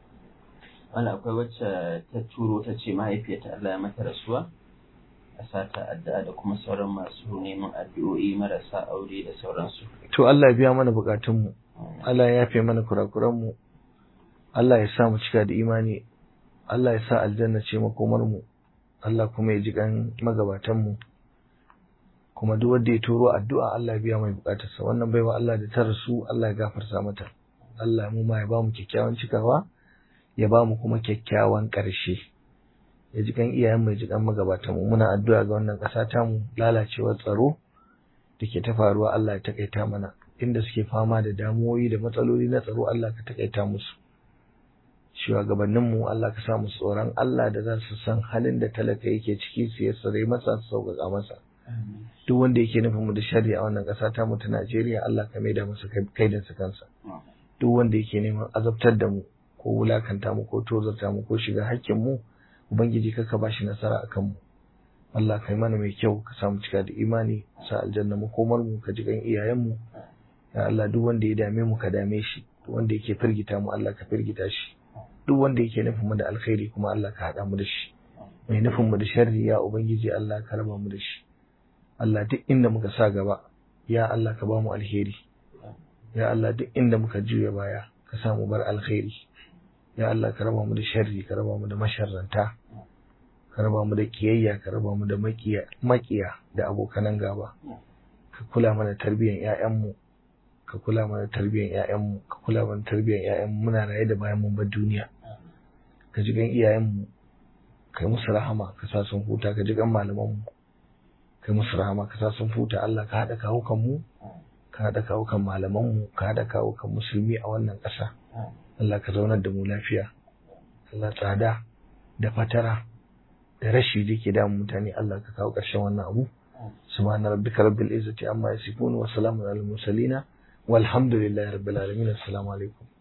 wanda akwai wacce ta turo ta ce mahaifiyarta Allah ya mata rasuwa a sata addu'a da kuma sauran masu neman addu'o'i marasa aure da sauransu to Allah ya biya mana bukatunmu Allah ya yafe mana kurakuranmu Allah ya sa mu cika da imani Allah ya sa aljanna ce makomarmu Allah kuma ya ji kan magabatanmu kuma duk wanda ya turo addu'a Allah ya biya mai bukatarsa wannan baiwa Allah da ta rasu Allah ya gafarta mata Allah mu ma ya ba mu kyakkyawan cikawa ya ba mu kuma kyakkyawan ƙarshe ya ji kan iyayen mai ji kan magabatanmu muna addu'a ga wannan ƙasa tamu lalacewar tsaro da ke ta faruwa Allah ya takaita mana inda suke fama da damuwoyi da matsaloli na tsaro Allah ka takaita musu shugabanninmu Allah ka sa musu tsoron Allah da za su san halin da talaka yake ciki su yassare masa su sauƙaƙa masa duk wanda yake nufin mu da shari'a a wannan ƙasa ta mu ta Najeriya Allah ka maida masa kaidansa kansa duk wanda yake neman azabtar da mu ko wulakanta mu ko tozarta mu ko shiga hakkin mu ubangiji kaka ba shi nasara akan mu Allah kai mana mai kyau ka samu cika da imani sa aljanna makomar mu ka ji kan iyayen mu ya Allah duk wanda ya dame mu ka dame shi duk wanda yake firgita mu Allah ka firgita shi duk wanda yake nufin mu da alkhairi kuma Allah ka haɗa mu da shi mai nufin mu da sharri ya ubangiji Allah ka raba mu da shi Allah duk inda muka sa gaba ya Allah ka ba mu alheri ya Allah duk inda muka juya baya ka sa mu bar alkhairi ya Allah ka raba mu da sharri ka raba mu da masharranta ka raba mu da kiyayya ka raba mu da makiya makiya da abokanan gaba ka kula mana tarbiyyar ƴaƴanmu ka kula mana tarbiyyar ƴaƴanmu ka kula mana tarbiyyar ƴaƴanmu muna raye da bayan mun bar duniya ka ji gan iyayenmu kai musu rahama ka sa sun huta ka ji gan malamanmu kai musu rahama ka sa sun huta Allah ka haɗa kawukan mu ka haɗa kawukan malamanmu ka haɗa kawukan musulmi a wannan ƙasa Allah ka zaunar da mu lafiya Allah tsada da fatara da rashi da ke damun mutane Allah ka kawo ƙarshen wannan abu subhana rabbika rabbil izzati amma yasifun wa salamun alal mursalin walhamdulillahi rabbil alamin assalamu alaikum